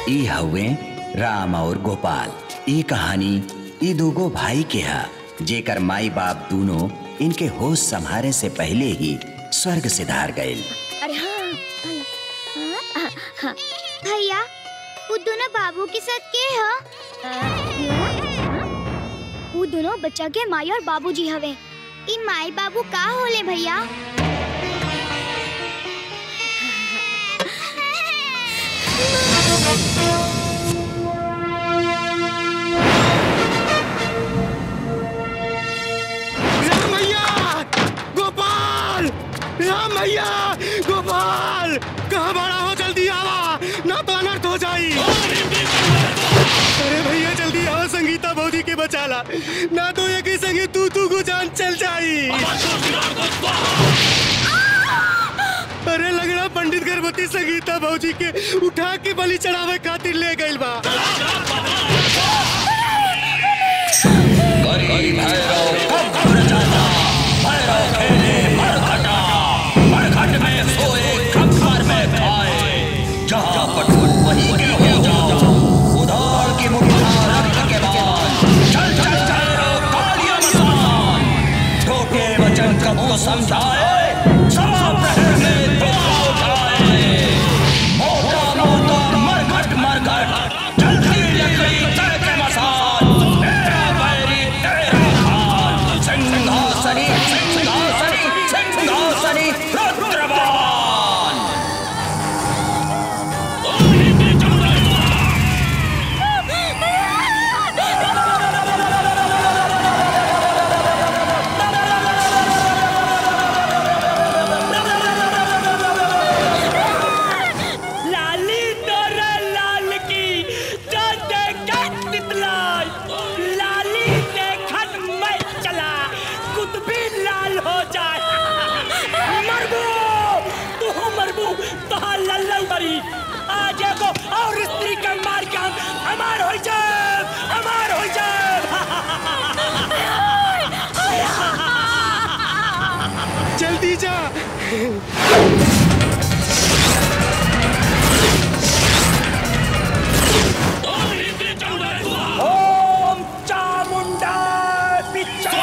ई हवे राम और गोपाल ई कहानी ई दोगो भाई के हा जेकर माई बाप दोनों इनके होश संभारे से पहले ही स्वर्ग से धार गए अरे हाँ हाँ, हाँ, हाँ, भैया वो दोनों बाबू के साथ के ह वो दोनों बच्चा के माई और बाबूजी हवे ई माई बाबू का होले भैया राम भैया गोपाल राम भैया गोपाल कहाँ बड़ा हो जल्दी आवा ना तो अनर्थ हो जाई अरे भैया जल्दी आओ संगीता भौजी के बचाला ना तो ये की संगे तू तू को जान चल जाई अरे लगड़ा पंडित गर्भवती संगीता भौजी के उठा के बलि चढ़ावे खातिर ले गइल बा समझाए सब प्रहर में दो जाए मोटा मोटा मरघट मरघट जल्दी लकड़ी चढ़ के मसान तेरा बैरी तेरा खान सिंहासनी सिंहासनी सिंहासनी रुद्रवान लाली तोरा लाल की जो देखत तितलाई लाली देखत मैं चला कुतबी लाल हो जाए मरबू तू मरबू तो लल्लन बरी आज एगो और स्त्री के मार के हम हमार हो जाए हमार हो जाए जल्दी जा ओम चामुंडा पिच्चा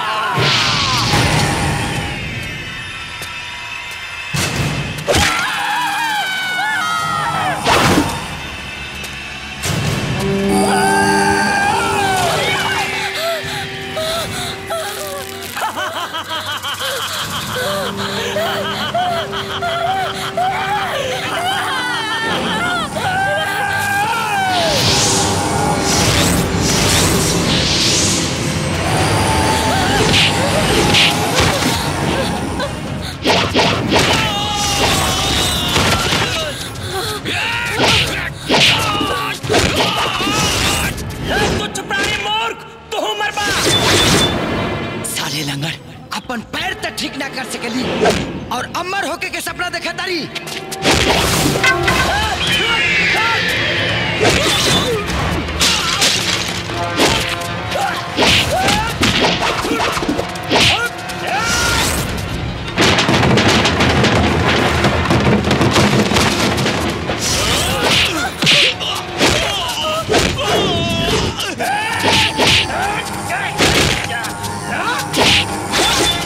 तुच्छ प्राणी मूर्ख तू मरबा साले लंगड़ अपन पैर तक ठीक ना कर सकली और अमर होके के सपना देखा तारी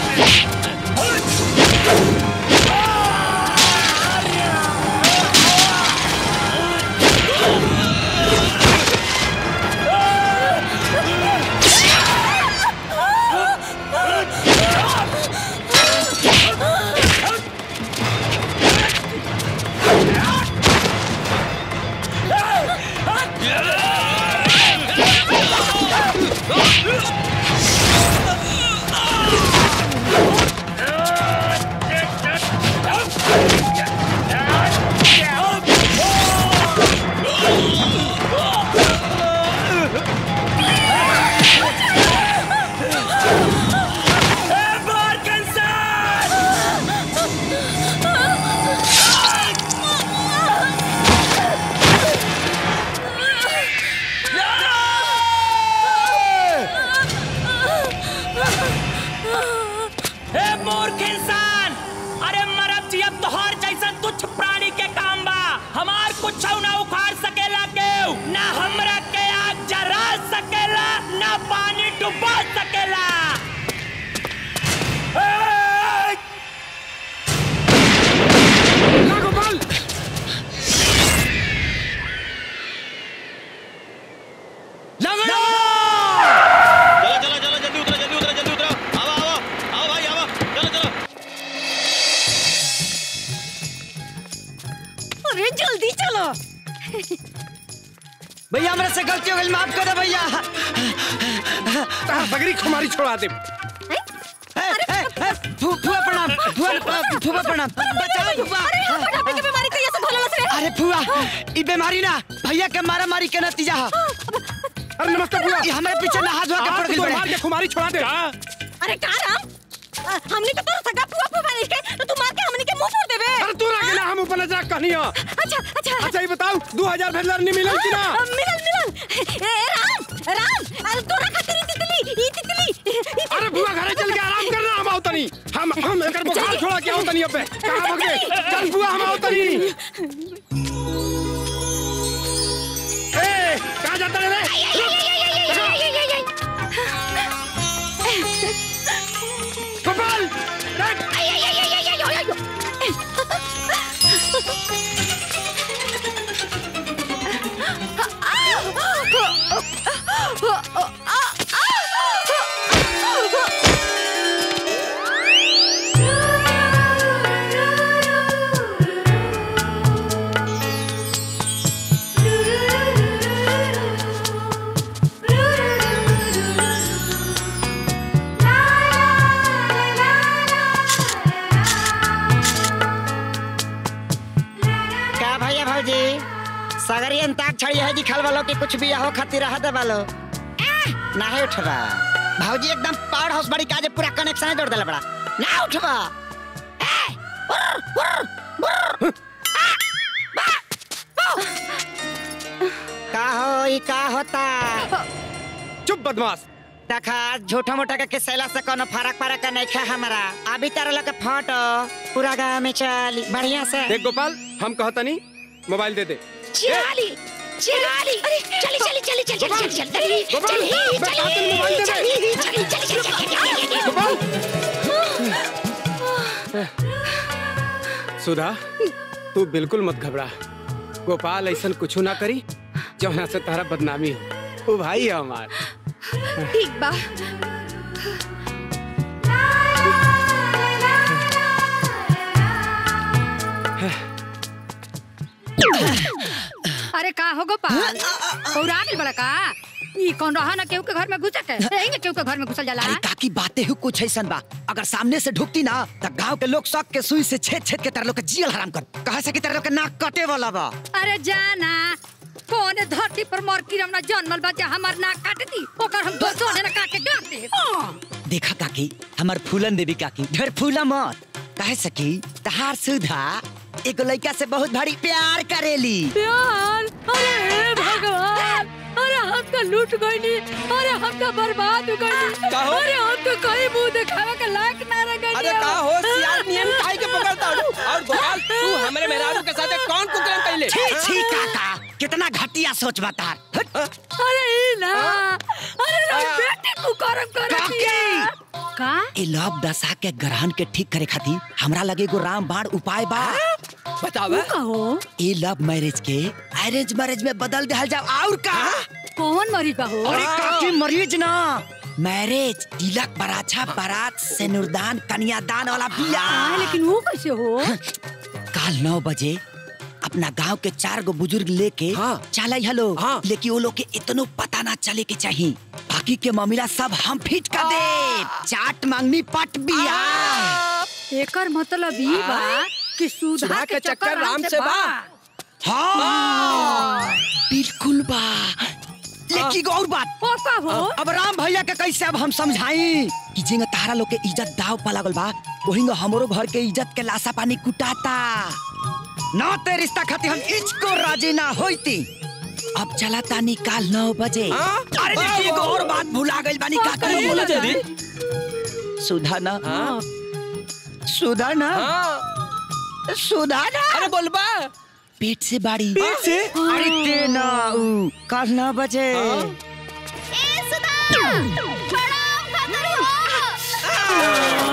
Ah! भैया हमरा से गलती हो गई माफ कर दे भैया तार बगरी खुमारी छोड़ा दे ए, ए, ए, फू- फूफा प्रणाम फूफा फूफा प्रणाम बचाओ फूफा मोटापे की बीमारी कैसे भोला से अरे फूआ ई बीमारी ना भैया के मारा मारी के नतीजा है अरे नमस्ते बुआ ये हमारे पीछे नहा धोआ के पड़ आप गई तो बड़े। मार के खुमारी छोड़ा दे अरे का राम अ, हमने तो तोरा सगा पुआ पुआ नहीं के तो तू मार के हमने के मुंह फोड़ देबे अरे तू रह गेला हम ऊपर नजर कहनी हो अच्छा अच्छा अच्छा ये बताओ 2000 भेजलर नहीं मिलल कि ना अ, मिलल मिलल ए राम राम अरे तोरा खातिर ई तितली ई तितली ई तितली। अरे बुआ घरे चल के आराम करना हम आवतनी हम हम एकर बुखार छोड़ा के आवतनी अबे कहां भाग गए चल बुआ हम आवतनी ए कहां जाता रे गोपाल देख का भैया भौजी सगरी अंताक छड़ी है दिखल वालो कि कुछ भी हो खातिर रह दे वालो नहीं उठबा भौजी एकदम पावर हाउस बड़ी काजे पूरा कनेक्शन जोड़ देला बड़ा ना उठबा का हो ई का होता चुप बदमाश देखा झूठा मोटा के सैला से कोनो फरक फरक का नहीं खा हमारा अभी तारा लोग के फोटो पूरा गांव में चल बढ़िया से देख गोपाल हम कहतनी मोबाइल दे दे चिराली चिराली अरे चली चली चली चली चली चली चली गोपाल मैं कहता हूं मोबाइल दे दे चली चली चली गोपाल सुधा तू बिल्कुल मत घबरा गोपाल ऐसा कुछ ना करी जौना से तारा बदनामी हो वो भाई है हमार ठीक बा अरे का हो गोपाल पौरा गेल बड़ा का ई कौन रहा ना केहू के घर में घुस के यही ना केहू के घर में घुसल जाला अरे काकी बातें ही कुछ ऐसा बा अगर सामने से ढुकती ना तो गांव के लोग शौक के सुई से छेद छेद के तेरे लोग के जियल हराम कर कहे से कि तेरे लोग के नाक कटे वाला बा अरे जाना कौन धरती पर मोर किरम ना जन्मल बा जे हमर नाक काट दी ओकर हम दोसो ने काट के गाड़ दे देखा काकी हमार फूलन देवी काकी ढेर फूला मत कहे सकी तहार सुधा एगो लड़का से बहुत भारी प्यार करेली प्यार अरे हे भगवान अरे हम तो लूट गईनी अरे हम तो बर्बाद हो गईनी अरे हम तो कहीं मुंह दिखावे के लायक ना रह गईनी अरे का हो सियार नियम काहे के पकड़ता हूँ और गोपाल तू हमरे मेहरारू के साथ कौन कुकर्म कैले छी छी काका कितना घटिया सोच बता अरे ई ना अरे रे बेटे कुकरम करती है का ए लव दशा के ग्रहण के ठीक करे खातिर हमरा लगे एगो रामबाण उपाय बा बतावा कहो ए लव मैरिज के अरेंज मैरिज में बदल दिया जाओ और का कौन मरी कहो अरे काकी मरीज ना मैरिज तिलक बराछा बारात सिनुरदान कन्यादान वाला हाँ, बियाह लेकिन वो कैसे हो काल नौ बजे अपना गांव के चार गो बुजुर्ग लेके हाँ। चल हेलो हाँ। लेकिन वो लोग के इतनो पता ना चले के चाहिए बाकी के मामला सब हम फिट कर दे चाट मांगनी पट बिया एकर मतलब ई बा कि सुधा सुधा के चक्कर राम से बा हाँ बिल्कुल बा लेकिन एगो और बात ओ का हो अब राम भैया के कैसे अब हम समझाई कि जिंग तारा लोग के इज्जत दाव पा लागल बा वही हमरो घर के इज्जत के लाशा पानी कुटाता ना ते रिश्ता खातिर हम इचको राजी ना होती अब चला तानी काल नौ बजे हाँ? अरे देखिए एगो और बात भुला गइल बानी का करी बोला जल्दी सुधा ना हाँ सुधा ना हाँ सुधा ना अरे बोलबा पेट से बाड़ी पेट से? अरे ते ना उ, काल नौ बजे ए सुधा प्रणाम खतर हो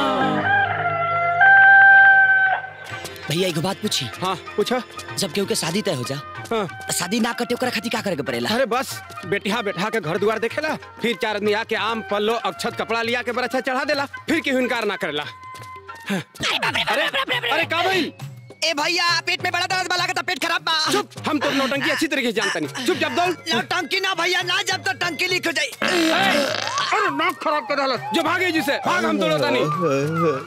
भैया एगो बात पूछी हाँ पूछो जब केहू के शादी तय हो जा हाँ शादी ना कटे ओकरा खातिर का करे के पड़ेला अरे बस बेटिया बैठा के घर द्वार देखेला फिर चार आदमी आके आम पल्लो अक्षत कपड़ा लिया के बरछा चढ़ा देला फिर केहू इनकार ना करेला हाँ। अरे अरे का भाई ए भैया पेट में बड़ा दर्द बा लागत पेट खराब बा चुप हम तो नौटंकी अच्छी तरीके से जानता नहीं चुप जब दौड़ ना टंकी ना भैया ना जब तक टंकी लीक हो जाई अरे नाक खराब कर डाला जो भागे जिसे भाग हम दौड़ता नहीं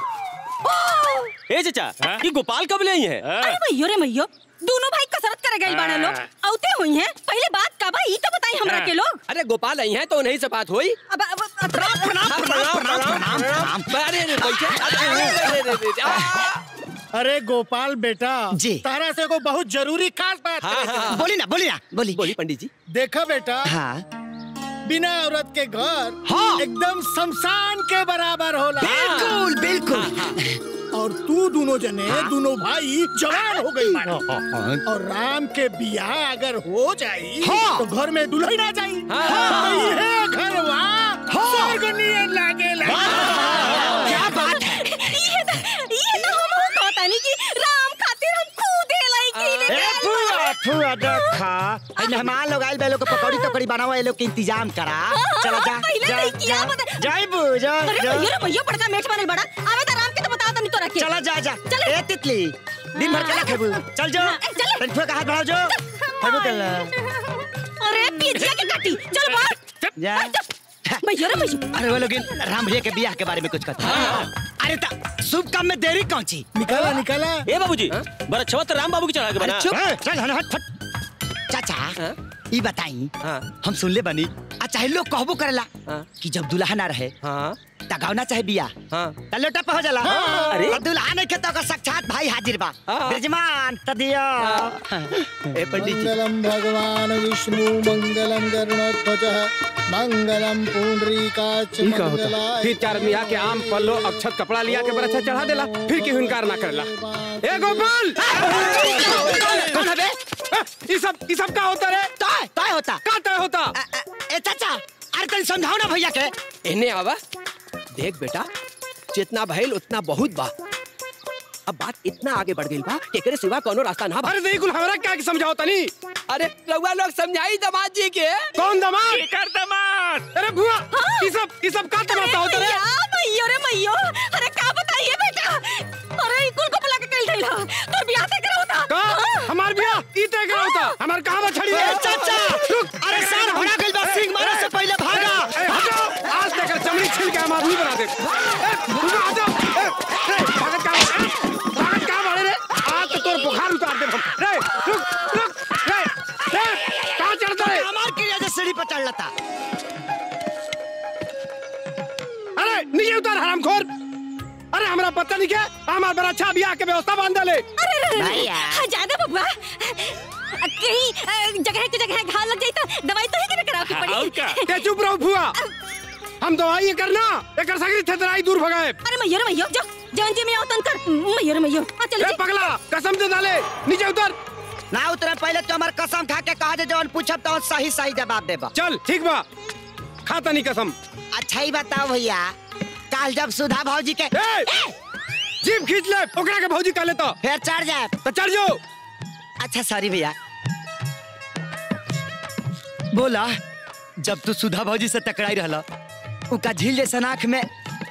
ए चाचा ये गोपाल कब ले आई है अरे मैयो रे मैयो दोनों भाई कसरत करे गए बाड़े लोग औते हुई हैं पहले बात का बा ई तो बताई हमरा के लोग अरे गोपाल आई है तो उन्हीं से बात हुई अब अब अब- प्रणाम प्रणाम प्रणाम प्रणाम प्रणाम अरे रे बैठे अरे रे रे रे आ! अरे गोपाल बेटा जी। तारा से को बहुत जरूरी खास बात हाँ, करे के हाँ, बा। बोली ना बोली ना बोली बोली पंडित जी देखा बेटा हाँ बिना औरत के घर हाँ। एकदम शमशान के बराबर होला बिल्कुल बिल्कुल और तू दोनों जने दोनों भाई जवान हो गई और राम के बियाह अगर हो जाई हाँ। तो घर में दुल्हन आ जाई हाँ। तो ये घर स्वर्ग नियन लागेला क्या बात है ये तो ये तो हम हो कहतानी कि राम खातिर हम खुद लड़की ले ए फुआ फुआ देखा ए मेहमान लोग आइल बे लोग के पकौड़ी तकौड़ी बनाओ ए लोग के इंतजाम करा चला जा पहले जा नहीं किया, जा बता- जाई बू जा अरे जा मैयो रे मैयो बड़का मेठ बनल बड़ा आवे तो राम के तो बता तनी तोरा के चला जा जा चल। ए तितली दिन भर केला खेबू चल जो ए, चल। तन का हाथ बढ़ाओ जो खेबू केला अरे पिजिया के काटी चल बाहर जा मैयो रे मैयो अरे वो लोग राम भैया के बियाह के बारे में कुछ कहते हैं अरे ता शुभ काम में देरी कौन ची निकाला निकाला ए बाबूजी बड़ा अच्छा तो राम बाबू की चढ़ा के बना ए, चल हन हट फट चाचा ई बताई हाँ। हम सुन ले बनी आ चाहे लोग कहबो करेला हाँ। कि जब दुल्हा ना रहे हाँ ता गावना चाहे बिया हाँ त लोटा पे हो जाला अरे। और दुल्हा नहीं खेतो का साक्षात भाई हाजिर बा हाँ। ब्रजमान त दिया ए पंडित जी मंगलम भगवान विष्णु मंगलम गरुणध्वज मंगलम पुंडरीकाच ठीक होता फिर चार आदमी आके आम पल्लो अक्षत कपड़ा लिया के बरछा चढ़ा देला फिर की इनकार ना करला ए गोपाल कौन है बे ए, ई सब ई सब का होता रे तय तय होता का तय होता अ, अ, ए चाचा अरे तनी समझाओ ना भैया के इन्हें आवा देख बेटा जितना भइल उतना बहुत बा अब बात इतना आगे बढ़ गई बा कि एकरे सिवा कोनो रास्ता ना बा अरे देखुल हमरा क्या के समझाओ तनी अरे रउआ लोग समझाई दामाद जी के कौन दामाद कर दामाद अरे बुआ ई सब ई सब का तमाशा होता रे भैया मैयो रे मैयो अरे का बताइए बेटा अरे ई कुल को बुला के कल थैला तो बियाह तय करा होता का हमार बिया ई तय करा होता हमार कहां बा छड़ी ए चाचा अरे सर होना गइल बा सिंह मारे से पहले भागा ए, हटो आज तक चमड़ी छिल के हम आदमी बना दे ए, रुको, हटो ए, ए, भागत का ए, भागत का मारे रे आज तो तोर बुखार उतार दे हम रे रुक रुक रे रे कहां चढ़ता है हमार क्रिया से सीढ़ी पर चढ़ लता अरे नीचे उतार हरामखोर अरे हमरा पता नहीं क्या हमार बड़ा अच्छा बियाह के व्यवस्था बांध ले अरे अरे, अरे भैया। हाँ, ज्यादा बबुआ कहीं अ, जगह के जगह घाव लग जाई तो दवाई तो ही करे कराओ की पड़ी ते चुप रहो फुआ हम दवाई ये करना एकर सगरी थेतराई दूर भगाए अरे मैयो रे मैयो जो जवन जी में आओ तन कर मैयो रे मैयो आ चल ए पगला कसम दे डाले नीचे उतर ना उतरे पहले तो हमार कसम खा के कहा जे जवन पूछब तो सही सही जवाब देबा चल ठीक बा खाता नहीं कसम अच्छा ही बताओ भैया काल जब सुधा भौजी के ए जीप खींच ले ओकरा के भौजी का लेता फिर चढ़ जाए तो चढ़ जाओ अच्छा सॉरी भैया बोला जब तू सुधा भौजी से टकराई रहला उनका झील जैसा आँख में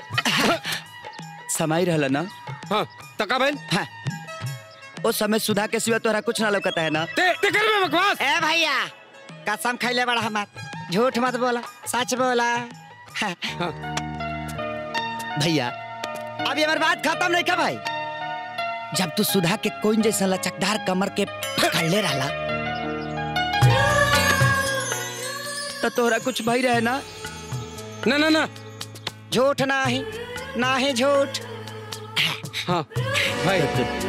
समाई रहला ना हाँ तका बहन हाँ। उस समय सुधा के सिवा तोरा कुछ ना लौकता है ना ते ते कर में बकवास ए भैया कसम खैले बड़ा हमार झूठ मत बोला सच बोला हाँ। भैया अभी हमारी बात खत्म नहीं का भाई जब तू सुधा के कोइन जैसा लचकदार कमर के पकड़ ले रहला तो तोहरा कुछ भई रहे ना ना ना ना झूठ ना ही ना ही झूठ हाँ भाई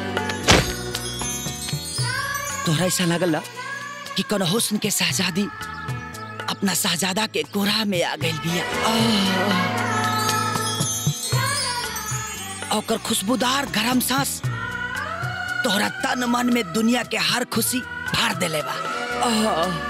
तोहरा ऐसा लगल ना कि कौन हुस्न के शहजादी अपना शहजादा के कोरा में आ गई बिया आह। ओकर खुशबूदार गरम सांस तोहरा तन मन में दुनिया के हर खुशी भर देले बा आह।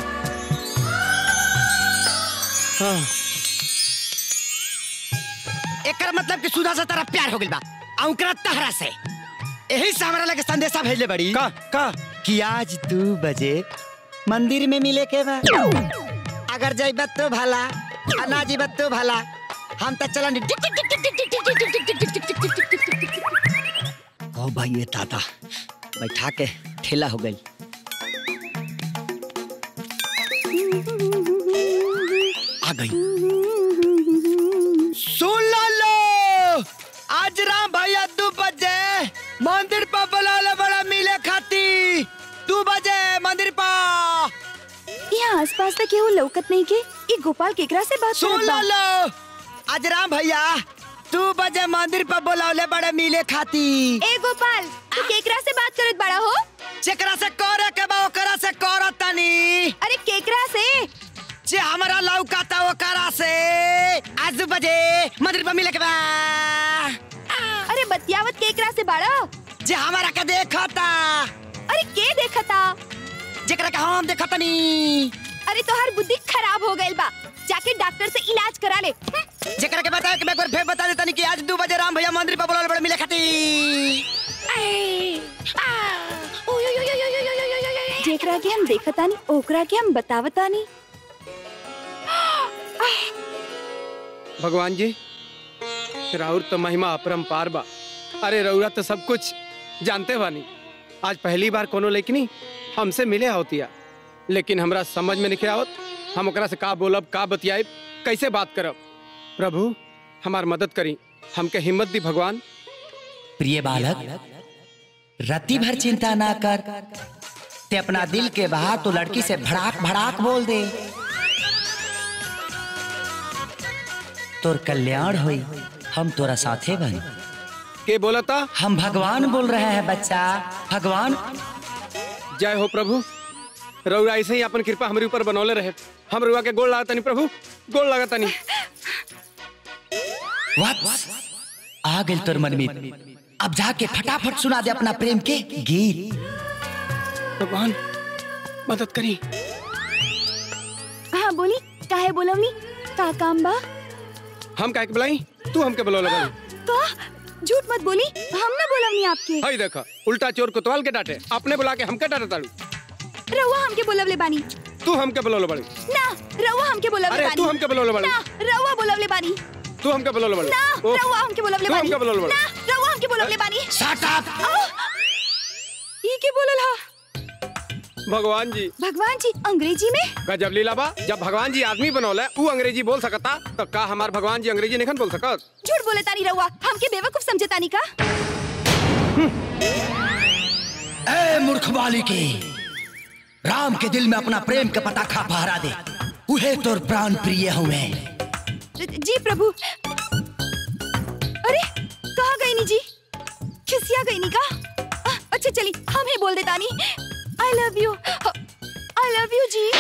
एकर मतलब कि सुधा से तरफ प्यार हो गइल बा आ ओकरा तहरा से यही से हमरा लगे संदेशा भेजले बड़ी का का कि आज दू बजे मंदिर में मिले के बा अगर जइबत तो भला आ ना जइबत तो भला हम तो चलन ओ भाई ये दादा बैठा के ठेला हो गई आ गई सुन लो लो आज राम भैया दो बजे मंदिर पर बुलाले बड़ा मिले खाती दो बजे मंदिर पर यहाँ आसपास तक केहू लौकत नहीं के ई गोपाल केकरा से बात सुन करत लो बा? लो आज राम भैया दो बजे मंदिर पर बुलावले बड़े मिले खाती ए गोपाल तू केकरा से बात करत बड़ा हो जेकरा से करे के बा ओकरा से करत तनी अरे केकरा से जे हमारा लौका था ओकरा से आज दो बजे मंदिर पर मिले के बा अरे बतियावत केकरा से बाड़ा जे हमारा के देखा था अरे के देखता जेकरा के हम देखा तनी अरे तोहार बुद्धि खराब हो गइल बा जाके डॉक्टर से इलाज करा ले हम्म, जेकरा के बताया कि मैं एक बार फिर बता देता नहीं कि आज दो बजे राम भैया मंदिर पर बुलावले बड़े मिले खाती जेकरा के हम देखतानी ओकरा के हम बतावतानी भगवान जी राउर तो महिमा अपरंपार बा अरे रउरा तो सब कुछ जानते बानी आज पहली बार कोनो लेकिनी हमसे मिले होतिया लेकिन हमरा समझ में नहीं आवत हम ओकरा से का बोलब का बतियाब कैसे बात करब प्रभु हमार मदद करी हमके हिम्मत दी भगवान प्रिय बालक रति भर चिंता ना कर ते अपना दिल के बहा तो लड़की से भड़ाक भड़ाक बोल दे तोर कल्याण हुई हम तोरा साथे बन के बोलता हम भगवान बोल रहे हैं बच्चा भगवान जय हो प्रभु रउरा ऐसे ही अपन कृपा हमारे ऊपर बनौले रहे हम रुआ के गोल लागतनी प्रभु गोल लागतनी वत्स आ गइल तोर मनमीत अब जाके फटाफट सुना दे अपना प्रेम के गीत भगवान मदद करी हाँ बोली काहे बोलवनी का काम बा हम काहे के बुलाई तू हमके बुलौले बानी का झूठ मत बोली हम ना बोलवनी आपके हई देखा उल्टा चोर कोतवाल के डांटे अपने बुला के हमके डांटे ताड़ू रउआ हमके बोलवले बानी तू हमके बुलौले बाड़ी ना रउआ हमके बोलवले अरे, बानी तू हमके बुलवले बानी। ना रउआ बोलवले बानी तू हमके बुलौले बाड़ी ना ओह, रउआ हमके बोलवले तू बानी हमके बुलौले बाड़ी ना रउआ हमके बोलवले बानी शट अप ई के बोलल हा भगवान जी भगवान जी अंग्रेजी में गजब लीला बा जब भगवान जी आदमी बनौले ऊ अंग्रेजी बोल सकता तो का हमार भगवान जी अंग्रेजी नहीं बोल सकत झूठ बोले तानी रउआ हमके बेवकूफ समझे तानी का ए मूर्ख बालिके राम के दिल में अपना प्रेम का पताखा फहरा दे उहे तोर प्राण प्रिय हुए जी प्रभु अरे कहाँ गई नी जी खिसिया गई नी का आ, अच्छा चली हम ही बोल देता नी I love you I love you जी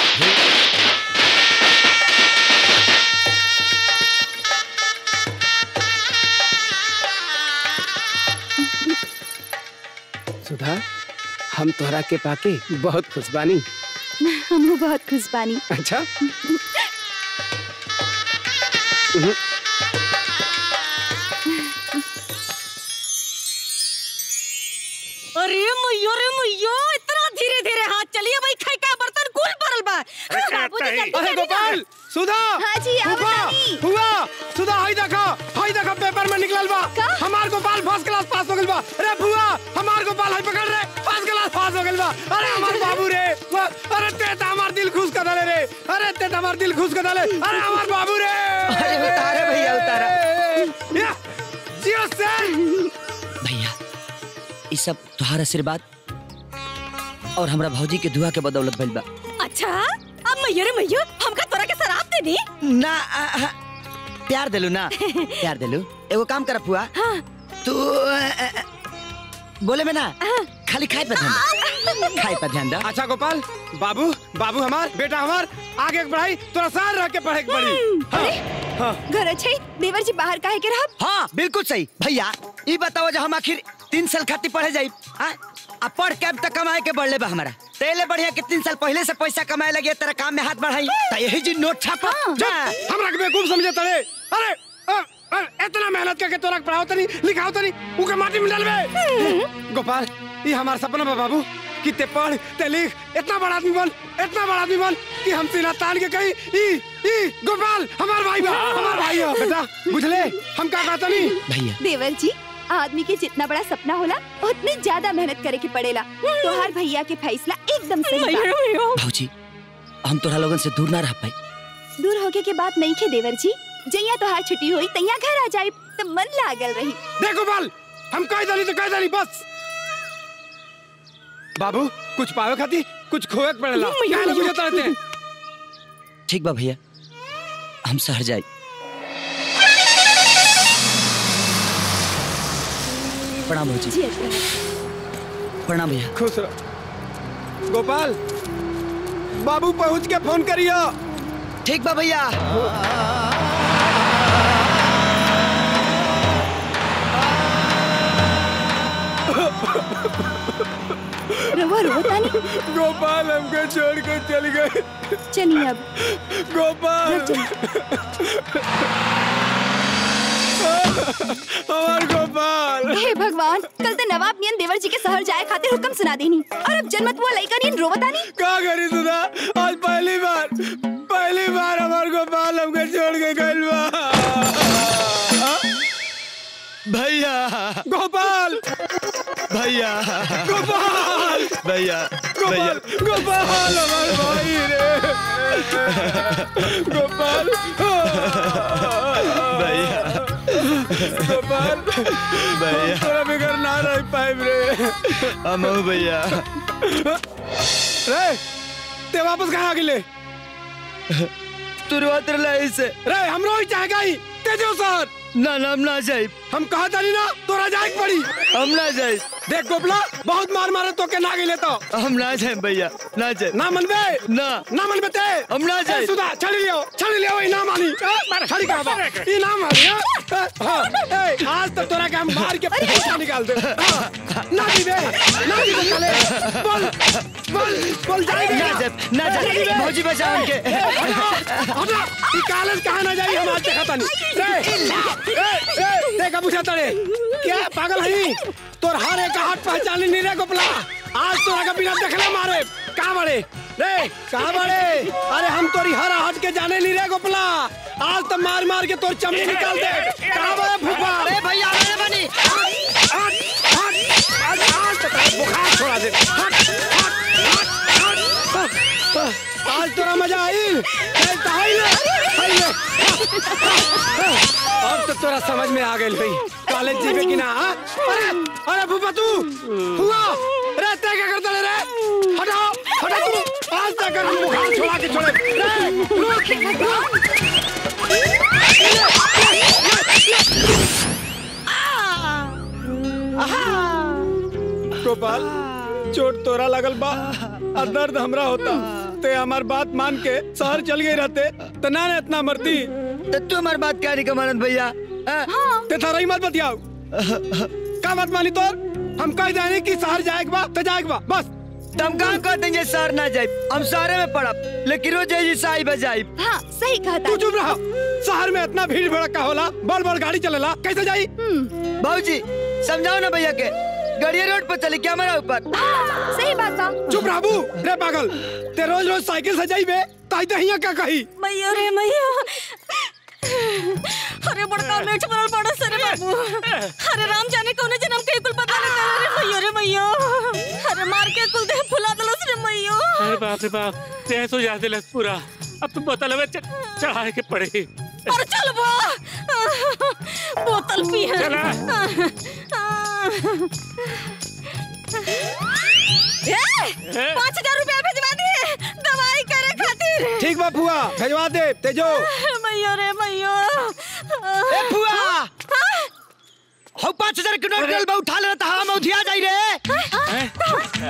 सुधा हम तोहरा के पाके बहुत खुश बानी हम बहुत खुश बानी अच्छा अरे मैयो रे मैयो इतना धीरे धीरे हाथ चलिए भाई खाई का बर्तन कुल भरल बा बाबूजी जल्दी अरे करी ना। गोपाल सुधा हाँ जी, आओ हुआ रानी। हुआ सुधा हाई देखा हाई देखा पेपर में निकलल बा का? हमार गोपाल फर्स्ट क्लास पास हो गइल बा अरे बुआ हमार गोपाल हाई पकड़ रे फर्स्ट क्लास पास हो गइल बा अरे हमार बाबू रे वाह, अरे ते त हमार दिल खुश कर दले रे अरे ते त हमार दिल खुश कर दले अरे हमार बाबू रे अरे उतारे भैया, उतारा। या, जियो सर भैया ये सब तुहार आशीर्वाद और हमरा भौजी के दुआ के बदौलत भइल बा अच्छा अब मैयो रे मैयो हमका तोरा के शराब दे दी ना आ, आ, प्यार दिलू ना प्यार दिलू एगो काम कर फुआ तू आ, आ, आ, बोले में ना खाली खाए पे ध्यान दे खाए पे ध्यान दे अच्छा गोपाल बाबू बाबू हमार बेटा हमार आगे के पढ़ाई तोरा सार रह के पढ़े के पड़ी हाँ, हाँ। घर अच्छे देवर जी बाहर काहे के रहब हाँ बिल्कुल सही भैया ये बताओ जो हम आखिर तीन साल खातिर पढ़े जाई हाँ? आ पढ़ के अब तक कमाए के बढ़ले बा हमारा तेले बढ़िया कि तीन साल पहले से पैसा कमाए लगे तेरा काम में हाथ बढ़ाई तो यही जी नोट छापा चुप! हमरा के बेवकूफ समझे तड़े अरे अ, अ, इतना मेहनत करके तोरा के पढ़ाओ तनी लिखाओ तनी उके माटी में डालबे गोपाल ये हमार सपना बा बाबू कि ते पढ़ ते लिख इतना बड़ा आदमी बन इतना बड़ा आदमी बन कि हम सीना तान के कही ई ई गोपाल हमार भाई बा हमार भाई हो बेटा बुझले हम का कहता नहीं भैया देवर जी आदमी के जितना बड़ा सपना होला उतनी ज्यादा मेहनत करे के पड़ेला तोहार भैया के फैसला एकदम सही बा भौजी हम तोरा लोगन से दूर ना रह पाई दूर होके के बात नहीं खे देवर जी जैया तोहार छुट्टी हुई तैया घर आ जाए तो मन लागल रही देखो बाल हम कह दली तो कह दली बस बाबू कुछ पावे खाती कुछ खोए के पड़ेला क्या ना बुझे रहते हैं ठीक बा भैया हम शहर जाए प्रणाम भौजी जी अच्छा। प्रणाम भैया खुश रहो गोपाल बाबू पहुंच के फोन करियो ठीक बा भैया रवा रो तानी गोपाल हमको छोड़ कर चल गए चलिए अब गोपाल हमार गोपाल हे भगवान कल तो नवाब नियन देवर जी के शहर जाए खातिर हुक्म सुना देनी और अब जन्मत हुआ लड़का नियन रोवतानी का करी सुधा आज पहली बार पहली बार हमार गोपाल हमको छोड़ के गइल बा भैया गोपाल भैया गोपाल भैया गोपाल गोपाल हमार भाई रे गोपाल भैया गोपाल भैया तोरा बिगर ना रह पाइब रे हम भैया रे ते वापस कहाँ गिले तुरंत रला इसे रे हमरो ही चाह गई तेजो सर ना ना हम ना जाए हम कहा तानी ना तोरा जाए के पड़ी हम ना जाए देख गोपला बहुत मार मारे तो के ना गिले तो हम ना जाए भैया ना जाए ना मनबे ना ना मनबे ते हम ना जाए ए, सुधा छड़ी लियो छड़ी लियो ई ना मानी मार छड़ी का बा ई ना मानी हां हां ए आज तो तोरा के हम मार के पैसा निकाल दे हाँ, ना दीबे ना दीबे चले बोल बोल बोल जाएगा ना जाए ना जाए भौजी बचाओ उनके हटा ई कॉलेज कहां ना जाई हम आज देखा तानी रे ए ए देखा पूछा तड़े क्या पागल है तोर हर एक हाथ पहचानी नहीं रे गोपला आज तोरा का बिना देखले मारे कहां बड़े रे कहां बड़े अरे हम तोरी हर हाथ के जाने नहीं रे गोपला आज तो मार मार के तोर चमड़ी निकाल दे कहां बड़े फूफा अरे भैया मेरे बनी हट हट आज आज तो तेरा बुखार छोड़ा दे हट हट हट हट आज तोरा मजा आई चल तो आई ले आई ले अब तो तोरा समझ में आ गई भाई कॉलेज जीवे कि ना हाँ? अरे अरे फूफा तू हुआ अरे ते क्या करता रे हटाओ हटा तू आज तक हम बुखार छोड़ा के छोड़े रे रुक रुक गोपाल चोट तोरा लगल बा और दर्द हमरा होता ते हमार बात मान के शहर चल गई रहते तो ना ने इतना मरती तो तू हमारी बात क्या नहीं कमानत भैया हाँ? ते थारा ही मत बतियाओ का बात मानी तोर हम कह जाने कि शहर जाए के बा तो जाए के बा बस तुम कहाँ कहते हैं शहर ना जाए हम शहर में पड़ब लेकिन रोज जी साई बजाई हाँ सही कहा तू चुप रहा शहर में इतना भीड़ भड़का होला बड़ बड़ गाड़ी चलेला कैसे जाई भाजी समझाओ ना भैया के गड़िया रोड पर चले क्या हमारा ऊपर सही बात बा चुप रहबू रे पागल ते रोज रोज साइकिल से जाइबे ताई ते हिया का कही मैया रे मैया अरे बड़का मेठ बनल बड़ा सरे बाबू अरे राम जाने कौन जन्म के कुल पता लगा रे मैया रे मैया अरे मार के कुल देह फुला दलस रे मैया अरे बाप रे बाप तेज हो जाते लग पूरा अब तुम बोतल में च- चढ़ाए के पड़े अरे चल बा बोतल पी है चला। पाँच हजार रुपया भेजवा दिए दवाई करे खातिर ठीक बा फुआ भेजवा दे तेजो मैया रे मैया ए फुआ हो पाँच हजार के नोट गल बा उठा ले तो हवा में उधिया जाई रे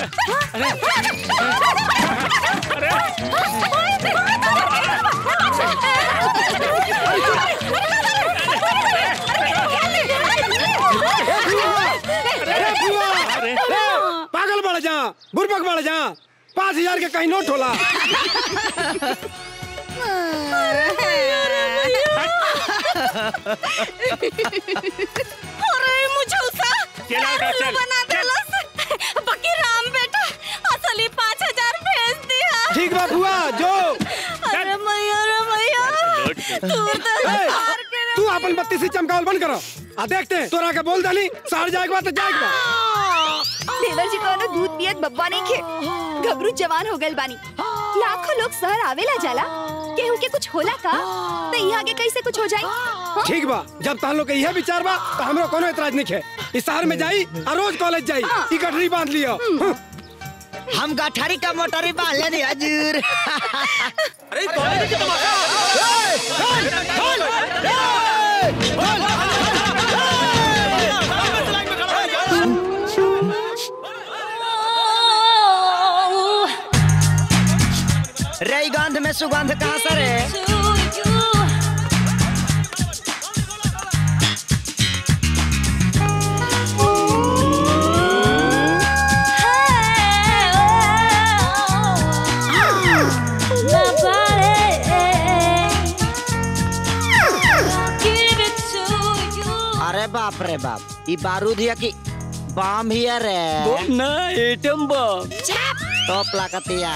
अरे फुआ रे पागल बढ़ जा बुरबक बढ़ जा पाँच हजार के कहीं नोट होला अरे मुझे उसा चला बेटा, चल, बना देलस बाकी राम बेटा असली पाँच हजार भेज दिया ठीक बा फुआ जो अरे मैया रे मैया दूर दस ए, हार के तू अपन बत्ती से चमकावल बंद करो आ देखते हैं तोरा के बोल दनी शहर जाए के बाद तो जाए के बाद देवर जी कोनो दूध पियत बब्बा नहीं खे घबरू जवान हो गल बानी लाखों लोग शहर आवेला जाला केहू के कुछ होला का तो यहाँ आगे कैसे कुछ हो जाई हाँ? ठीक बा जब तहन लोग के यह विचार बा तो हमरो कोनो एतराज नहीं है इस शहर में जाई और रोज कॉलेज जाई ई गठरी बांध लियो हाँ। हम गठारी का मोटरी बांध लेनी हजूर अरे कॉलेज की तमाशा रई गंध में सुगंध कहाँ सर है अरे बाप रे बाप ई बारूद हिया की बम हिया रे ना एटम बम टॉप लागतिया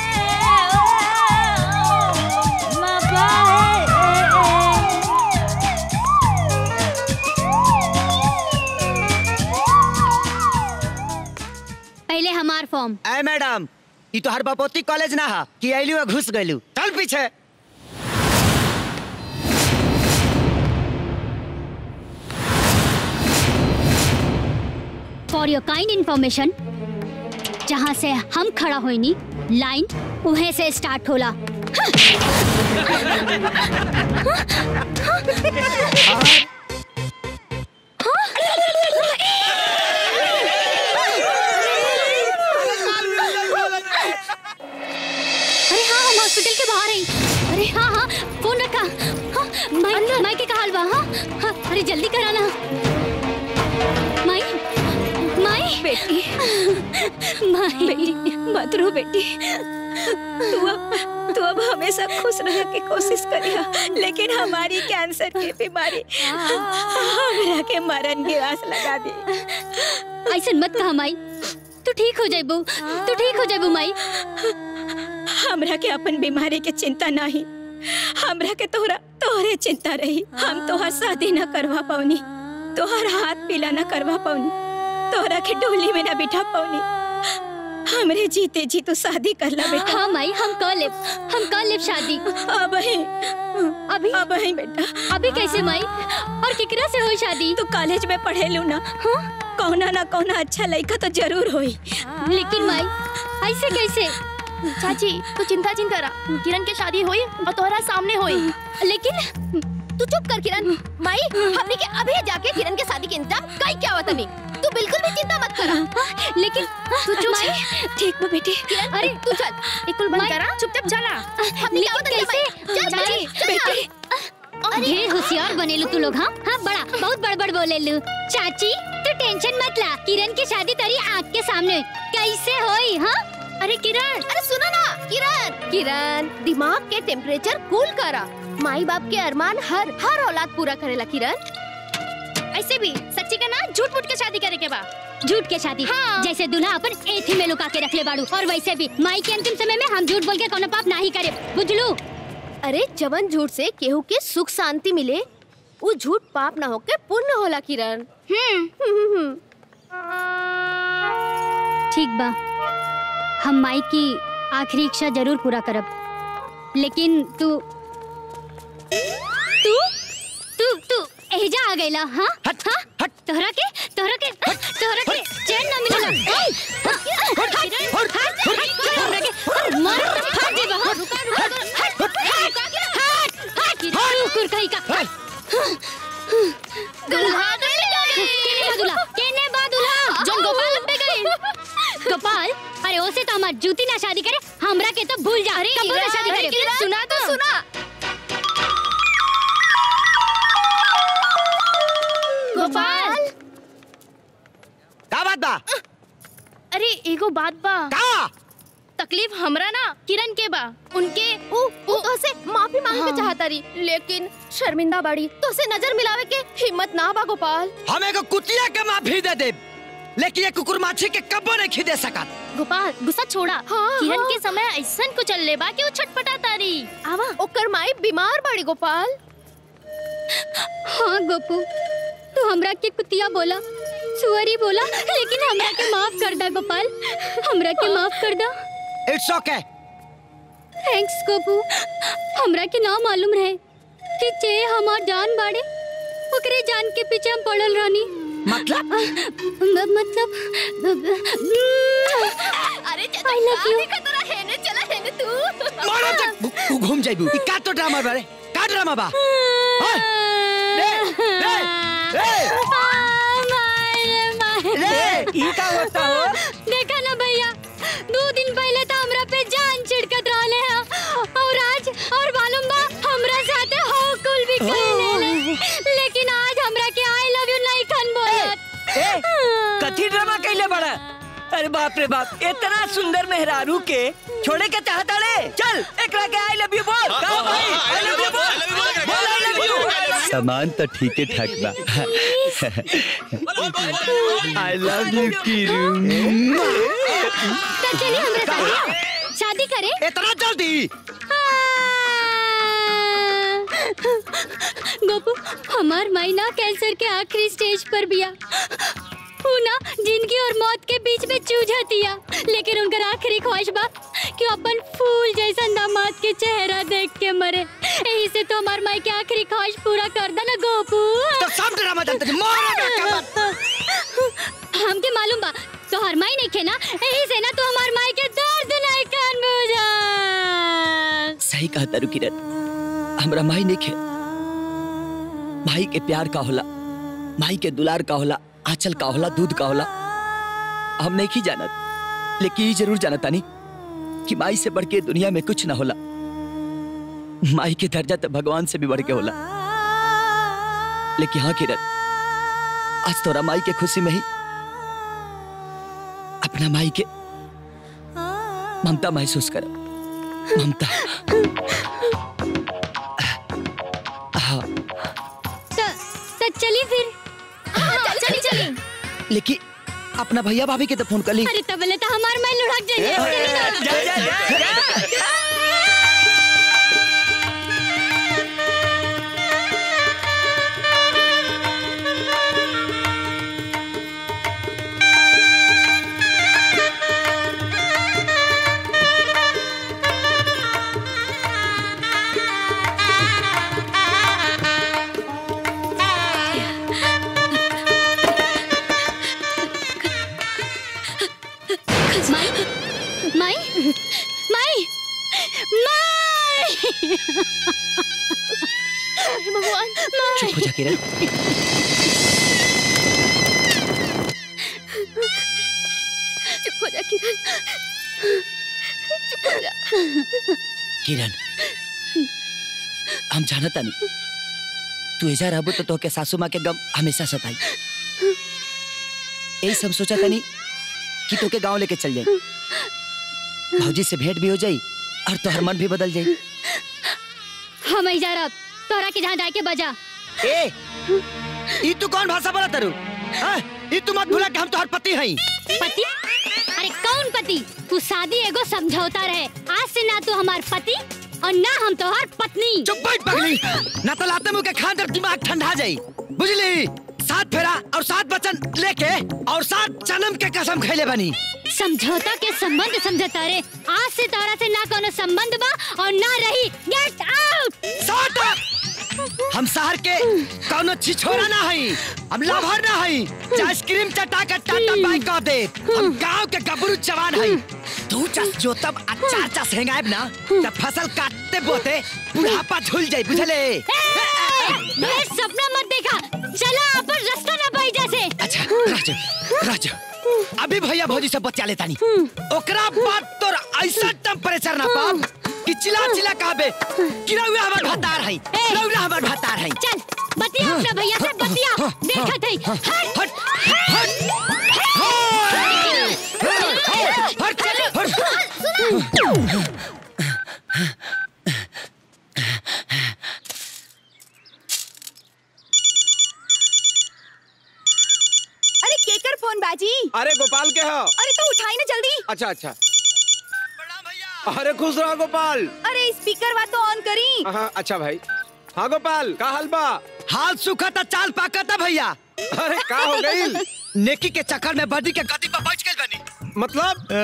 पहले हमार फॉर्म ए मैडम ई तो हर बपोती कॉलेज ना हा कि आइलू आ घुस गइलू चल पीछे फॉर योर काइंड इंफॉर्मेशन जहाँ से हम खड़ा होइनी लाइन उहे से स्टार्ट होला अरे हाँ हम हॉस्पिटल के बाहर हैं अरे हाँ हाँ फोन रखा हाँ माई माई के कहा बा हाँ हाँ अरे जल्दी कराना माई माई बेटी माई बेटी मत रो बेटी तू अब तू अब हमेशा खुश रहने की कोशिश करिया लेकिन हमारी कैंसर की बीमारी हमरा के मरण की आस लगा दी ऐसा मत कहा माई तू ठीक हो जाइबू तू ठीक हो जाइबू माई हमरा के अपन बीमारी के चिंता नहीं हमरा के तोहरा तोहरे चिंता रही हम तोहर शादी न करवा पाऊनी तोहर हाथ पीला न करवा पाऊनी तोहरा के डोली में न बिठा पाऊनी हमरे जीते जी तू शादी कर ला बेटा हाँ माई हम कर लेब हम कर लेब शादी अब ही अभी अब ही बेटा अभी कैसे माई और केकरा से हो शादी तू कॉलेज में पढ़े लू ना कौना ना कौना अच्छा लड़का तो जरूर होई लेकिन माई ऐसे कैसे चाची तू चिंता चिंता रहा किरण के शादी हुई और तोहरा सामने हुई लेकिन तू चुप कर किरण माई हमने के अभी जाके किरण के शादी के इंतजाम कई क्या हुआ तनी तू बिल्कुल भी चिंता मत करा लेकिन तू चुप माई ठीक बा बेटी किरण अरे तू चल एक कुल बंद करा चुपचाप चला हमने क्या हुआ तनी कैसे? चल चाची बेटी, ढेर होशियार बनेलू तू लोग हाँ हाँ बड़ा बहुत बड़ बड़ बोलेलू चाची तू टेंशन मत ला किरण की शादी तेरी आँख के सामने कैसे होई हाँ अरे किरण अरे सुनो ना किरण किरण दिमाग के टेम्परेचर कूल करा माई बाप के अरमान हर हर औलाद पूरा करेला किरण ऐसे भी सच्ची का ना झूठ मूठ के शादी करे के बा झूठ के शादी हाँ। जैसे दूल्हा अपन एथी में लुका के रख ले बाड़ू और वैसे भी माई के अंतिम समय में हम झूठ बोल के कोनो पाप नहीं करे बुझलू अरे जवन झूठ से केहू के सुख शांति मिले वो झूठ पाप ना होके पुण्य होला किरण हम्म ठीक बा हम माई की आखिरी इच्छा जरूर पूरा करब लेकिन तू तू तू तू एजा आ गईला हाँ हट, हाँ हट। तोहरा के तोहरा के तोहरा के चैन ना मिलेला किरण, हट, हट, तोहरा के मार हट जेबा हाँ हट हट हट हट कुकुर कहीं का दुल्हा केने बा दुल्हा केने बा दुल्हा जो गोपाल पे गई गोपाल अरे ओसे तो हमार जूती ना शादी करे हमरा के तो भूल जा अरे कबो ना शादी करे किरण, सुना तो सुना गोपाल का बात बा अरे एगो बात बा का तकलीफ हमरा ना किरण के बा उनके उ उ तो से माफी मांगे के चाहता रही लेकिन शर्मिंदा बाड़ी तो से नजर मिलावे के हिम्मत ना बा गोपाल हम एगो कुतिया के माफी दे दे लेकिन ये कुकुर माछी के कब्बो नहीं खिदे सकत गोपाल गुस्सा छोड़ा हाँ, किरण हाँ। के समय ऐसन कुछ चल ले बा कि वो छटपटाता रही आवा ओकर माई बीमार बाड़ी गोपाल हाँ गोपू तू हमरा के कुतिया बोला सुअरी बोला लेकिन हमरा के माफ कर दा गोपाल हमरा के माफ कर दा इट्स ओके थैंक्स गोपू हमरा के ना मालूम रहे कि चे हमार जान बाड़े ओकरे जान के पीछे हम पड़ल रहनी मतलब मतलब अरे I love you. देखा तोरा हेने चला हेने तू मारो तक तू घूम जाइबू ई का तो ड्रामा बारे का ड्रामा बा हाँ? रे रे रे रे ई का होता हो देखा ना भैया दो दिन पहले तो हमरा पे जान छिड़कत रहले हैं और आज और मालूम बा हमरा साथे हो कुल भी कहले लेकिन आज हमरा के आई लव यू नहीं खन बोलत ए कथी ड्रामा कैले बड़ा अरे बाप रे बाप इतना सुंदर मेहरारू के छोड़े के चाहता रे चल एकरा के आई लव यू बोल का भाई आई लव यू बोल बोल आई लव यू सामान तो ठीक है ठाक बा आई लव यू किरू तो चलिए हमरा साथे शादी करें इतना जल्दी गोपू हमार मायना कैंसर के आखिरी स्टेज पर बिया ऊ ना जिंदगी और मौत के बीच में जूझतिया लेकिन उनकर आखिरी ख्वाहिश बा कि अपन फूल जैसा दामाद के चेहरा देख के मरे यही से तो हमार माई के आखिरी ख्वाहिश पूरा कर दे ना गोपू तो सब ड्रामा जानते थे मारो हमके मालूम बा तो हर माई नहीं खे ना यही से ना तो हमार माई के दर्द नहीं कान बुझा सही कहा तारू किरण हमरा माई नहीं खे भाई के प्यार का होला माई के दुलार का होला आंचल का होला दूध का होला हम नहीं की जानत लेकिन ये जरूर जानता नहीं कि माई से बढ़ के दुनिया में कुछ ना होला माई के दर्जा तो भगवान से भी बढ़ के होला लेकिन हाँ किरण आज तोरा माई के खुशी में ही अपना माई के ममता महसूस कर ममता हाँ तो तो चलिए फिर चली चली लेकिन अपना भैया भाभी के तो फोन कर ली अरे तब बोले तो हमार माई लुढ़क जाइए चली ना। माई माई माई माई भगवान चुप हो जा किरण चुप हो जा किरण चुप हो जा किरण हम जानता नहीं तू ऐजा रहबो तो तोहके सासू माँ के गम हमेशा सताई यही सब सोचा था नहीं कि तोके गांव लेके चल जाई भौजी से भेंट भी हो जाई और तोहर मन भी बदल जाई हम ही जा रहा तोरा के जहाँ जाके बजा ए ई तू कौन भाषा बोला तरु हाँ? ई तू मत भूला कि हम तोहर पति हई पति अरे कौन पति तू शादी एगो समझौता रहे आज से ना तू हमार पति और ना हम तोहार पत्नी चुप बैठ पगली ना तो लाते मुंह के खान तर दिमाग ठंडा जाई बुझली सात फेरा और सात बचन लेके और सात जन्म के कसम खैले बनी समझौता के संबंध समझौता रे आज से तोरा से ना कोनो संबंध बा और ना रही गेट आउट शट हम शहर के कौनो छिछोरा ना हई हम लाभर ना हई जे आइसक्रीम चटा के टाटा बाई कह दे हम गांव के गबरू जवान हई तू चस जो तब अचार चस हेंगाएब ना तब फसल काटते बोते बुढ़ापा झुल जाई बुझले ये सपना मत देखा चला अपन रास्ता ना पाई जैसे अच्छा राजू राजू अभी भैया भौजी से बचा लेता नहीं ओकरा बाद तोर ऐसा टेम्परेचर ना पाब कि चिल्ला चिल्ला कहबे कि रउआ हमर भतार हई रउआ हमर भतार हई चल बतिया अपना भैया से बतिया देखा थई हट हट हट हट अरे केकर फोन बाजी अरे गोपाल के हो अरे तो उठाई ना जल्दी अच्छा अच्छा अरे खुश रहो गोपाल अरे स्पीकर वा तो ऑन करी हाँ अच्छा भाई हाँ गोपाल का हाल बा हाल सूखा था चाल पाका था भैया अरे का हो गईल नेकी के चक्कर में बदी के गदी पर बैठ गइल बनी मतलब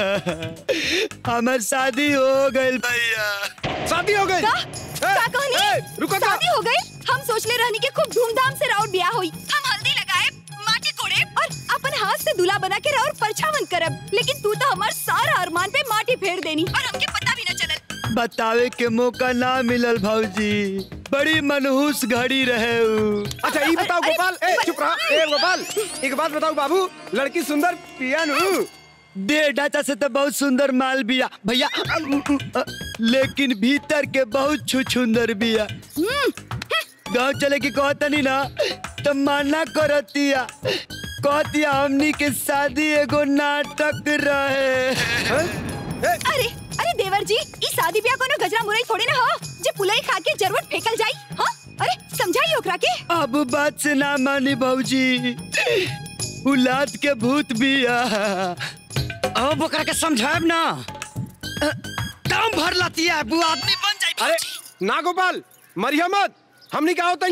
हमार शादी हो गइल भैया शादी हो गई का का कहनी रुको तो। शादी हो गई हम सोचले रहनी के खूब धूमधाम से राउर ब्याह होई हम हल्दी लगाए माटी कोड़े और अपन हाथ से दूल्हा बना के राउर परछावन करब लेकिन तू तो हमार सारा अरमान पे माटी फेर देनी और हमके पता भी न चलल बतावे के मौका ना मिलल भौजी बड़ी मनहूस घड़ी रहे उ। अच्छा ये बताओ अरे, गोपाल ए चुप रहा ए गोपाल एक बात बताओ बाबू लड़की सुंदर पिया नु दे ढांचा से तो बहुत सुंदर माल बिया भैया लेकिन भीतर के बहुत छुछुंदर बिया गाँव चले की कहतनी ना तो माना करतिया कहतिया हमनी के शादी एगो नाटक रहे अरे अरे देवर जी ई शादी ब्याह कोनो गजरा मुरई थोड़ी ना हो जे पुलई खा के जरूर फेकल जाई हां अरे समझाई ओकरा के अब बात से ना मानी भौजी उलाद के भूत बिया अब ओकरा के समझाएब ना दम भर लतिया है, वो आदमी बन जाई अरे ना गोपाल मरिया मत हमनी का होता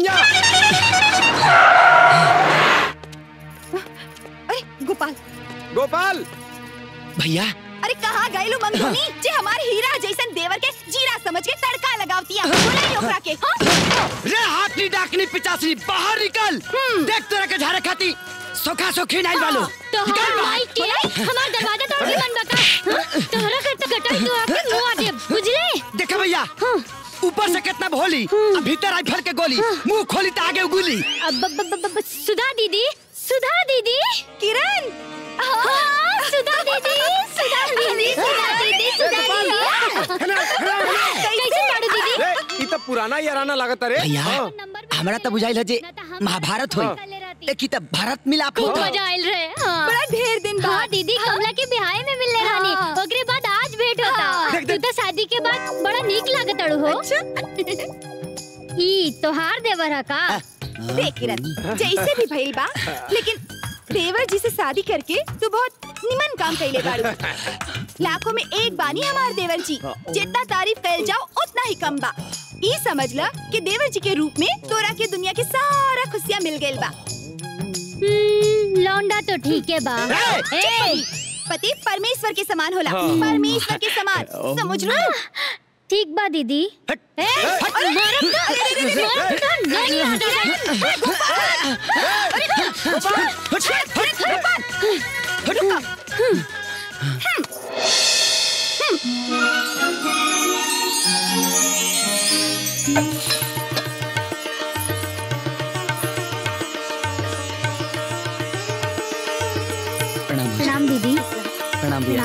अरे गोपाल गोपाल भैया अरे कहाँ गए लो मंगनी जे हमारे हीरा जैसन देवर के जीरा समझ के तड़का लगावतिया बुलाई ओकरा के हां रे हाथनी डाकनी पिचासनी बाहर निकल देख तोरा के झारे खाती सोखा सोखी नहीं वालो तो हमार माई के हमार दरवाजा तोड़ के मन बता हाँ? तोहरा के तो गटाई तो आके मुंह आ दे बुझले देखा भैया ऊपर से कितना भोली अब भीतर आई फल के गोली मुंह खोली तो आगे उगुली अब ब- ब- ब- ब- सुधा दीदी सुधा दीदी किरण हाँ सुधा दीदी सुधा दीदी सुधा दीदी सुधा दीदी कैसे पढ़ू दीदी रे ई तो पुराना याराना लागत रे भैया हाँ। हमरा तो बुझाइल है जे महाभारत होई लेकिन तब भारत मिलाप खूब होता मजा आयल रहे हाँ बड़ा ढेर दिन हाँ बाद दीदी कमला के बिहाय में मिलने रानी हाँ। ओकरे बाद आज भेंट होता तू तो शादी के बाद बड़ा नीक लागत अड़ू हो ई तोहार देवर है का देख किरण जैसे भी भइल बा लेकिन देवर जी से शादी करके तू बहुत निमन काम कैले बाड़ू लाखों में एक बानी हमार देवर जी जितना तारीफ कैल जाओ उतना ही कम बा ई समझ ल कि देवर जी के रूप में तोरा के दुनिया के सारा खुशियाँ मिल गइल बा हम्म, लौंडा तो ठीक है बा ए, पति परमेश्वर के समान होला परमेश्वर के समान समझ लो ठीक बा दीदी ए, मारब का? मारब का? नहीं आता प्रणाम प्रणाम दीदी प्रणाम भैया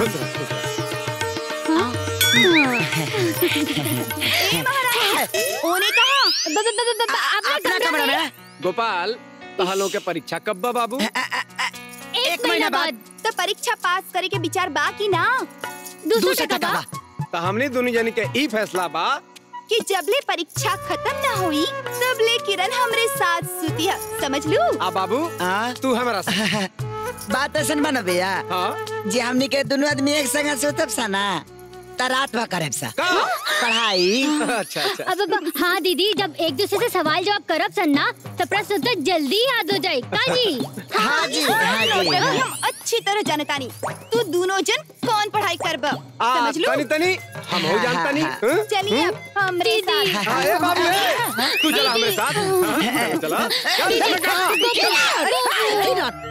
ए महाराज ओने कहा ब- ब- ब- ब- ब- अपना अपना कमरा कमरा में में गोपाल तहलों के परीक्षा कब बा बाबू एक महीना बाद तो परीक्षा पास करे के विचार बा की ना दूसरा टका बा तो हमनी दोनों जनी के ई फैसला बा कि जबले परीक्षा खत्म ना हुई तबले किरण हमरे साथ सुती है समझ लू आ बाबू हाँ? तू हमारा साथ। बात ऐसा बना भैया हाँ जे हमनी के दोनों आदमी एक संग सोतब सा ना त रात भर करे सा का पढ़ाई अच्छा अच्छा अब अब हाँ दीदी जब एक दूसरे से सवाल जवाब करब सन ना तो प्रश्न उत्तर जल्दी याद हो जाए का जी हाँ जी हाँ जी तभी हाँ। हम अच्छी तरह जानतानी तू दोनों जन कौन पढ़ाई करब आ समझ लू तनी तनी हम हो जानता नहीं हाँ? चलिए अब हमरे साथ हाँ, ए बाबू ए, तू चला हमारे साथ हाँ, चला चल, चल, कहाँ?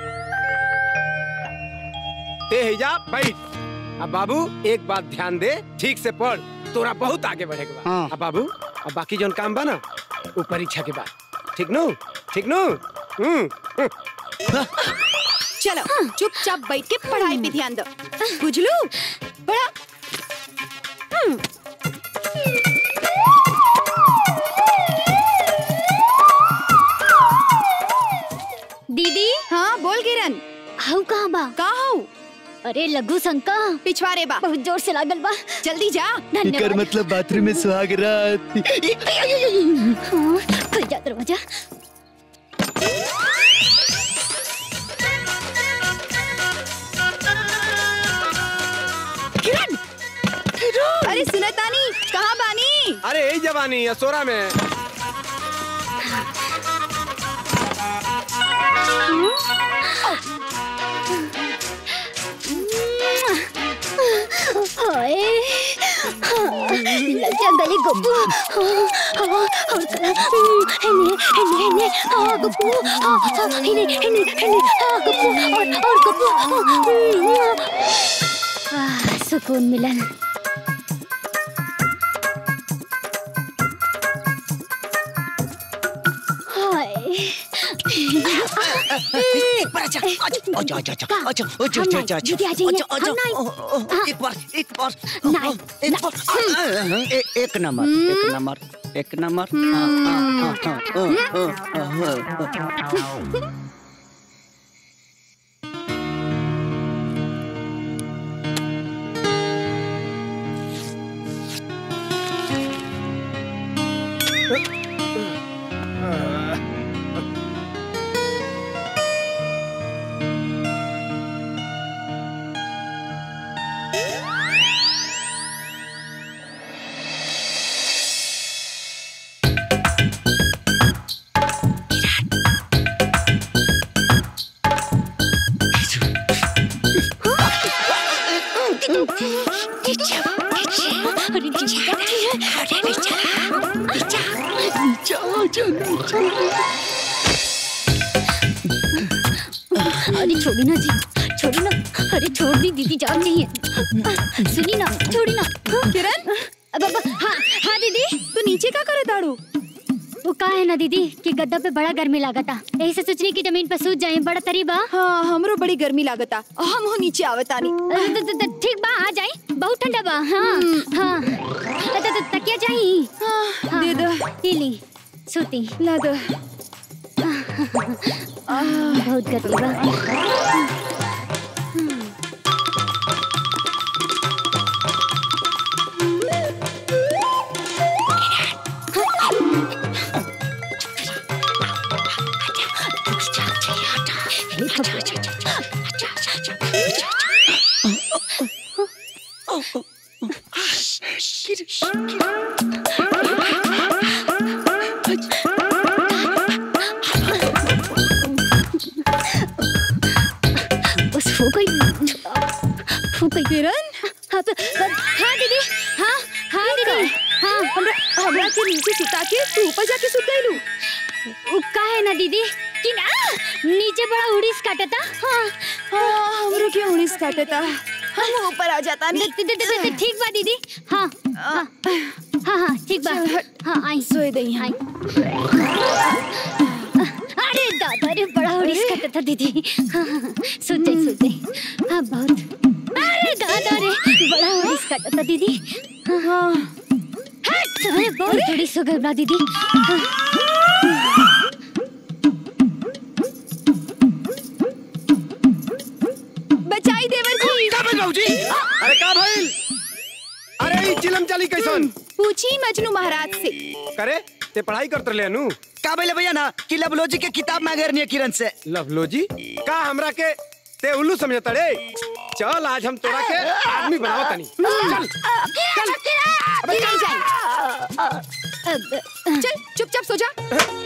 ते है जा बैठ अब बाबू एक बात ध्यान दे ठीक से पढ़ तोरा बहुत आगे बढ़ेगा बा। हाँ। अब बाबू अब बाकी जोन काम बा ना वो परीक्षा के बाद ठीक नो ठीक नो हम्म हम्म। चलो चुपचाप बैठ के पढ़ाई पे ध्यान दो बुझलू पढ़ा दीदी हाँ बोल किरण हाउ कहाँ बा का हो अरे लघु शंका पिछवाड़े बा बहुत जोर से लागल बा जल्दी जा एकर धन्यवाद मतलब बाथरूम में सुहाग रात हाँ, खुल जा दरवाजा अरे सुनतानी कहाँ बानी अरे यही जवानी असोरा में हाय लग जा गले गप्पू और हेने हेने हेने हाँ गप्पू हाँ हाँ हेने हेने हेने हाँ गप्पू और और गप्पू आह, सुकून मिलन हाय एक बार अच्छा अच्छा अच्छा अच्छा अच्छा अच्छा अच्छा हम अच्छा अच्छा नहीं, दीदी आ जाइए, अच्छा हम नहीं। अच्छा एक बार एक बार नहीं, एक बार ए- एक नंबर एक नंबर एक नंबर हाँ, हाँ, हाँ, हाँ, हाँ, हाँ, हाँ, हाँ। अरे छोड़ी ना जी छोड़ी ना अरे छोड़ दी दीदी जान चाहिए सुनी ना छोड़ी ना किरण अब अब हाँ हाँ दीदी तू नीचे का करे दाड़ू वो का है ना दीदी कि गद्दा पे बड़ा गर्मी लागता यही से सोचने की जमीन पर सूझ जाए बड़ा तरीबा हाँ हमरो बड़ी गर्मी लागता हम हो नीचे आवतानी अ, त- त- त- ठीक बा आ जाई बहुत ठंडा बा हाँ हाँ त- त- त- तकिया चाहिए हाँ, दे दो ई ली सूती ला दो बहुत गर्मी बा बस हो गई हो गई किरण हाँ प- प- हाँ दीदी हाँ हाँ दीदी हाँ हमरा हमरा के नीचे सुता के तू ऊपर जाके सुत गइलू उ का है ना दीदी कि ना नीचे बड़ा उड़ीस काटता हाँ हाँ हमरो के उड़ीस काटता हम ऊपर आ जाता द- द- द- द- द- ठीक बा दीदी हाँ हाँ हाँ हाँ ठीक बा हाँ आई सोए दई आई अरे दादा रे बड़ा उड़ीस काटता दीदी हाँ हाँ हाँ, सुत जाई सुत जाई हाँ बहुत अरे दादा रे बड़ा उड़ीस काटता दीदी हाँ हाँ हट अरे बहुत उड़ीस हो गई बा दीदी हाँ। बचाई देवर जी का भइल बाबूजी अरे का भइल अरे ई चिलम चाली कैसन पूछी मजनू महाराज से करे ते पढ़ाई करत रहले नु का बोले भैया ना कि लवलोजी के किताब मांगे रहनी है किरण से लवलोजी का हमरा के ते उल्लू समझता रे चल आज हम तोरा के आदमी बनावत तनी चल अबे नहीं जाए चल चुपचाप सो जा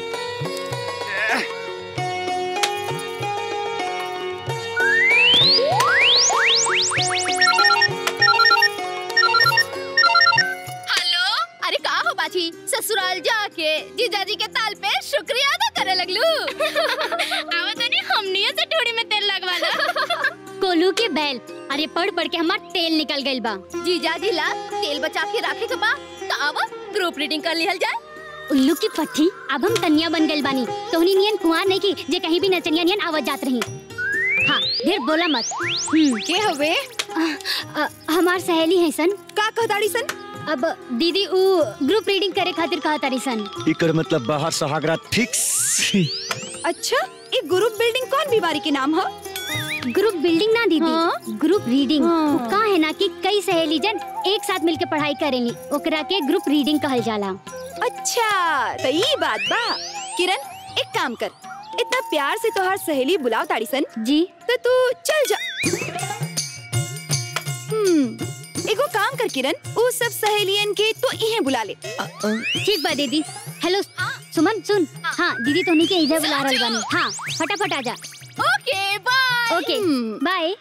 हेलो अरे का हो बाजी ससुराल जाके जीजाजी के ताल पे शुक्रिया अदा करे लगलू आवा तनी हमनियो से ठोड़ी में तेल लगवा ला कोलू के बैल अरे पढ़ पढ़ के हमार तेल निकल गइल बा जीजाजी ला तेल बचा के रखे के बा तो आवा ग्रुप रीडिंग कर लिहल जाए उल्लू की पट्टी अब हम तनिया बन गइल बानी तोहनी नियन कुआर नहीं की जे कहीं भी नचनिया नियन आवत जात रही हाँ ढेर बोला मत हम्म के हवे अ, अ, हमार सहेली है सन का कहताड़ी सन अब दीदी उ ग्रुप रीडिंग करे खातिर कहा तारी सन इकर मतलब बाहर सहागरा फिक्स अच्छा ये ग्रुप बिल्डिंग कौन बीमारी के नाम है ग्रुप बिल्डिंग ना दीदी हाँ? ग्रुप रीडिंग हाँ। उ का है ना कि कई सहेली जन एक साथ मिलके पढ़ाई करेली ओकरा के ग्रुप रीडिंग कहल जाला अच्छा तो ये बात बा किरण एक काम कर इतना प्यार से तोहार सहेली बुलाओ ताड़ी सन जी तो तू चल जा हम्म एगो काम कर किरण वो सब सहेलियन के तो इहे बुला ले ठीक बा दीदी हेलो सुमन सुन हाँ दीदी तोनी के इधर बुला रहल बानी हाँ फटाफट आ जा ओके बाय ओके बाय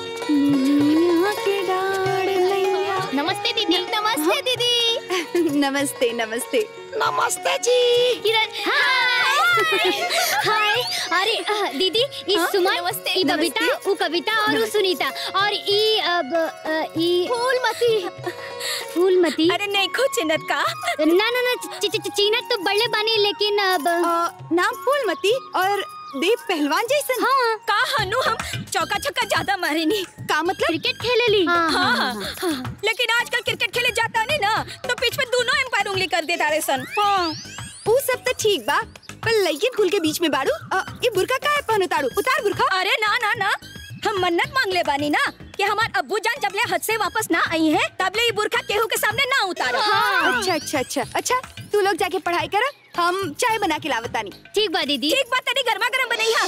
नमस्ते दीदी नमस्ते दीदी नमस्ते नमस्ते नमस्ते जी किरण हाय हाय अरे अ, दीदी ई हाँ, सुमन नमस्ते, ई बबीता नमस्ते। ऊ कविता और ऊ सुनीता और ई अब अ, ई फूलमती फूलमती अरे नहीं खो चिन्हत का ना ना ना ची- ची- ची- चीनत तो बड़े बानी लेकिन अब अ, नाम फूलमती और देव पहलवान जैसन हाँ का हनु हम चौका छक्का ज्यादा मारे नहीं का मतलब क्रिकेट खेले ली हाँ, हाँ, हाँ, हाँ, हाँ। लेकिन आजकल क्रिकेट खेले जाता नहीं ना तो बीच में दोनों एम्पायर उंगली कर देता रे सन हाँ वो सब तो ठीक बा पर लइकिन कुल के बीच में बाड़ू अ, ये बुरका काहे पहनो ताड़ू उतार बुरका अरे ना ना ना हम मन्नत मांग ले बानी ना कि हमार अब्बू जान जब ले हद से वापस ना आई है तब ले ये बुरखा केहू के सामने ना उतारो अच्छा अच्छा अच्छा अच्छा तू लोग जाके पढ़ाई कर हम चाय बना के लावतानी ठीक बा दीदी ठीक बात तेरी गर्मा गर्म बनैया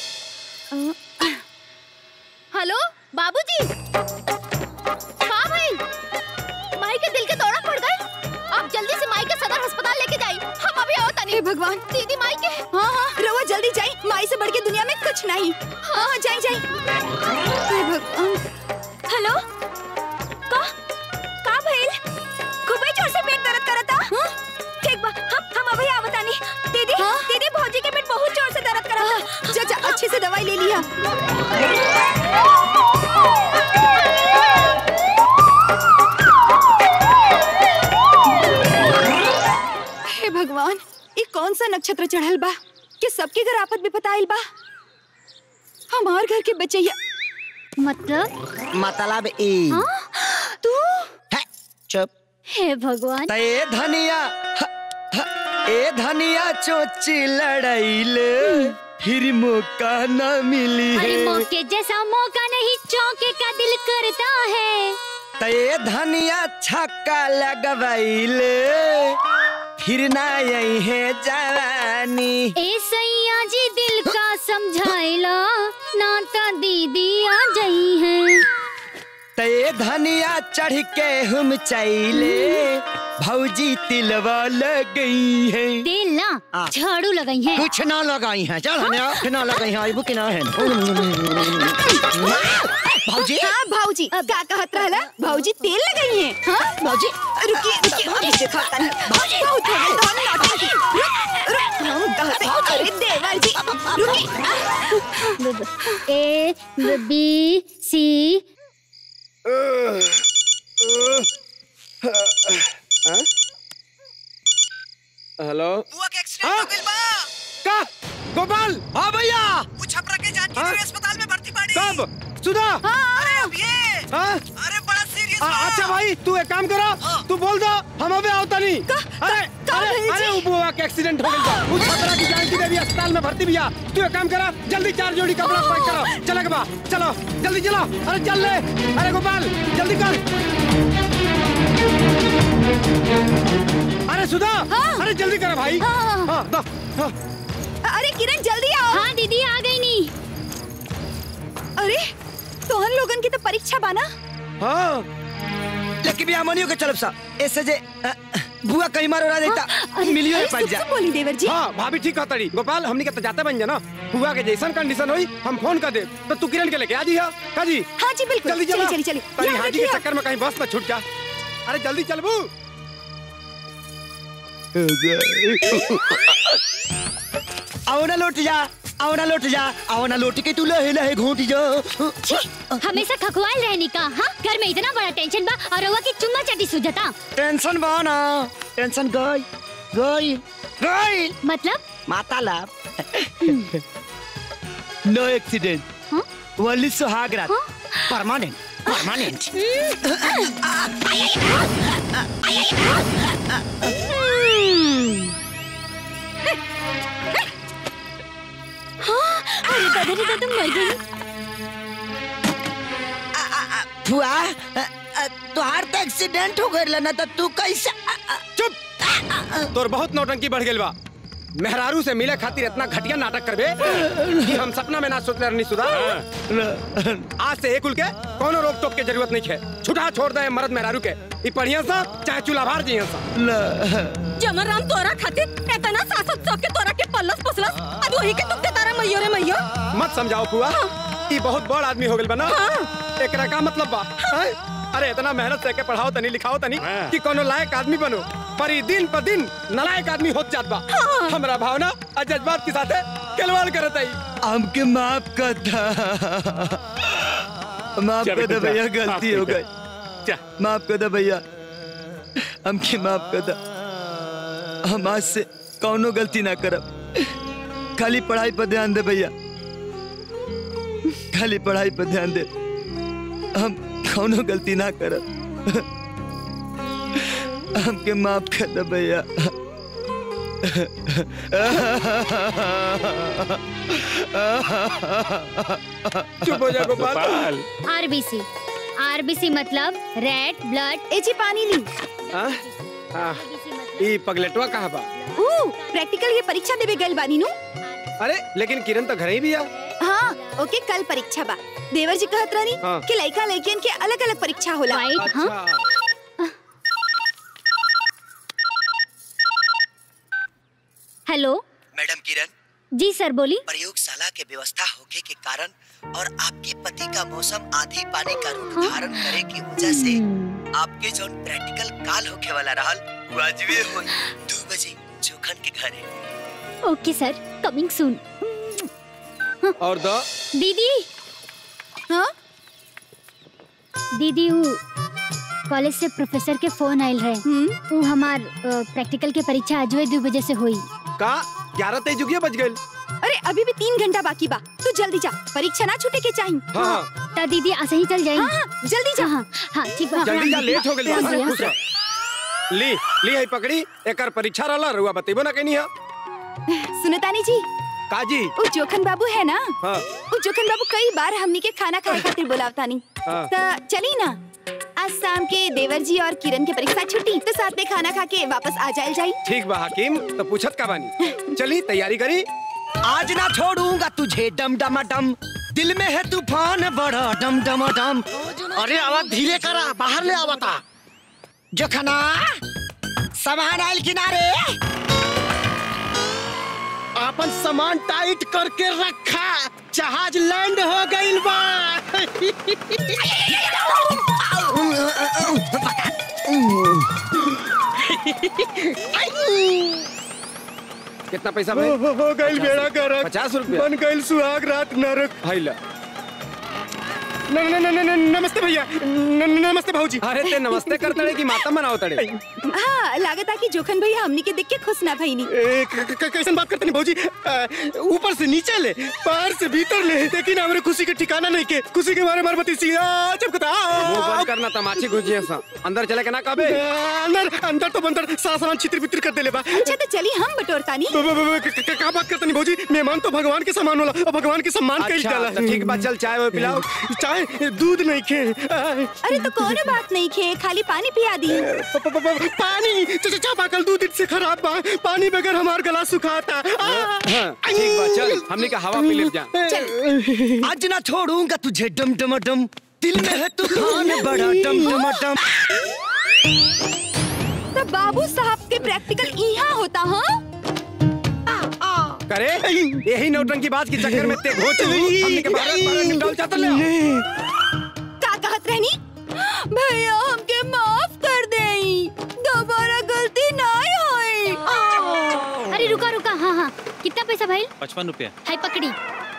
हेलो बाबूजी का भाई माई के दिल के दौरा पड़ गए आप जल्दी से माई के सदर अस्पताल लेके जाइए हम अभी आओ तनी हे भगवान दीदी माई के हाँ हाँ रवा जल्दी जाई माई से बढ़ के दुनिया में कुछ नहीं हाँ हाँ जाई जाई हे भगवान हेलो का का भइल खूबे जोर से पेट दर्द करता हाँ? ठीक बा हम हम अभी आवतानी दीदी हाँ? दीदी भौजी के पेट बहुत जोर से दर्द करता जा जा अच्छे से दवाई ले लिया हे भगवान ये कौन सा नक्षत्र चढ़ल बा कि सबके घर आफत भी पताइल बा हमार घर के बचैया मतलब मतलब ई तू है, चुप हे भगवान त ए धनिया ह, ह, ए धनिया चोची लड़ाइले फिर मौका न मिली अरे है मौके जैसा मौका नहीं चौके का दिल करता है त ए धनिया छक्का लगवाइले फिर ना यही है जवानी ए सैया जी दिल का समझाइला नाता दीदी आ जाई है त ए धनिया चढ़ के हम चैले भौजी तिलवा लग है तेल ना आ। झाड़ू लगाई है कुछ ना लगाई है चल हनिया कुछ ना लगाई है आइबू कि ना है भौजी हाँ भाऊजी का कहत रहला भाऊजी तेल लगाई है हाँ भाऊजी रुकिए रुकिए अभी देखा तनी भाऊजी बहुत हो गया तोहने नौटंकी रुक रुक हम कहते अरे देवर जी रुकिए ए ब- बी सी हेलो बुआ के एक्सीडेंट हो गइल बा का गोपाल हां भैया हाँ? छपरा के जानकी देवी अस्पताल में भर्ती पड़ी कब सुधा अरे अब ये हाँ? अरे बड़ा सीरियस आ, अच्छा भाई तू एक काम करो तू बोल दो हम अबे आवता नहीं अरे अरे अरे वो बुआ के एक्सीडेंट हो गया वो छपरा की जानकी देवी अस्पताल में भर्ती भैया तू एक काम करो जल्दी चार जोड़ी कपड़ा पैक करो चलो के बा चलो जल्दी चलो अरे चल ले अरे गोपाल जल्दी कर अरे सुधा अरे जल्दी करो भाई हाँ, हाँ, दो, हाँ। अरे किरण जल्दी आओ हाँ दीदी आ गई नी अरे तोहन लोगन की तो परीक्षा बाना हाँ लेकिन भी अमनियो के चलब सा ऐसे जे अ, बुआ कहीं मारो रहा देता मिलियो अरे पड़ सुन जा सुन बोली देवर जी हाँ भाभी ठीक कहतड़ी गोपाल हमनी के तो जाते बन जाना हुआ के जैसन कंडीशन हुई हम फोन कर दे तो तू किरण के लेके आ जी हा का जी हाँ जी बिल्कुल जल्दी चली चलो चली चली तारी याद हाजी के रखिए। चक्कर में कहीं बस ना छूट जा अरे जल्दी चल बू आओ ना लौट जा आओ ना लौट जा आओ ना लौट के तू लहे लहे घोट जा छी, हमेशा खखवाल रहनी का हाँ घर में इतना बड़ा टेंशन बा और रउआ की चुम्मा चाटी सुझता टेंशन बा ना टेंशन गई गई गई मतलब माता लाभ नो एक्सीडेंट हाँ? ओनली सुहाग रात परमानेंट परमानेंट हाँ, अरे दादा रे दादा मर गई फुआ अ, अ, तुहार तो एक्सीडेंट हो गइल ना तो तू कैसे अ, अ, चुप तोर बहुत नौटंकी बढ़ गेल बा मेहरारू से मिले खातिर इतना घटिया नाटक करबे कि हम सपना में ना सोच रहनी सुधा आज से एक उल के कोनो रोक टोक के जरूरत नहीं है छुटा छोड़ दे मर्द मेहरारू के ई पढ़िया सा चाहे चूल्हा भार जिया सा जमराम तोरा खातिर इतना सासत सब के तोरा के पल्लस पसलस अब वही के तुम तारा मैयो रे मैयो मत समझाओ पुआ ई बहुत बड़ आदमी हो गइल बना एकरा का मतलब बा हैं? अरे इतना मेहनत से के पढ़ाओ तनी लिखाओ तनी कि कोनो लायक आदमी बनो पर ई दिन पर दिन नलायक आदमी होत जात बा हमरा भावना और जज्बात के साथे खिलवाड़ करत आई हमके माफ कर दा माफ चल कर दे बेटा, भैया माफ गलती हो कर गई माफ कर दे भैया हमके माफ कर दा हम आज से कौनो गलती ना करब खाली पढ़ाई पर ध्यान दे भैया खाली पढ़ाई पर ध्यान दे हम कौनो गलती ना करब हमके माफ कर दे भैया चुप हो जा गोपाल आरबीसी आरबीसी मतलब रेड ब्लड एजी पानी ली आ? आ, ई पगलेटवा कहाँ बा ऊ प्रैक्टिकल ये परीक्षा देवे गइल बानी नु अरे लेकिन किरण तो घर ही भी आ हाँ ओके कल परीक्षा बा देवर जी कहत रहनी हाँ। कि लड़का लड़कियन के अलग अलग परीक्षा होला अच्छा हेलो मैडम किरण जी सर बोली प्रयोगशाला के व्यवस्था होने के कारण और आपके पति का मौसम आधी पानी का रूप धारण करे की वजह से आपके जो प्रैक्टिकल काल होके वाला रहल वो अजवे हो दो बजे जोखन के घरे ओके सर कमिंग सून और दो दीदी हाँ दीदी वो कॉलेज से प्रोफेसर के फोन आयल रहे वो हमार अ, प्रैक्टिकल के परीक्षा आज दो बजे से हुई का ग्यारह तेईस जुगिया बज गए अरे अभी भी तीन घंटा बाकी बा तू जल्दी जा परीक्षा ना छूटे के चाहिए हाँ ता दीदी ऐसे ही चल जाए हाँ, हाँ, जल्दी जा हाँ हाँ ठीक बा जल्दी जा लेट हो गइल खुश बा रहिए। खुश रह। ली ली है पकड़ी एकर परीक्षा रहला रुआ बतेबो ना कहनी है सुनतानी जी काजी वो जोखन बाबू है ना हाँ वो जोखन बाबू कई बार हमनी के खाना खाए खातिर बुलावतानी हाँ। त चली ना आज शाम के देवर जी और किरण के परीक्षा छुट्टी तो साथ में खाना खा के वापस आ जाए जाई ठीक बा हकीम तो पूछत का बानी चली तैयारी करी आज ना छोड़ूंगा तुझे डम डम डम दिल में है तूफान बड़ा डम डम डम अरे आवाज धीरे करा बाहर ले आवता जोखना सामान आयल किनारे अपन सामान टाइट करके रखा जहाज लैंड हो गइल बा कितना पैसा भाई हो हो गइल बेड़ा गरक पचास रुपया बन गइल सुहाग रात नरक भाई ला न न न न न- नमस्ते भैया न- न- नमस्ते भाऊजी अरे ते नमस्ते करते रहे कि माता मनाओ तड़े हाँ लागत कि जोखन भैया हमनी के देख के खुश ना भईनी ए, क- क- कैसन बात करते नहीं भाऊजी अ, ऊपर से नीचे ले बाहर से भीतर ले लेकिन हमारे खुशी के ठिकाना नहीं के खुशी के मारे मारबती सिया चमकता मुंह बंद करना तमाची घुसिया सा अंदर चले के ना कबे अंदर अंदर तो बंदर सारा सामान छितर बितर कर देले बा अच्छा तो चली हम बटोरतानी ब- ब- ब- क- क- का बात करते नहीं भाऊजी मेहमान तो भगवान के समान होला और भगवान के सम्मान कइल अच्छा जाला तो ठीक बा चल चाय वो पिलाओ चाय दूध नहीं खे अरे तो कोनो बात नहीं खे खाली पानी पिया दी प- प- प- पानी च- च- चापा कल दूध से खराब बा पानी बगैर हमार गला सुखाता हाँ, ठीक बा चल हमने का हवा पी ले जा आज ना छोड़ूंगा तुझे डम डम डम दिल में है तूफान बड़ा डम डम डम तो बाबू साहब के प्रैक्टिकल यहाँ होता हाँ करे यही नौटंकी बात के चक्कर में ते घोच ली हमने के बारह बारह निकाल जाता ले का कहत रहनी भैया हमके माफ कर देई दोबारा गलती ना होई अरे रुका रुका हाँ हाँ कितना पैसा भाई पचपन रुपया हाय पकड़ी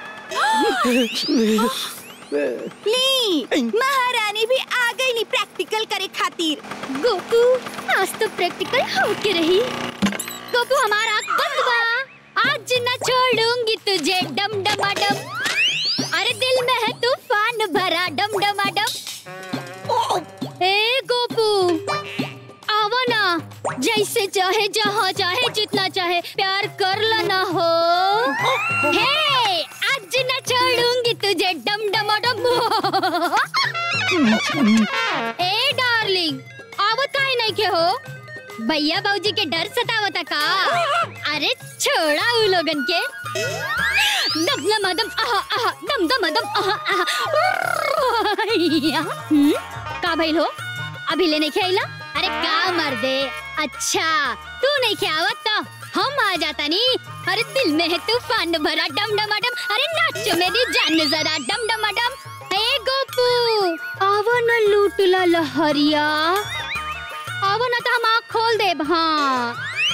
ली महारानी भी आ गई नी प्रैक्टिकल करे खातिर गोपू आज तो प्रैक्टिकल होके रही गोपू हमारा आँख बंद बा आज न छोड़ूंगी तुझे डम डमा डम अरे दिल में है तूफान भरा डम डमा डम ए गोपू आवो ना जैसे चाहे जहाँ चाहे जितना चाहे प्यार कर लो ना हो हे आज न छोड़ूंगी तुझे डम डमा डम ए डार्लिंग आवत काहे नहीं के हो भैया बाबूजी के डर सतावता का अरे छोड़ा उ लोगन के दम दम दम आहा आहा दम दम दम आहा आहा या, हम्म, का भइल हो अभी ले नहीं खेला अरे का मर दे अच्छा तू नहीं खेवत तो हम आ जाता नी अरे दिल में है तूफान भरा डम डमाडम अरे नाचो मेरी जान जरा डम डमाडम ए गोपू आवो न लूटला लहरिया आवो न तो हम आँख खोल देब हाँ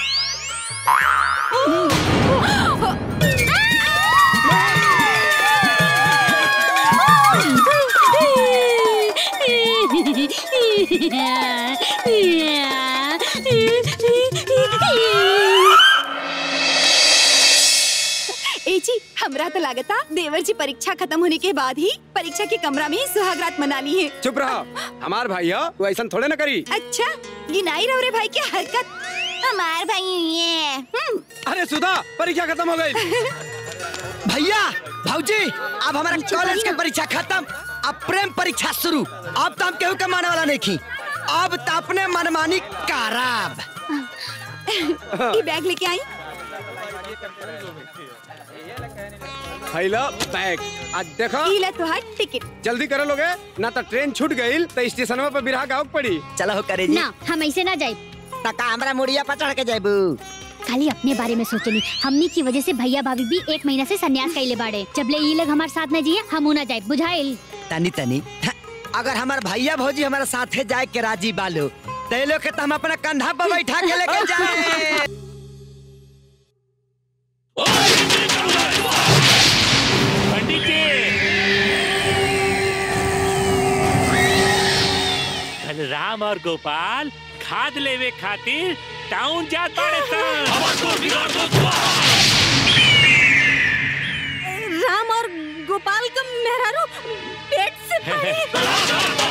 ए जी हमरा तो लागता देवर जी परीक्षा खत्म होने के बाद ही परीक्षा के कमरा में ही सुहागरात मना ली है चुप रहो हमार भाई हो तू ऐसा थोड़े ना करी अच्छा गिनाई रहो रे भाई की हरकत हमार भाई ये हम्म, अरे सुधा परीक्षा खत्म हो गई भैया भाऊजी अब हमारा कॉलेज के परीक्षा खत्म अब प्रेम परीक्षा शुरू अब तो हम केहू के माने वाला नहीं खी अब तो अपने मनमानी कराब ये बैग लेके आई फैलो बैग आज देखो इला तुहार टिकट जल्दी करे लोगे ना तो ट्रेन छूट गई तो स्टेशन पर बिरहा गाँव पड़ी चलो हो करे ना हम ऐसे ना जाए तका हमरा मुड़िया पर चढ़ के जाबू खाली अपने बारे में सोचनी हमनी की वजह से भैया भाभी भी एक महीना से संन्यास कैले बाड़े जब ले ये लोग हमारे साथ न जिए हम ना जाए बुझाइल तनी तनी हाँ, अगर हमार भैया भौजी हमारे साथे जाए के राजी बालो ते लोग के तो हम अपना कंधा पर बैठा के लेके जाए पंडित जी कल राम और गोपाल खाद लेवे खातिर टाउन जा पड़े राम और गोपाल का मेहरारू पेट से पड़े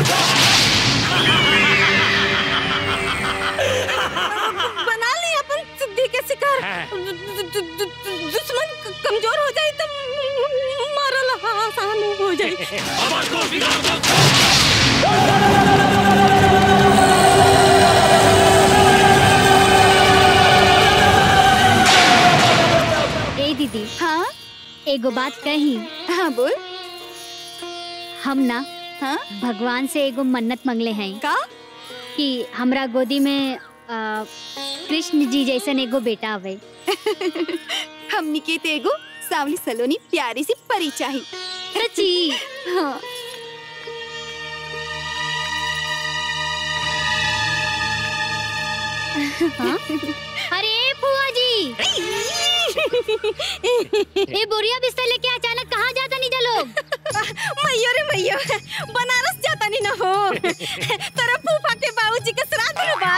बना ली अपन सिद्धि के शिकार दु- दु- दु- दु- दुश्मन क- कमजोर हो जाए तो मारल आसान हो जाए ए दीदी हाँ एगो बात कही हाँ बोल हम ना हाँ भगवान से एगो मन्नत मंगले हैं का कि हमरा गोदी में आ, कृष्ण जी जैसन एगो बेटा आवे हमनी के ते एगो सावली सलोनी प्यारी सी परी चाही सच्ची हाँ हाँ? अरे फुआ जी ये बोरिया बिस्तर लेके अचानक कहाँ जाता नीजा लोग मैयो रे मैयो बनारस जाता नहीं ना हो तेरा फूफा के बाबूजी के श्राद्ध में बा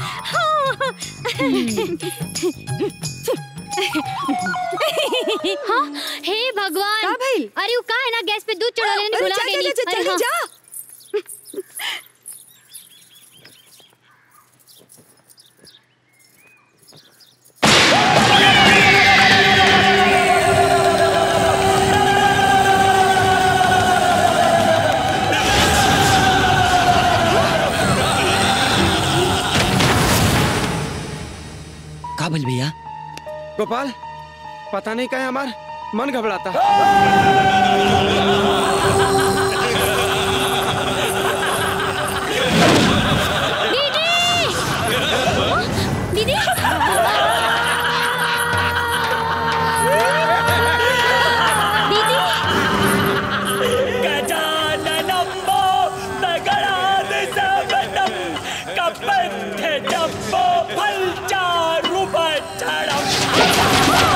हाँ हे भगवान का भइल? अरे वो का है ना गैस पे दूध चढ़ा लेने अरे भुला जा, गई जा, जा, अरे जल्दी हाँ। जा का बोल भैया गोपाल पता नहीं क्या है हमार मन घबराता दीदी दीदी गजाननम्बो दगडादिसवनं कपन्थजम्बो फलचारुपचरम्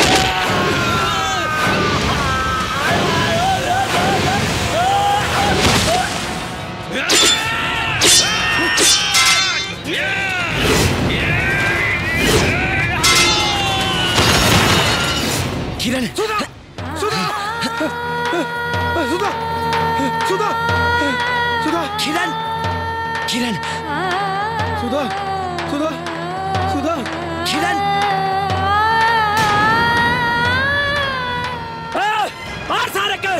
Ah! किरण सुधा सुधा सुधा सुधा सुधा किरण किरण सुधा सुधा सुधा किरण और सारे के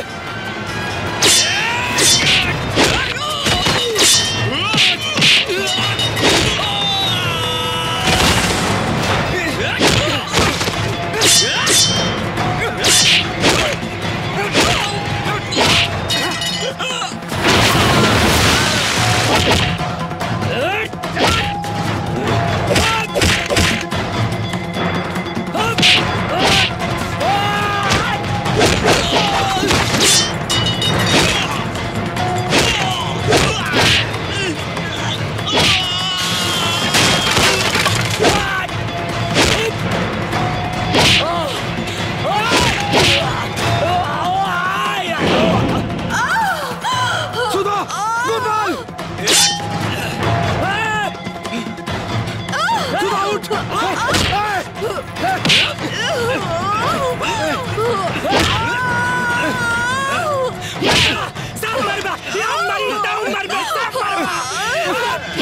सुधा गोपाल सुधा उठ सब मरबा या मरी डाउन मरबा सब मरबा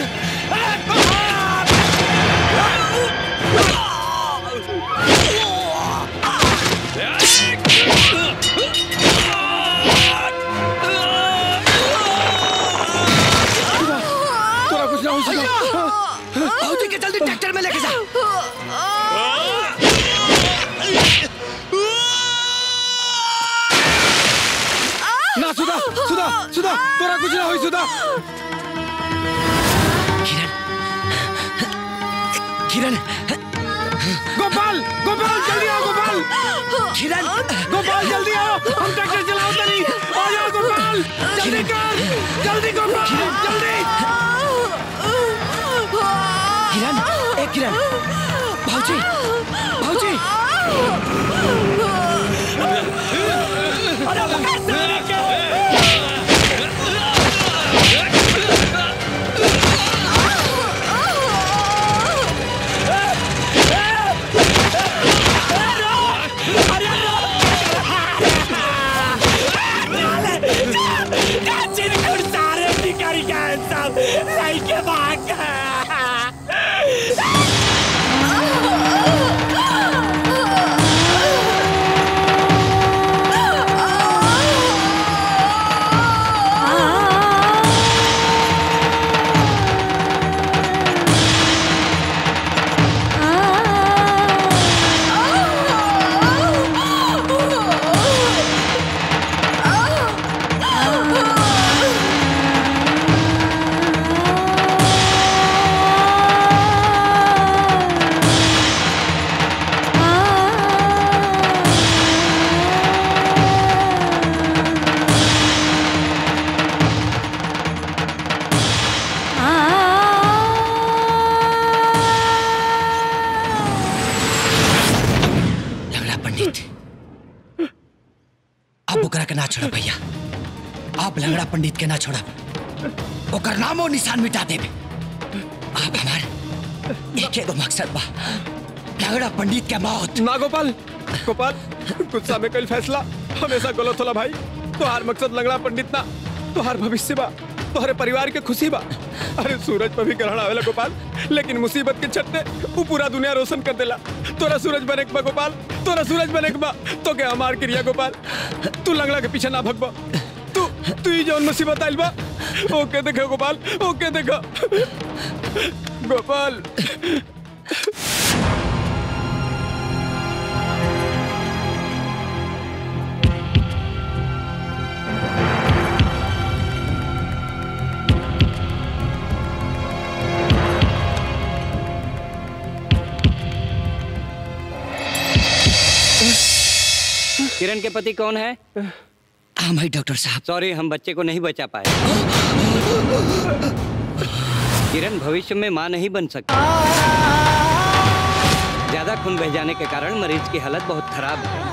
तोरा कुछ ना हो सुधा भाजी के जल्दी ट्रैक्टर में लेके जा ना सुधा सुधा सुधा तोरा कुछ ना हो सुधा किरण गोपाल गोपाल जल्दी आओ गोपाल किरण गोपाल जल्दी आओ हम ट्रैक्टर चलाओ तनी आ जाओ गोपाल जल्दी कर जल्दी गोपाल जल्दी किरण ए किरण भाजी भाजी अरे पकड़ सारे के सारे भिखारी गए सब लेके भाग लंगड़ा पंडित अब ओकरा के ना छोड़ भैया आप लंगड़ा पंडित के ना छोड़ा ओकर नामो निशान मिटा देबे आप हमार एक एगो मकसद बा लंगड़ा पंडित के मौत ना गोपाल गोपाल गुस्सा में कल फैसला हमेशा गलत होला भाई तोहार मकसद लंगड़ा पंडित ना तोहार भविष्य बा तोहरे परिवार के खुशी बा अरे सूरज पर भी ग्रहण आवेला गोपाल लेकिन मुसीबत के छट्टे वो पूरा दुनिया रोशन कर देला तोरा सूरज बने के बा गोपाल तोरा सूरज बने के बा तो के हमार क्रिया गोपाल तू लंगड़ा के पीछे ना भगबा तू तू ही जौन मुसीबत आइल बा ओके देखो गोपाल ओके देखो गोपाल किरण के पति कौन है हम है डॉक्टर साहब सॉरी हम बच्चे को नहीं बचा पाए किरण भविष्य में मां नहीं बन सकती ज्यादा खून बह जाने के कारण मरीज की हालत बहुत खराब है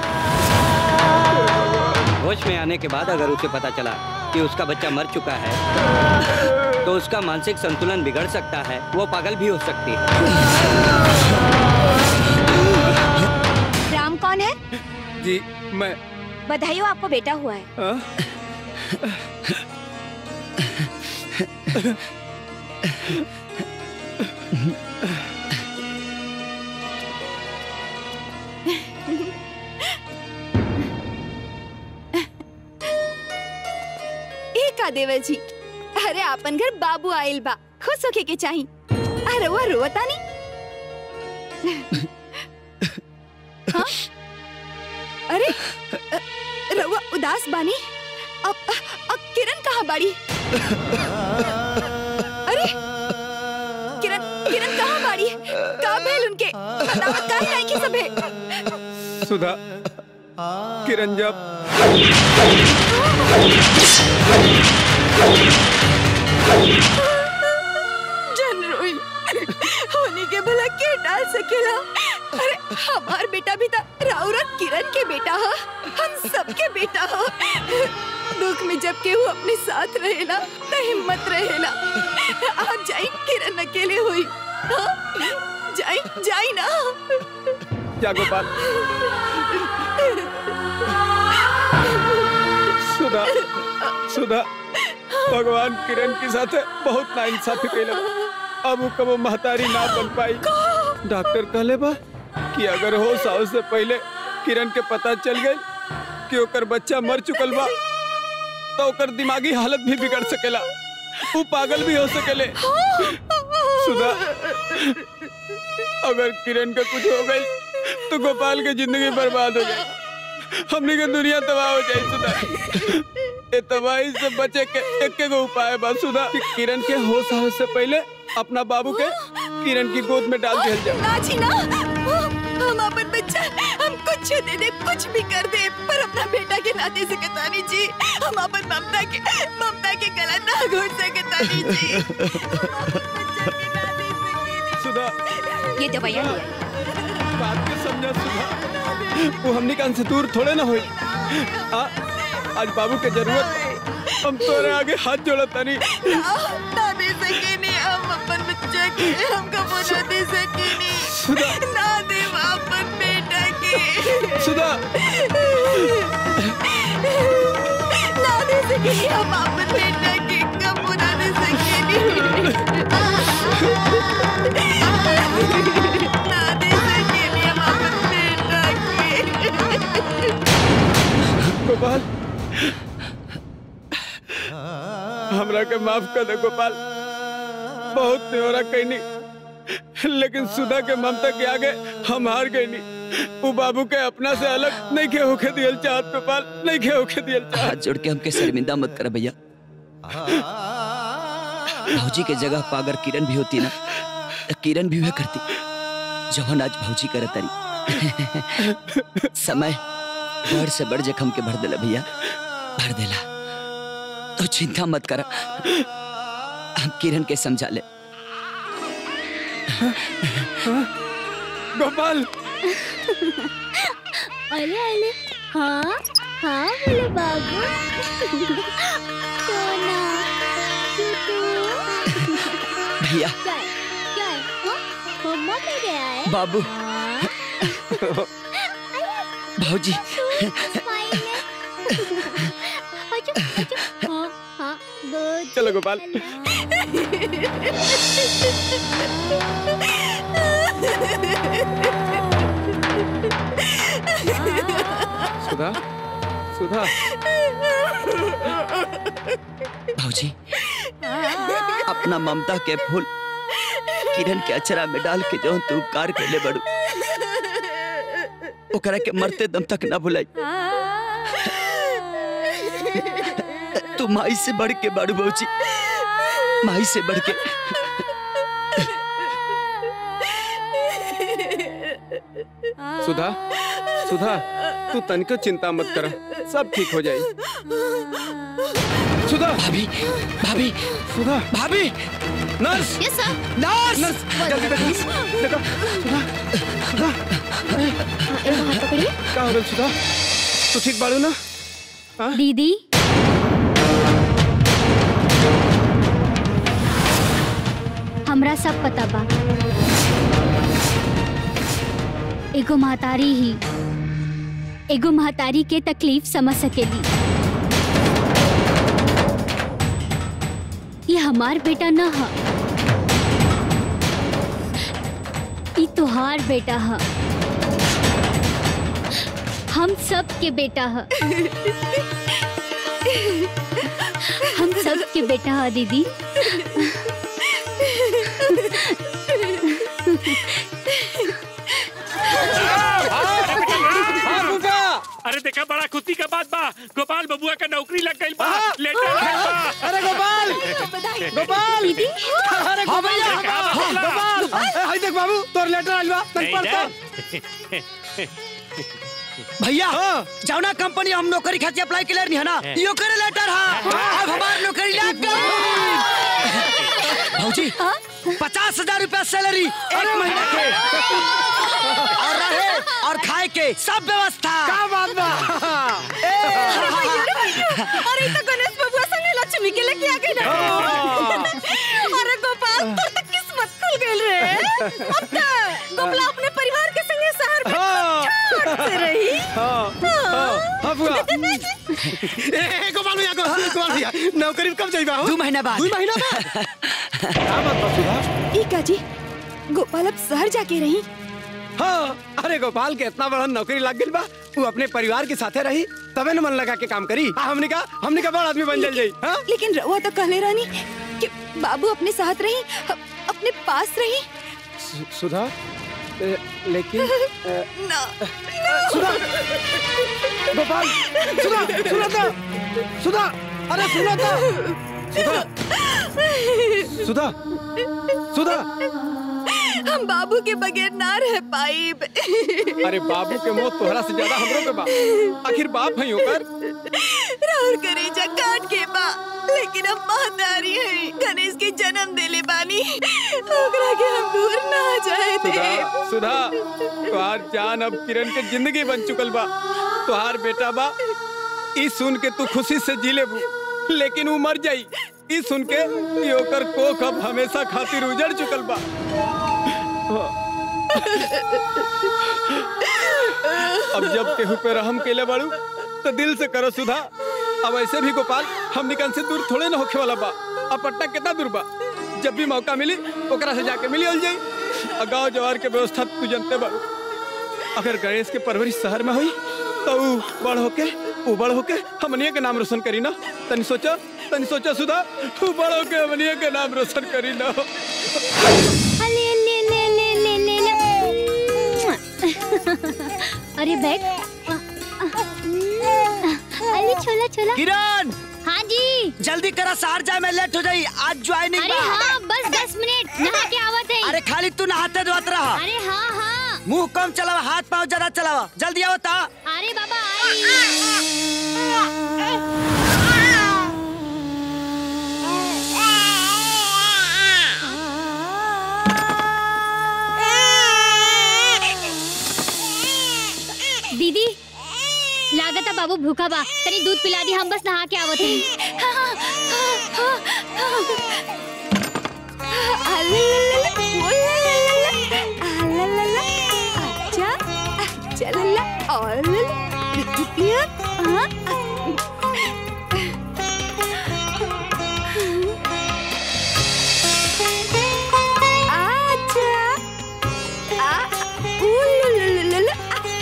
होश में आने के बाद अगर उसे पता चला कि उसका बच्चा मर चुका है तो उसका मानसिक संतुलन बिगड़ सकता है वो पागल भी हो सकती है राम कौन है जी मैं बधाई हो आपको बेटा हुआ है हाँ? ए का देवर जी अरे आपन घर बाबू आइल बा खुश होके के चाही अरे वो रोता नहीं हाँ? अरे अ, रउआ उदास बानी अब अब किरण कहाँ बाड़ी अरे किरण किरण कहाँ बाड़ी का भेल उनके बतावत काहे नहीं की सबे सुधा किरण जब जन रोई होने के भला के डाल सकेला अरे हमार बेटा भी था राउरा किरण के बेटा हा हम सबके बेटा हा दुख में जब केहू अपने साथ रहेला त हिम्मत रहेला आप जाई किरण अकेले हुई हाँ? जाई जाई ना क्या गोपाल सुधा सुधा भगवान किरण के साथ बहुत ना इंसाफी कैले बा। अब उ कबो महतारी ना बन पाई डॉक्टर कहले बा कि अगर हो साव से पहले किरण के पता चल गई कि ओकर बच्चा मर चुकल बा तो ओकर दिमागी हालत भी बिगड़ सकेला वो पागल भी हो सकेले सुधा अगर किरण का कुछ हो गई तो गोपाल की जिंदगी बर्बाद हो जाए हमने के दुनिया तबाह हो जाए सुधा ये तबाही से बचे के एक एक उपाय बा सुधा कि किरण के होश आवे से पहले अपना बाबू के किरण की गोद में डाल दिया जाए ना जी ना हम अपन बच्चा हम कुछ दे दे कुछ भी कर दे पर अपना बेटा के ना दे सकतानी जी हम अपन ममता के ममता के गला ना घोट सकतानी जी सुधा ये दवाइयाँ ले बात के समझा सुधा वो हमने कान से दूर थोड़े ना हुई आ, आज बाबू के जरूरत बा। हम तोरे आगे हाथ जोड़ा तनी ना ना दे सके नहीं हम अपन बच्चा के हम कबो ना दे सके सुधा। नहीं ना दे अपन बेटा के सुधा ना दे सके नहीं हम अपन बेटा के कबो ना दे सके नहीं ना दे सके नहीं हम अपन बेटा के गोपाल हमरा के माफ कर दे गोपाल बहुत न्योरा कहनी लेकिन सुधा के ममता के आगे हम हार गए नहीं वो बाबू के अपना से अलग नहीं के होके दियल चाहत गोपाल नहीं के होके दियल चाहत हाथ जोड़ के हमके शर्मिंदा मत कर भैया भौजी के जगह पर अगर किरण भी होती ना तो किरण भी वह करती जवन आज भौजी करत तारी समय बड़ से बड़ जखम के भर देला भैया भर देला तो चिंता मत कर हम किरण के समझा ले गोपाल अरे अरे हाँ हाँ बोले बाबू सोना टूटू भैया क्या है क्या है हाँ? मम्मा में गया है बाबू भौजी स्माइल है अच्छा अच्छा हाँ हाँ गुड चलो गोपाल सुधा सुधा भौजी अपना ममता के फूल किरण के अचरा में डाल के जो तू उपकार कैले बड़ू ओकरा के मरते दम तक ना भुलाई तू माई से बढ़ के बड़ू भौजी माई से बढ़ के सुधा सुधा तू तनिको चिंता मत कर सब ठीक हो जाए सुधा भाभी भाभी सुधा भाभी nurse yes sir nurse nurse जल्दी देखो देखो सुधा सुधा का हो गइल सुधा तू ठीक बाड़ू ना हाँ? दीदी हमरा सब पता बा एगो महतारी ही एगो महतारी के तकलीफ समझ सकेली ये हमार बेटा न ह ई तोहार बेटा ह हम सब के बेटा ह हम सब के बेटा ह दीदी अरे देखा बड़ा खुशी का बात बा गोपाल बबुआ का नौकरी लग गई बा लेटर आइल बा अरे गोपाल गोपाल अरे हाँ गोपाल भैया, हाँ, हाँ, गोपाल ए, हाय देख बाबू तोर लेटर आइल बा तन नहीं पढ़ ना। तो भैया जौना कंपनी हम नौकरी खातिर अप्लाई के लिए है ना हाँ। यो करे लेटर हा अब हमार नौकरी लग गई भौजी पचास हजार रूपया सैलरी एक महीना के और रहे और खाए के सब व्यवस्था का बात बा अरे तो गणेश बबुआ संगे लक्ष्मी के लेके आ गई ना अरे गोपाल तोर तो किस्मत खुल गइल रे अब तो गोपला अपने परिवार के संगे शहर में ठाट से रही हाँ हाँ हाँ बुआ ए ए, गोपाल भैया गो- गोपाल भैया नौकरी कब जाइबा हो दो महीना बाद दो महीना बाद का बात बा सुधा ई का जी गोपाल अब शहर जाके रही हाँ अरे गोपाल के इतना बड़ा नौकरी लग गई बा वो अपने परिवार के साथे रही तबे न मन लगा के काम करी आ, हमने का हमने का बड़ा आदमी बन जल जाई हाँ लेकिन रहुआ तो कहले रानी कि बाबू अपने साथ रही अ- अपने पास रही सु- सुधा ए, लेकिन ए, ना सुधा गोपाल सुधा सुना था सुधा अरे सुना था सुधा सुधा सुधा हम बाबू के बगैर ना रह पाई अरे बाबू के मौत तोहरा से ज्यादा हमरो के बा आखिर बाप है होकर राहुल करेजा काट के बा लेकिन अब महतारी है गणेश के जन्म देले बानी ओकरा के हम दूर ना जाए दे सुधा सुधा तुहार जान अब किरण के जिंदगी बन चुकल बा तुहार बेटा बा ई सुन के तू खुशी से जी लेबू लेकिन वो मर जाई ई सुन के कि ओकर कोख अब हमेशा खातिर उजड़ चुकल बा अब जब केहू पे रहम केले बाड़ू तो दिल से करो सुधा अब ऐसे भी गोपाल हम निकल से दूर थोड़े ना होखे वाला बा अब पटना कितना दूर बा जब भी मौका मिली ओकरा से जाके मिली जाई और गांव जवार के व्यवस्था तू जानते बाड़ू अगर गणेश के परवरिश शहर में हुई तो ऊ बड़ होके ऊ बड़ होके हमनिया के नाम रोशन करी ना तनी सोचा तनी सोचा सुधा ऊ बड़ होके हमनिया के नाम रोशन करी ना ले ले ले ले ले ले ले अरे बैग अरे छोला छोला किरण हाँ जी जल्दी करा शहर जाए मैं लेट हो जाई आज ज्वाइनिंग अरे हाँ बस दस मिनट नहा के आवत है अरे खाली तू नहाते धोत रहा अरे हाँ हाँ मुंह कम चलावा हाथ पाँव ज्यादा चलावा जल्दी आओ ता अरे बाबा आई दीदी लागत बाबू भूखा बा तनी दूध पिला दी हम बस नहा के आवत है अच्छा अच्छा लल्ला और लल्ला हाँ अच्छा आ ऊ लल्ला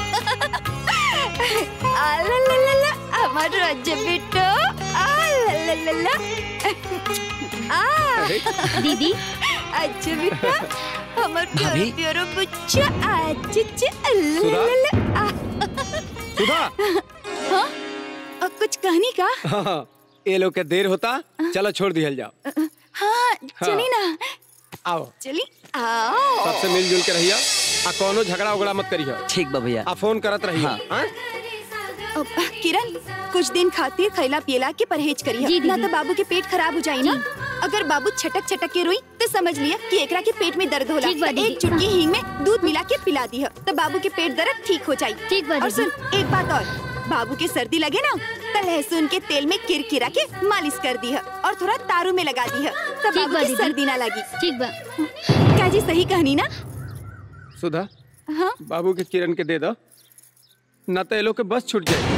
आ लल्ला আমার রাজ্য বিট্টু আ লল্লা आ दीदी अच्छा बेटा আমার भाभी? प्यारो प्यारो बच्चा अच्छा सुधा? लल्ला सुधा हाँ अब कुछ कहनी का हाँ, ये लोग के देर होता चलो छोड़ दिया जाओ हाँ चली ना आओ चली आओ सबसे मिलजुल के रहिया आ कोनो झगड़ा उगड़ा मत करियो ठीक बा भैया आ फोन करत रहिया हाँ? अब, किरण कुछ दिन खातिर खैला पियला के परहेज करिए ना तो बाबू के पेट खराब हो जाई ना अगर बाबू छटक छटक के रोई तो समझ लिया कि एकरा के पेट में दर्द होला ठीक बा तो दीदी। एक चुटकी हींग में दूध मिला के पिला दी है तो बाबू के पेट दर्द ठीक हो जाई ठीक बा और दीदी। सुन एक बात और बाबू के सर्दी लगे ना तो लहसुन के तेल में किरकिरा के मालिश कर दी है और थोड़ा तारू में लगा दी है तो ठीक बाबू बा की दीदी। सर्दी ना लगी ठीक बा काजी सही कहनी ना सुधा हाँ बाबू के किरण के दे दो न तो ये लोग के बस छूट जाए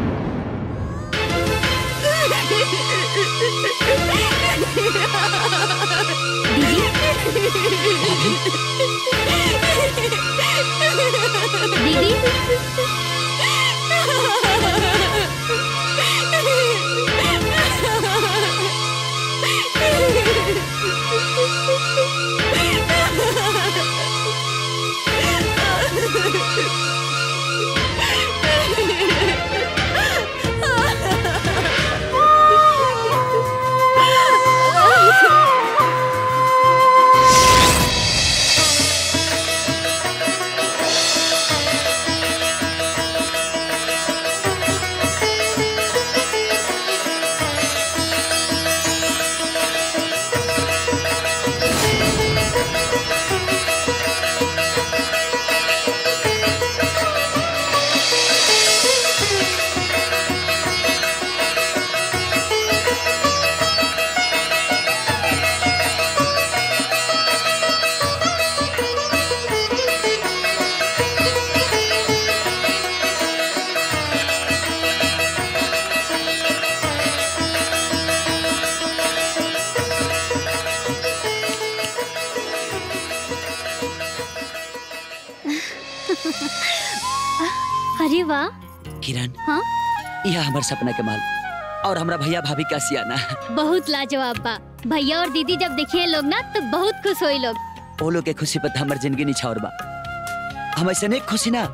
अरे वाह किरण हाँ यह हमार सपना के माल और हमरा भैया भाभी का सियाना बहुत लाजवाब बा भैया और दीदी जब देखिए लोग ना तो बहुत खुश होई लोग वो लोग के खुशी पर हमार जिंदगी निछावर बा हम ऐसे नहीं खुशी ना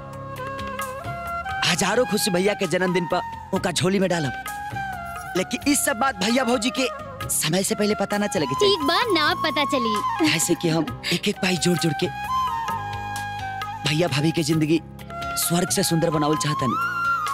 हजारों खुशी भैया के जन्मदिन पर उनका झोली में डालब लेकिन इस सब बात भैया भौजी के समय से पहले पता ना चले के ठीक बा ना पता चली चाहिए ऐसे कि हम एक एक पाई जोड़ जोड़ के भैया भाभी के जिंदगी स्वर्ग से सुंदर बनावल चाहता नहीं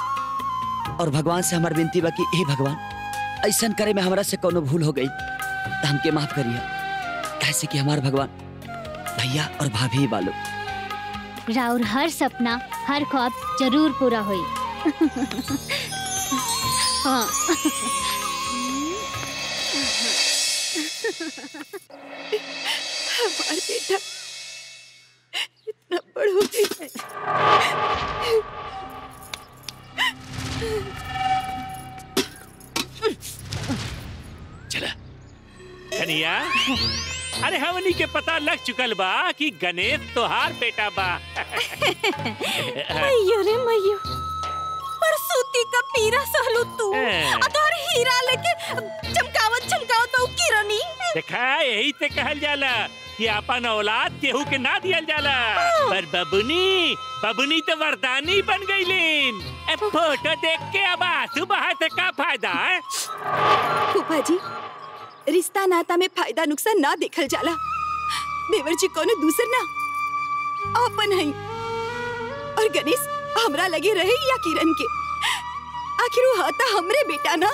और भगवान से हमार विनती बा कि हे भगवान ऐसा करे में हमरा से कोनो भूल हो गई तो हमके माफ करिए ऐसे कि हमार भगवान भैया और भाभी वालों राउर हर सपना हर ख्वाब जरूर पूरा होई हाँ हमार बेटा इतना बड़ हो गया है चला कन्हैया अरे हमनी के पता लग चुकल बा कि गणेश तोहार बेटा बा मैयो रे मैयो पर सूती का पीरा सहलू तू हैं। आ तोहर हीरा लेके चमकावत चमकावत तो किरनी देखा यही से कहल जाला कि अपन औलाद केहू के ना दियल जाला पर बबुनी बबुनी तो वरदानी बन गईलीन ए फोटो देख के अब आंसू बहा से का फायदा है फूफा जी रिश्ता नाता में फायदा नुकसान ना देखल जाला देवर जी कोनो दूसर ना अपन है और गणेश हमरा लगे रहे या किरण के आखिर वो हता हमरे बेटा ना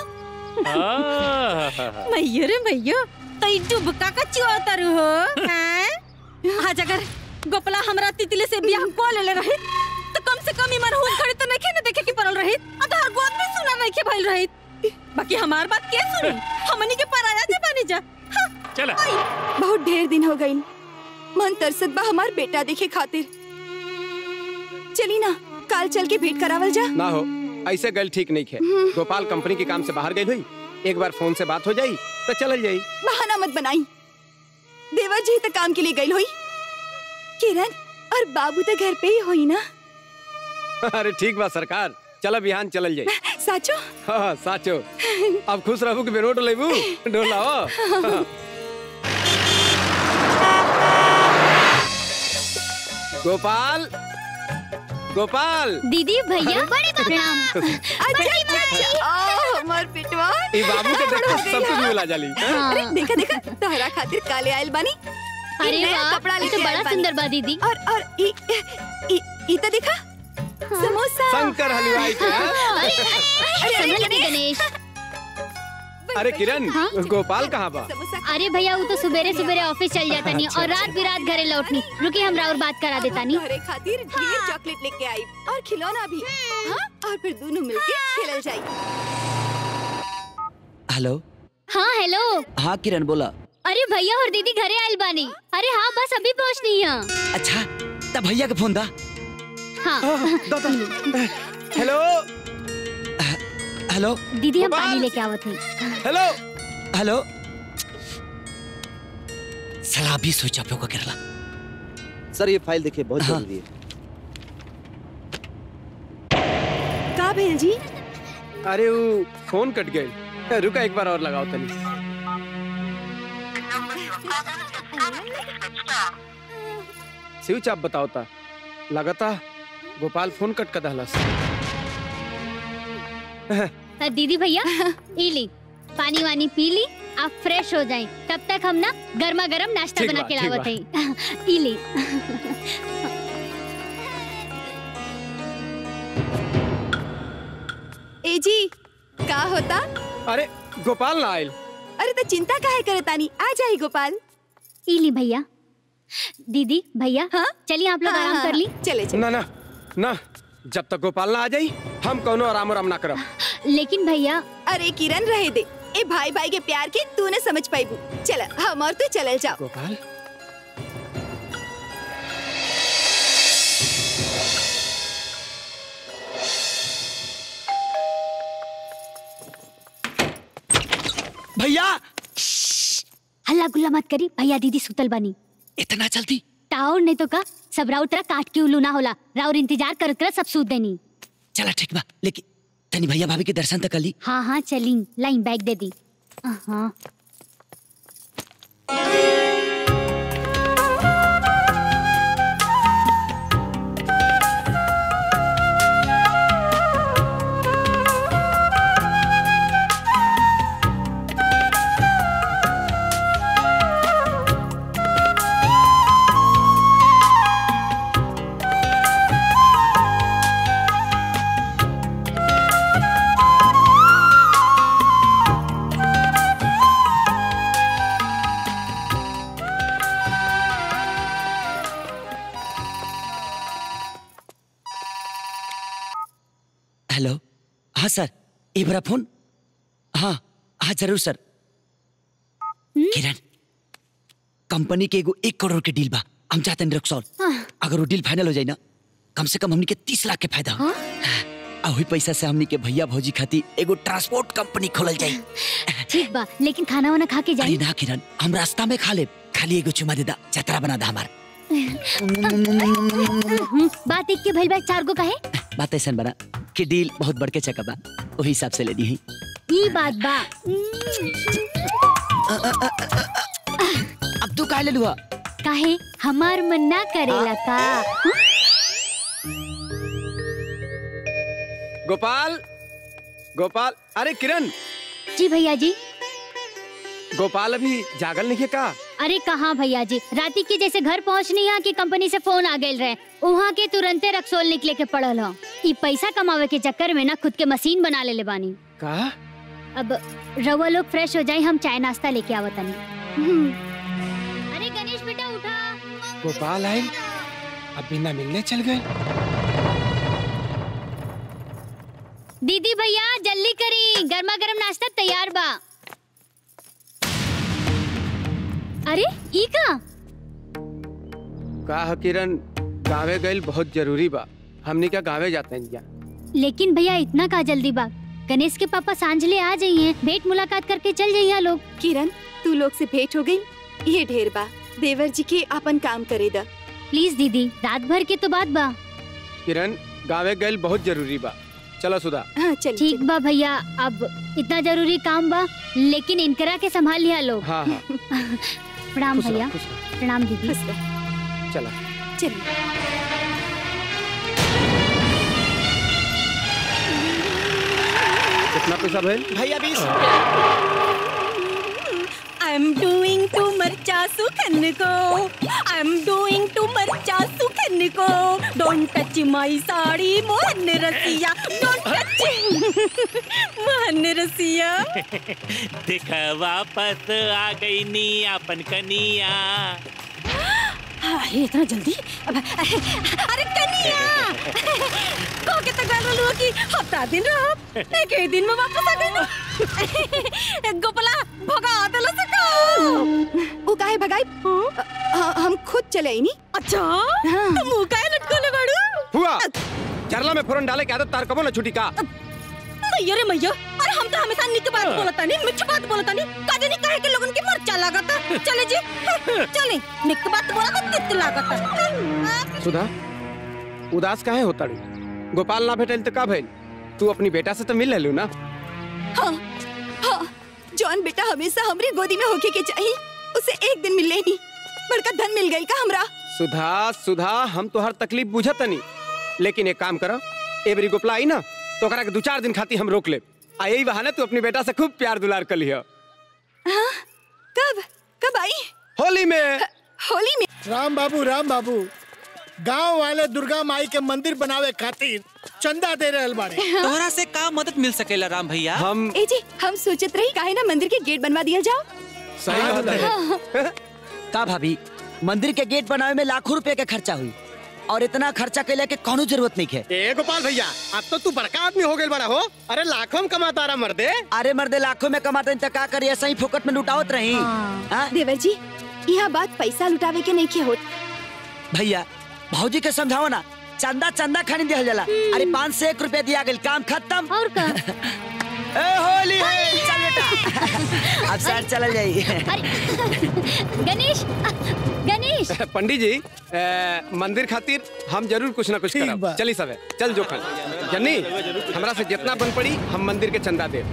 मैयो रे मैयो तो ई डुबका का चुआतर हो हैं आज अगर गोपला हमरा तितली से बियाह को ले रही तो कम से कम इमन हुन खड़े तो नहीं ना देखे की परल रही आ तो हर गोद में सुना नहीं के भइल रही बाकी हमार बात के सुनी हमनी के पराया जे बनी जा चला बहुत ढेर दिन हो गई मन तरसत बा हमार बेटा देखे खातिर चली ना काल चल के भेंट करावल जा ना हो ऐसे गल ठीक नहीं है गोपाल कंपनी के काम से बाहर गई हुई एक बार फोन से बात हो जाई तो चल जाई बहाना मत बनाई देवर जी तो काम के लिए गई हुई किरण और बाबू तो घर पे ही हुई ना अरे ठीक बा सरकार चल बिहान चलल जाई साचो हाँ साचो अब खुश रहू कि बेरोट लेबू डोला हो गोपाल गोपाल दीदी भैया बड़ी प्रणाम अच्छा अच्छा अच्छा ओ हमार पिटवा ई बाबू के देख के सब कुछ मिला जाली हाँ? अरे देखा देखा तोहरा खातिर काले आयल बानी ई अरे नया वाह, कपड़ा ये तो लेके बड़ा आयल बानी। सुंदर बा दीदी। और और ई ई ई तो देखा समोसा शंकर हलवाई के हाँ? अरे अरे अरे, संभल के गणेश अरे किरण गोपाल कहाँ बा अरे भैया वो तो सुबेरे सुबेरे ऑफिस चल जाता नहीं और रात बिरात घरे लौटनी रुकी हम और बात करा देता नहीं तोहरे खातिर ढेर चॉकलेट लेके आई और खिलौना भी हाँ और फिर दोनों मिलके खेलल जाई हेलो हाँ हेलो हाँ किरण बोला अरे भैया और दीदी घरे आयल बानी अरे हाँ बस अभी पहुँचनी है अच्छा तब भैया के फोन दा हाँ हेलो हेलो दीदी हम पानी लेके आवत हई हेलो हेलो सलाह भी सोचा पे को करला सर ये फाइल देखिए बहुत जरूरी है का भेल जी अरे वो फोन कट गए रुका एक बार और लगाओ तनी स्विच आप बताओ ता लगाता गोपाल फोन कट कर दहलस तो दीदी भैया ई ली पानी वानी पी ली आप फ्रेश हो जाएं तब तक हम ना गर्मा गर्म नाश्ता ठीक बना बा, के ठीक लावत हई ई ली ए जी का होता अरे गोपाल ना आयल अरे तो चिंता काहे करे तानी आ जाई गोपाल ई ली भैया दीदी भैया हाँ चलिए आप लोग हाँ, आराम हाँ, कर ली चले ना ना ना जब तक गोपाल ना आ जाई हम कौनो आराम आराम ना करब लेकिन भैया अरे किरण रहे दे ए भाई भाई के प्यार के तू न समझ पाईबू चल हम और तू चलल जाओ गोपाल भैया हल्ला गुल्ला मत करी भैया दीदी सुतल बनी इतना जल्दी टाउर नहीं तो का सब राउत तरह काट के उल्लू ना होला राउर इंतजार करत कर सब सूत देनी चला ठीक बा लेकिन तनी भैया भाभी के दर्शन तक कर ली हाँ हाँ चली लाइन बैग दे दी हाँ हेलो हाँ सर एक बार फोन हाँ हाँ जरूर सर किरण कंपनी के एगो एक करोड़ के डील बा हम चाहते हैं रक्सौल अगर वो डील फाइनल हो जाए ना कम से कम हमनी के तीस लाख के फायदा हो आ वही पैसा से हमनी के भैया भौजी खाती एगो ट्रांसपोर्ट कंपनी खोलल जाई ठीक बा लेकिन खाना वाना खा के अरे जाई ना किरण हम रास्ता में खा ले खाली एगो चुमा दे दा जतरा बना दा हमार हम्म, बात एक के भइल बा चार गो कहे बात ऐसा बना कि डील बहुत बढ़ के चका बा वही हिसाब से लेनी है ई बात बा अब तू काहे ले लुआ काहे हमार मन ना करेला का गोपाल गोपाल अरे किरण जी भैया जी गोपाल अभी जागल नहीं है का अरे कहाँ भैया जी राती के जैसे घर पहुँचनी यहाँ की कंपनी से फोन आ गए रहे वहाँ के तुरंते रक्सोल निकले के पड़ल हो ई पैसा कमावे के चक्कर में ना खुद के मशीन बना ले ले बानी का अब रवा लोग फ्रेश हो जाए हम चाय नाश्ता लेके आवतनी अरे गणेश बेटा उठा गोपाल आयल अब बिना मिलने चल गए दीदी भैया जल्दी करी गर्मा गर्म नाश्ता तैयार बा अरे ई का का ह किरण गाँवे गइल बहुत जरूरी बा हमनी क्या गाँवे जाते हैं यहाँ लेकिन भैया इतना का जल्दी बा गणेश के पापा सांझले आ जाइए भेंट मुलाकात करके चल जाइए लोग किरण तू लोग से भेंट हो गई ये ढेर बा देवर जी के अपन काम करे दा प्लीज दीदी रात भर के तो बात बा किरण गाँवे गइल बहुत जरूरी बा चलो सुधा हाँ चल ठीक बा भैया अब इतना जरूरी काम बा लेकिन इनकरा के संभाल लिया लोग हाँ हाँ प्रणाम खुश रहो, भैया खुश रहो। प्रणाम दीदी चला कितना पैसा भेल भैया बीस आई एम डूइंग टू मरचा सुखन को आई एम डूइंग टू मरचा सुखन को don't touch my sari Mohan रसिया डोंट टच मोहन रसिया देख वापस आ गई नी अपन कनिया अरे इतना जल्दी अब- अरे कनिया को के तक गल लुआ कि हफ्ता दिन रहो एक ही दिन में वापस आ गई गोपला भगा देला से का वो काहे भगाई अ- हम खुद चले आई नी अच्छा तुम मुंह काहे लटकोले बाड़ू हुआ जरला में फोरन डाले के आदत तार कबो ना छुटी का मैया रे मैया अरे हम तो हमेशा निक बात बोलता नहीं मिठ बात बोलता नहीं काजे नहीं कहे के लोगन के मर्चा लागता चले जी चले निक बात बोला तो तित लागता सुधा उदास काहे होता रू गोपाल ना भेटल तो का भइल तू अपनी बेटा से तो मिल लेलू ना हाँ हाँ जॉन बेटा हमेशा हमरी गोदी में होके के चाहिए उसे एक दिन मिल लेनी बड़का धन मिल गई का हमरा सुधा सुधा हम तो हर तकलीफ बुझत नहीं लेकिन एक काम करो एबरी गोपला आई ना तो ओकरा के दो चार दिन खाती हम रोक ले आ यही बहाने तू अपनी बेटा से खूब प्यार दुलार कर लिया हाँ कब कब आई होली में होली में राम बाबू राम बाबू गांव वाले दुर्गा माई के मंदिर बनावे खातिर चंदा दे रहल बाड़े तोहरा से का मदद मिल सकेला राम भैया हम ए जी हम सोचत रही काहे ना मंदिर के गेट बनवा दिया जाओ सही बात है हाँ, का भाभी मंदिर के गेट बनावे में लाखों रुपए के खर्चा हुई और इतना खर्चा कैले के कोनो जरूरत नहीं है ए गोपाल भैया अब तो तू बड़का आदमी हो गए बड़ा हो अरे लाखों में कमाता रहा मर्दे अरे मर्दे लाखों में कमाते हैं तो का करिए ऐसा ही फोकट में लुटावत रही हाँ? देवर जी यह बात पैसा लुटावे के नहीं के होत भैया भौजी के समझाओ ना चंदा चंदा खानी दिया जाला अरे पाँच से एक रुपया दिया गया काम खत्म और का ए होली है चल बेटा अब सर चल जाइए गणेश गणेश पंडित जी ए, मंदिर खातिर हम जरूर कुछ ना कुछ करब चली सब चल जोखन जन्नी हमरा से जितना बन पड़ी हम मंदिर के चंदा दे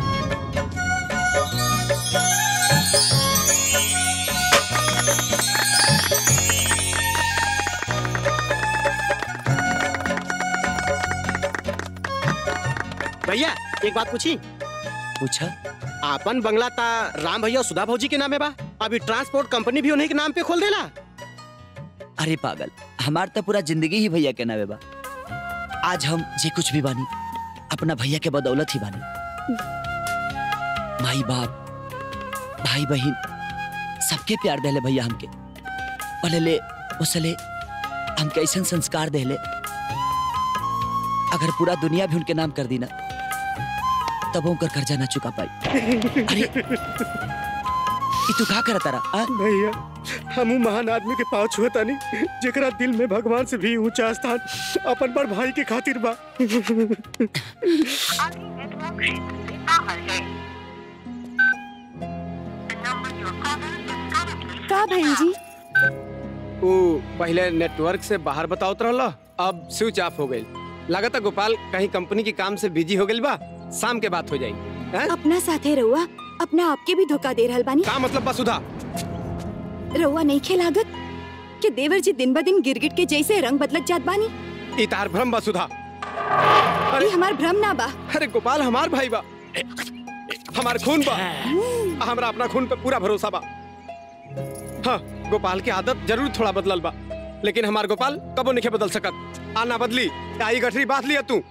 भैया एक बात पूछी पूछा आपन बंगला ता राम भैया और सुधा भौजी के नामे बा अभी ट्रांसपोर्ट कंपनी भी उन्हीं के नाम पे खोल देला अरे पागल हमार तो पूरा जिंदगी ही भैया के नावे बा आज हम जे कुछ भी बानी अपना भैया के बदौलत ही बानी माई बाप भाई बहन सबके प्यार देले भैया हमके पहले उसले हमके ऐसा संस्कार देले अगर पूरा दुनिया भी उनके नाम कर दी ना तब उनकर कर्जा ना चुका पाई अरे ई तू का करता रहा भैया हम महान आदमी के पाँव छुअता नहीं जेकरा दिल में भगवान से भी ऊंचा स्थान अपन बड़ भाई के खातिर बा का बहन जी वो पहले नेटवर्क से बाहर बताओत रहला अब स्विच ऑफ हो गई लगता गोपाल कहीं कंपनी के काम से बिजी हो गई बा शाम के बात हो जाई हैं? अपना साथे रहुआ अपना आपके भी धोखा दे रहल बानी का मतलब बा सुधा रहुआ नहीं खेलागत कि देवर जी दिन ब दिन गिरगिट के जैसे रंग बदलत जात बानी ई तार भ्रम बा सुधा ये हमार भ्रम ना बा अरे गोपाल हमार भाई बा हमार खून बा हमरा अपना खून पे पूरा भरोसा बा हाँ गोपाल की आदत जरूर थोड़ा बदलल बा लेकिन हमार गोपाल कबो नहीं बदल सकत आना बदली आई गठरी बात लिया तू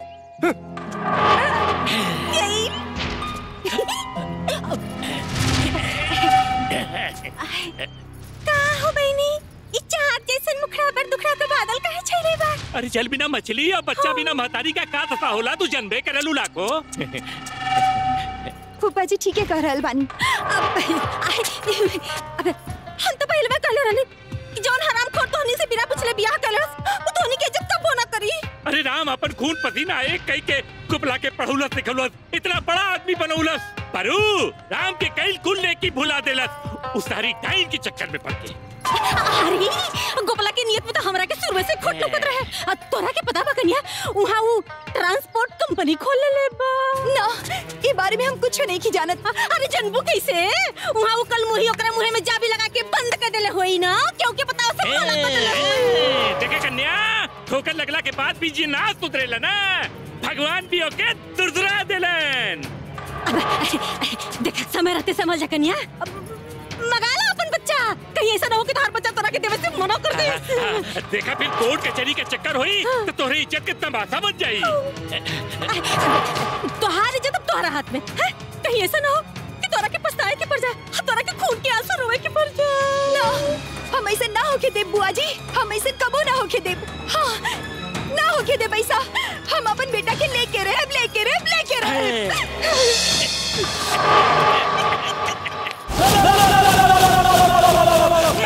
का हो बहनी ई चाहत जैसन मुखड़ा पर दुखड़ा के बादल काहे छैले बा अरे चल बिना मछली और बच्चा बिना महतारी का का दशा होला तू जनबे करेलू लाखो फूफा जी ठीक है कह रहल बानी अब अबे हम तो पहले बार कहले रहनी कि जौन हराम खोर तोहनी से बिना पूछले बियाह कलस वो तोहनी के इज्जत कब ना करी अरे राम अपन खून पसीना एक कई के कुपला के पढ़ौलस लिखौलस इतना बड़ा आदमी बनौलस परू राम के कई कुल नेकी भुला देलस उस सारी टाइम के चक्कर में पड़ के अरे गोपला की नियत में तो हमरा के शुरू से खोट लुकत रहे आ तोरा के पता बा कन्या वहां वो ट्रांसपोर्ट कंपनी खोल ले बा ना ये बारे में हम कुछ नहीं की जानत अरे जनबू कैसे वहां वो कल मुही ओकरा मुहे में जाबी लगा के बंद कर देले होई ना क्योंकि पता उसे खोला ए, देखे कन्या ठोकर लगला के बाद भी जी ना सुधरेला ना भगवान भी ओके दुरदुरा देलन देख समय रहते समझ जा कन्या मगा ला अपन बच्चा कहीं ऐसा ना हो कि तुम्हारा बच्चा तोरा के देवे से मना कर दे देखा फिर कोर्ट कचहरी के चक्कर हुई तो तोहरी इज्जत के तमाशा बन जाई तोहार इज्जत अब तोहरा हाथ में है कहीं ऐसा ना हो कि तोरा के पछताए के पड़ जाए तोरा के खून के आंसू रोए के पड़ जाए ना हम ऐसे ना होके देब बुआ जी हम ऐसे कबो ना होके देब हाँ ना होके देब ऐसा हम अपन बेटा के लेके रहे लेके रहे लेके रहे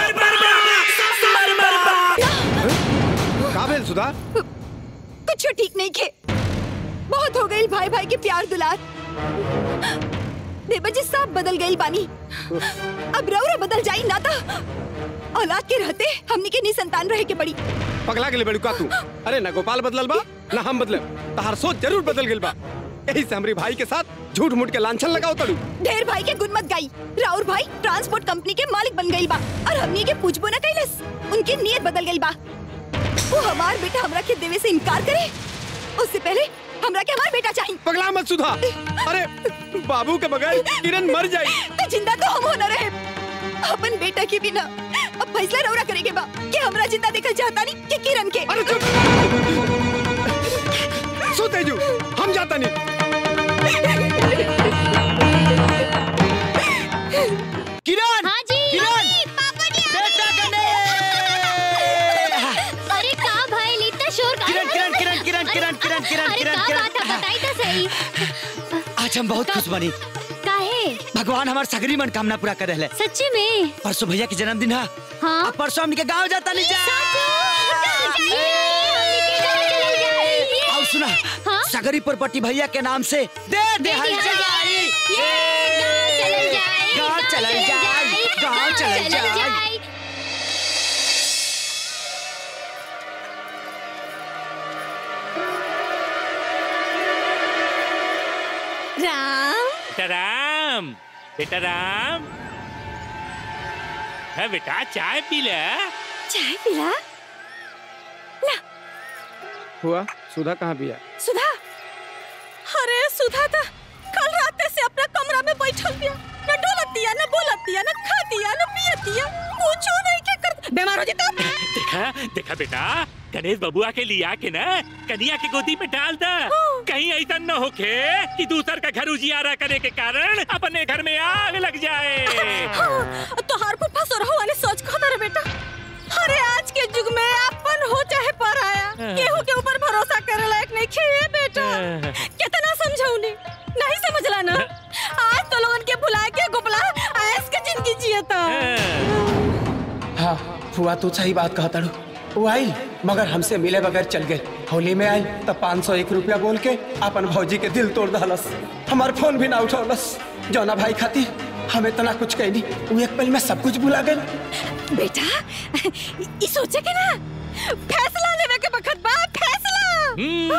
का भेल सुधा कुछ ठीक औलाद देवर जी सब बदल गई बानी अब रौरा बदल जाई ना तो औलाद के रहते हमनी के निसंतान रहे के पड़ी पगला के लिए बड़ू का तू अरे ना गोपाल बदलल बा ना हम बदले तहार सोच जरूर बदल गेल बा यही से हमरी भाई के साथ झूठ मूठ के लांछन लगाओ तड़ू ढेर भाई के गुण मत गाई राउर भाई ट्रांसपोर्ट कंपनी के मालिक बन गई बा और हमनी के पूछबो न कैलस उनकी नीयत बदल गई बा वो हमार बेटा हमरा के देवे से इनकार करे उससे पहले हमरा के हमार बेटा चाहिए पगला मत सुधा अरे बाबू के बगैर किरण मर जाई तो जिंदा तो हम होना रहे अपन बेटा के बिना अब फैसला रौरा करेगे बा कि हमरा जिंदा देखल चाहता नहीं कि किरण के अरे चुप सो तेजू हम जाता नहीं किरण हाँ जी किरण पापा जी बेटा गने अरे का भाई इतना शोर का किरण किरण किरण किरण किरण किरण किरण अरे किरण का किरण बात है बताई तो सही आज हम बहुत खुश बनी काहे भगवान हमार सगरी मनकामना पूरा कर रहे सच्ची में परसों भैया के जन्मदिन है हाँ अब परसों हमनी के गांव जाता नहीं जा और सुना सगरी प्रॉपर्टी भैया के नाम से दे दे हल जाई गांव चलल जाई गांव चलल जाई राम बेटा राम बेटा राम है बेटा चाय पी ले चाय पिला हुआ सुधा कहाँ भी है सुधा अरे सुधा था कल रात से अपना कमरा में बैठल बिया न डोलतिया न बोलतिया न खातिया न पियतिया कुछो नहीं के कर बीमार हो जीता देखा देखा बेटा गणेश बबुआ के लिया के ना कन्या के गोदी में डाल दा कहीं ऐसा न होके कि दूसर का घर उजियारा करे के कारण अपने घर में आग लग जाए तोहार को फंसो रहो वाले सोच को रे बेटा अरे आज के युग में अपन हो चाहे पराया केहू के ऊपर भरोसा करे लायक नहीं खे बेटा कितना समझौनी नहीं समझला ना आज तो लोगन के भुला के गोपला ऐस के जिंदगी जियता हाँ फुआ तू सही बात कहता रू वो आई मगर हमसे मिले बगैर चल गए होली में आई तब पाँच सौ एक रुपया बोल के अपन भौजी के दिल तोड़ दहलस हमार फोन भी ना उठौलस जौना भाई खाती हम इतना कुछ कहनी वो एक पल में सब कुछ भुला गए बेटा ई सोचे के ना फैसला लेवे के बखत बा फैसला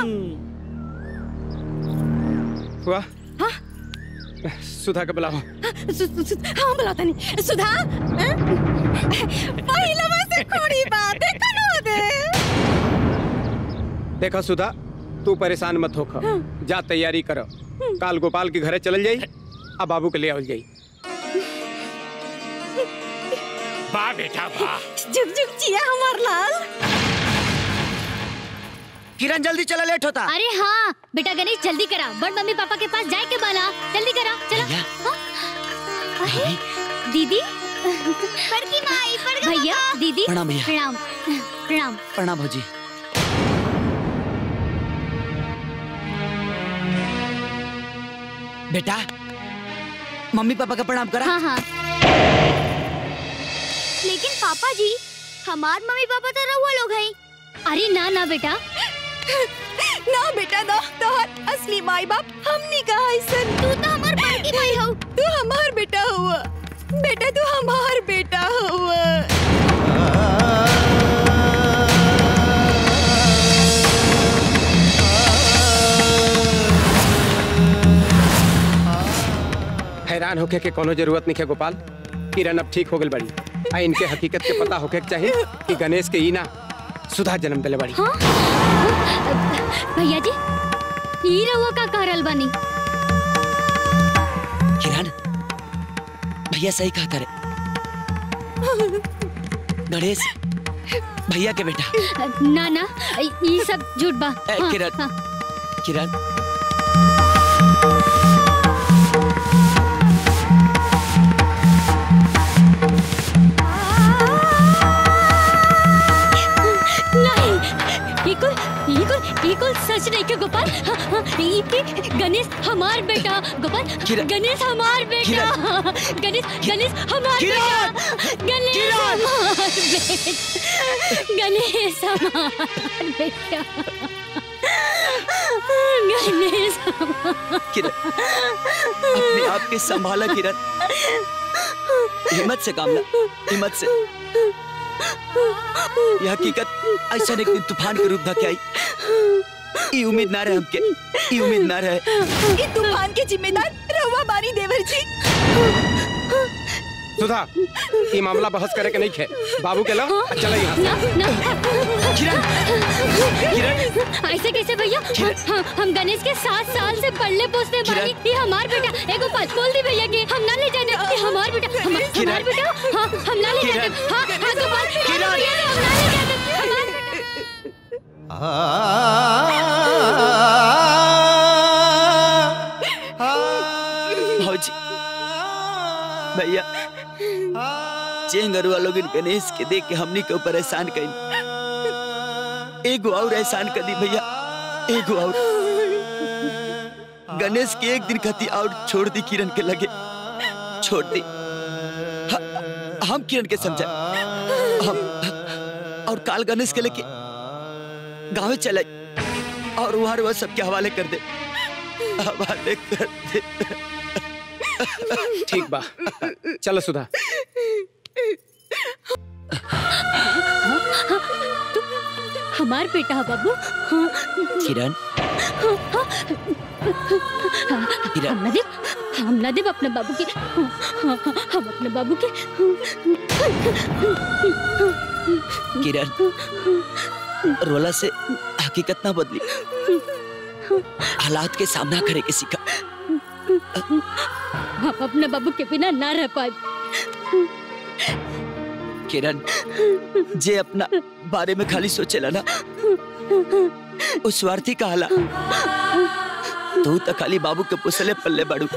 हुआ सुधा के बुलाओ सु- सु- सु- हाँ बुलाता नहीं सुधा हाँ? पहिला से कोड़ी बात है कनो दे देखो सुधा तू परेशान मत होख जा तैयारी करो काल गोपाल के घरे चल जाई अब बाबू के ले आवल जाई वाह बेटा वाह जुग जुग जिया हमार लाल किरण जल्दी चला लेट होता अरे हाँ बेटा गणेश जल्दी करा बड़ मम्मी पापा के पास जाए के बाला जल्दी करा चला हाँ? अरे दीदी बड़की माई बड़का भैया दीदी प्रणाम भैया। प्रणाम प्रणाम प्रणाम भौजी बेटा मम्मी पापा का प्रणाम करा हाँ हाँ लेकिन पापा जी हमार मम्मी पापा तो रहुआ लोग हैं अरे ना ना बेटा ना बेटा ना तोहर असली माई बाप हमनी कहा ऐसन तू तो हमार बड़की भाई हो तू हमार बेटा हुआ बेटा तू हमार बेटा हुआ हैरान होके के कोनो जरूरत नहीं है गोपाल किरण अब ठीक हो गई बड़ी आ इनके हकीकत के पता होके के चाहिए कि गणेश के ई ना सुधा जन्म दिले बड़ी भैया जी ई रहुआ का करल बनी किरण भैया सही कहा करे गणेश भैया के बेटा ना ना ई सब झूठ बा ए, हाँ, किरण। हाँ। किरण नहीं ये कुल ये कुल ये कुल सच नहीं के गोपाल हाँ, हाँ, ये कि गणेश हमार बेटा गोपाल किरण। गणेश हमार बेटा गणेश गणेश हमार बेटा गणेश हमार बेटा गणेश हमार बेटा गणेश किरण अपने आप के संभाला किरण हिम्मत से काम ला हिम्मत से यह हकीकत ऐसा एक दिन तूफान के रूप धके आई ई उम्मीद ना रहे हमके ई उम्मीद ना रहे ये तूफान के जिम्मेदार रहुआ बानी देवर जी सुधा ये मामला बहस करे के नहीं खे बाबू के लो चलो यहाँ से ऐसे कैसे भैया हम, हम गणेश के सात साल से पढ़ले पोसते बानी ये हमार बेटा एगो पच बोल दी भैया के हम ना ले जाने ये हमार बेटा हम, हमार बेटा हाँ हम ना ले जाने हाँ हाँ गोपाल किरण। हम ना ले जाने हमार बेटा भौजी भैया चेंगरुआ लोग गणेश के देख के हमनी के ऊपर एहसान कई एगो और एहसान कर दी भैया एगो और गणेश के एक दिन खती और छोड़ दी किरण के लगे छोड़ दी ह- हम किरण के समझा हम और काल गणेश के लेके गाँव चले और वहां वह सबके हवाले कर दे हवाले कर दे ठीक बा चलो सुधा हमार बेटा बाबू हाँ किरण हाँ, हम ना देव हम ना देव अपने बाबू के हाँ, हाँ, हाँ, हम अपने बाबू के किरण रोला से हकीकत ना बदली हालात के सामना करे के सीखा हम अपने बाबू के बिना ना रह पाए किरण जे अपना बारे में खाली सोचेला ना उस स्वार्थी का हाला तू तो खाली बाबू के पुसले पल्ले बाड़ू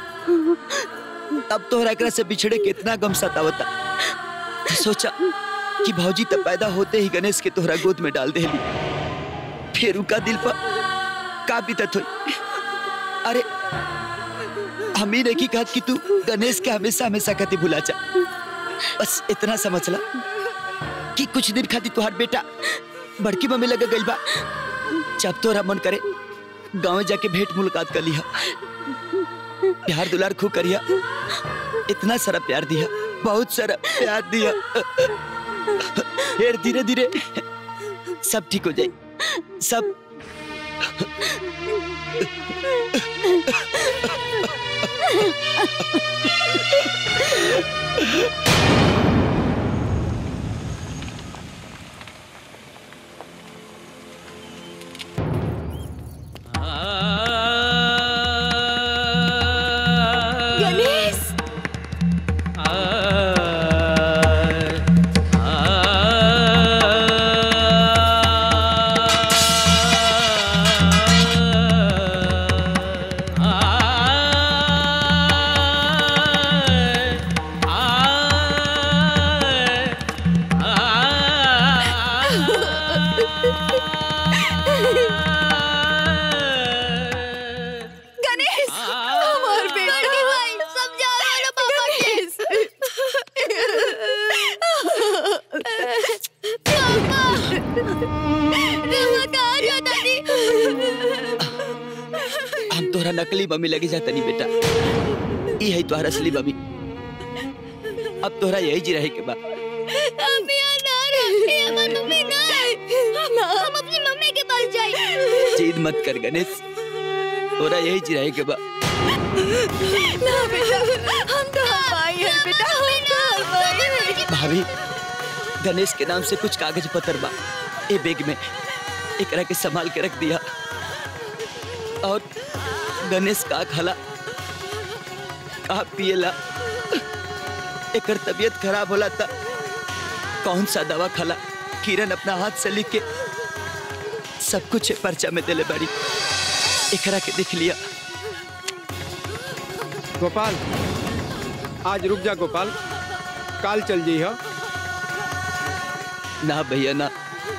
अब तोहरा एकरा से बिछड़े के इतना गम सतावता सोचा कि भौजी तो पैदा होते ही गणेश के तोहरा गोद में डाल देली फिर उनका दिल पर का बीतत हुई अरे हम ही नहीं कहत कि तू गणेश के हमेशा हमेशा कति भुला जा बस इतना समझ ला कि कुछ दिन खातिर तुहार बेटा बड़की मम्मी लगे गई बा जब तोरा मन करे गांव जाके भेंट मुलाकात कर लिया प्यार दुलार खूब करिया इतना सारा प्यार दिया बहुत सारा प्यार दिया फिर धीरे धीरे सब ठीक हो जाए सब गणेश गणेश हमार बेटा भाई समझा ना पापा के रवा कहाँ जाता दी हम तोहरा नकली मम्मी लगे जाता नहीं बेटा ई है तोहरा असली मम्मी अब तोहरा यही जी रहे के बा हम यहाँ ना रहे हमारी मम्मी ना हम हम अपनी मम्मी के पास जाए जिद मत कर गणेश तोहरा यही जी रहे के बा ना बेटा हम तो भाई हैं बेटा हम तो भाई हैं भाभी गणेश के नाम से कुछ कागज पत्र बा ए बैग में एकरा के संभाल के रख दिया और गणेश का खाला का पिएला एकर तबीयत खराब होला था कौन सा दवा खाला किरण अपना हाथ से लिख के सब कुछ पर्चा में देले बारी एकरा के देख लिया गोपाल आज रुक जा गोपाल काल चल जी हो ना भैया ना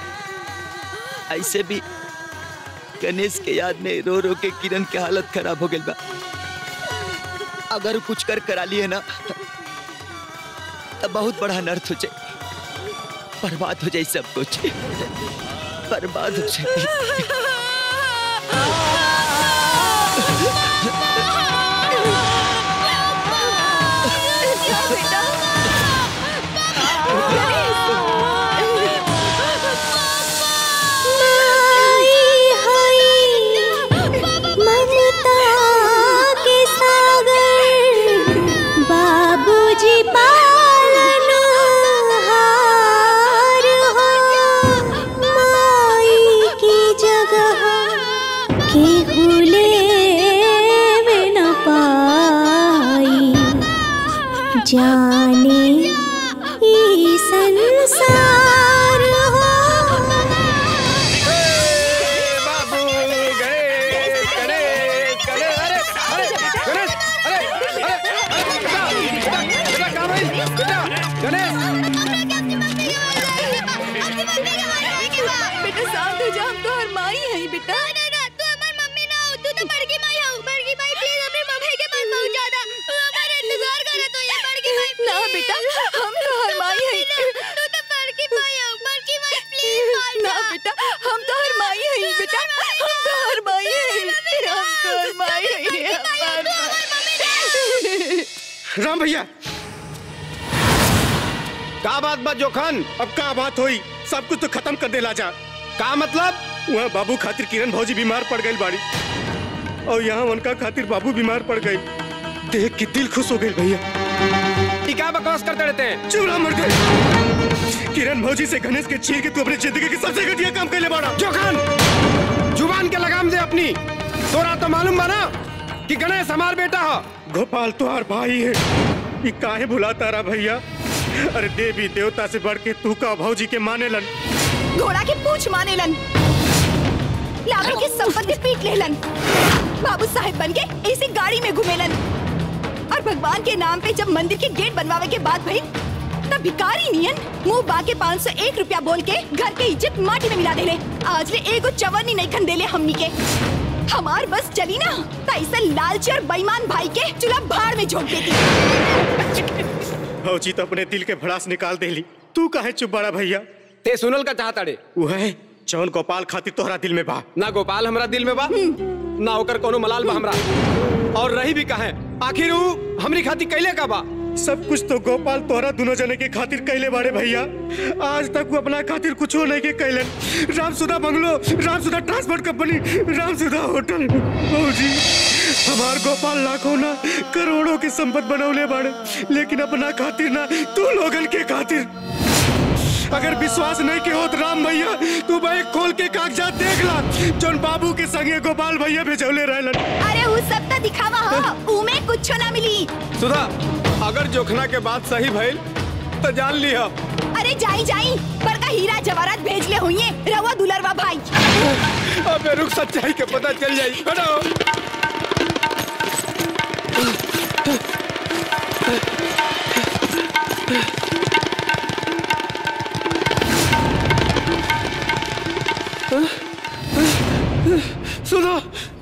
ऐसे भी गणेश के याद में रो रो के किरण के हालत खराब हो गई बा अगर वो कुछ कर करा लिए ना तो बहुत बड़ा अनर्थ हो जाए बर्बाद हो जाए सब कुछ बर्बाद हो जाए बाबूजी पालन हार हो माई की जगह केहू लेवे न पाई जाने ई संसार हो बाबू गणेश गणेश गणेश अरे अरे गणेश अरे अरे अरे बेटा बेटा बेटा कहाँ भाई बेटा गणेश बेटा शांत हो जा हम तो हर माई है बेटा ना बेटा हम तो हर माई है ना बेटा हम तो हर माई है बेटा हम तो हर माई है हम तो हर माई है हमार माई। राम भैया का बात बा जोखन अब का बात होई सब कुछ तो खत्म कर देला जा का मतलब वहाँ बाबू खातिर किरण भौजी बीमार पड़ गई बाड़ी और यहाँ उनका खातिर बाबू बीमार पड़ गई देख के दिल खुश हो गई भैया ये क्या बकवास करते रहते हैं चुरा मर गए किरण भौजी से गणेश के छीन के तू अपनी जिंदगी के सबसे घटिया काम कर ले बाड़ा जोखन जुबान के लगाम दे अपनी तोरा तो मालूम बा ना कि गणेश हमार बेटा हो गोपाल तुहार भाई है ये काहे भुलाता रहा भैया अरे देवी देवता से बढ़ के तू का भौजी के माने लन घोड़ा के पूछ माने लन लाखों की संपत्ति पीट लेलन बाबू साहेब बन के इसी गाड़ी में घूमेलन और भगवान के नाम पे जब मंदिर के गेट बनवावे के बाद भाई तब भिकारी नियन मुंह बाके पाँच सौ एक रुपया बोल के घर के इज्जत माटी में मिला देले आज ले एगो चवन्नी नहीं खन देले हमनी के हमार बस चली ना तो ऐसा लालची और बेईमान भाई के चूल्हा भाड़ में झोंक देती भौजी तो अपने दिल के भड़ास निकाल देली तू काहे चुप बड़ा भैया ते सुनल का चाहता रे वह जौन गोपाल खातिर तोहरा दिल में बा ना गोपाल हमरा दिल में बा ना ओकर कोनो मलाल बा हमरा और रही भी कहे आखिर ऊ हमरी खातिर कैले का बा सब कुछ तो गोपाल तोहरा दोनों जने के खातिर कैले बारे भैया आज तक वो अपना खातिर कुछ नहीं के कैलन Ramsudha bungalow Ramsudha transport company Ramsudha hotel भौजी हमार गोपाल लाखों ना करोड़ों की संपत्ति बनौले बाड़े लेकिन अपना खातिर ना तू लोगन के खातिर अगर विश्वास नहीं के होत राम भैया तू बैग खोल के कागजात देख ला जोन बाबू के संगे गोपाल भैया भेजौले रहलन अरे वो सब तो दिखावा हो उमे कुछ ना मिली सुधा अगर जोखना के बात सही भइल तो जान लिया अरे जाई जाई बड़का हीरा जवाहरात भेज ले हुई रवा दुलरवा भाई अबे रुक सच्चाई के पता चल जाई हटो सुनो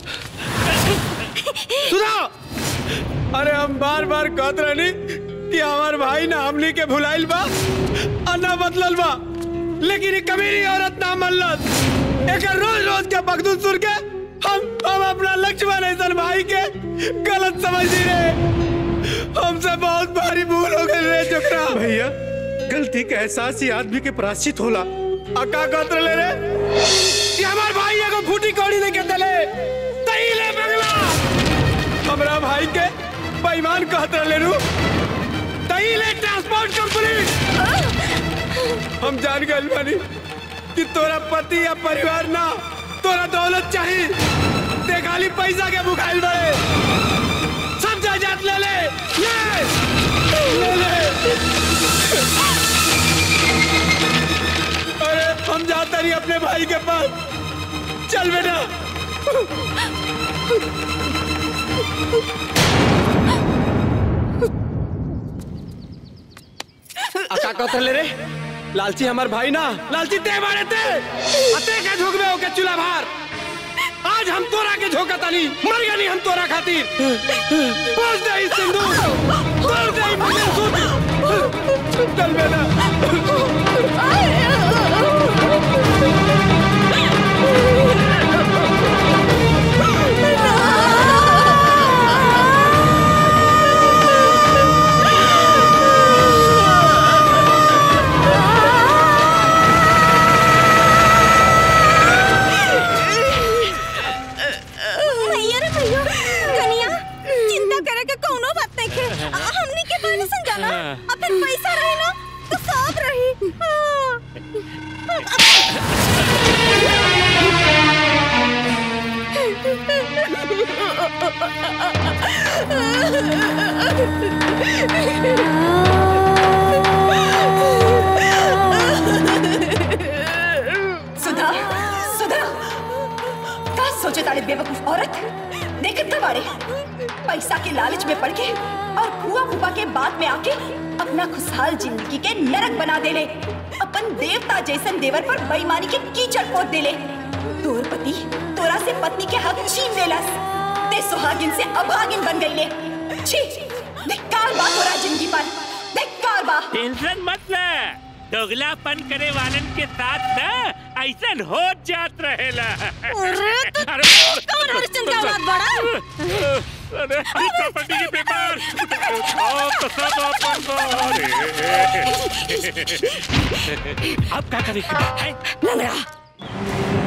सुनो अरे हम बार बार कहत रहनी कि हमार भाई ना हमनी के भुलाइल बा और ना बदलल बा लेकिन ये कमीनी औरत ना मल्लत एक रोज रोज के बगदूद सुन के हम हम अपना लक्ष्मण ऐसा भाई के गलत समझ रहे हमसे बहुत भारी भूल हो गई रे चुकरा भैया गलती का एहसास ही आदमी के प्राश्चित होला अका कत्र ले रे कि हमार भाई एगो फूटी कौड़ी नहीं के दले तई ले बंगला हमरा भाई के बेईमान कहत ले रू तई ले ट्रांसपोर्ट कंपनी हम जान गए बानी कि तोरा पति या परिवार ना तोरा दौलत चाहिए ते खाली पैसा के भुखाइल बड़े सब जायदाद ले ले ले ले ले अरे हम जाते नहीं अपने भाई के पास चल बेटा अका कथन ले रे लालची हमार भाई ना लालची ते मारे ते अते के झोकबे ओके चूल्हा भार आज हम तोरा के झोका तानी मर गया नहीं हम तोरा खातिर पहुंच दे इस सिंदूर तोड़ दे ई मंगलसूत्र चल बेटा औरत देखत तो बाड़े पैसा के लालच में पड़ के और फुआ फूफा के बाद में आके अपना खुशहाल जिंदगी के नरक बना देले अपन देवता जैसन देवर पर बेईमानी के कीचड़ पोत देले तोर पति तोरा से पत्नी के हक छीन लेलस ते सुहागिन से अभागिन बन गईले छी धिक्कार बा तोरा जिंदगी पर धिक्कार बा टेंशन मत ले दोगलापन करे वालन के साथ ना ऐसा हो जात रहेला अरे तो कौन हरिश्चंद्र का औलाद बड़ा अरे प्रॉपर्टी के पेपर आओ तो सब अपन को अरे। अब क्या करेंगे हैं? लंगड़ा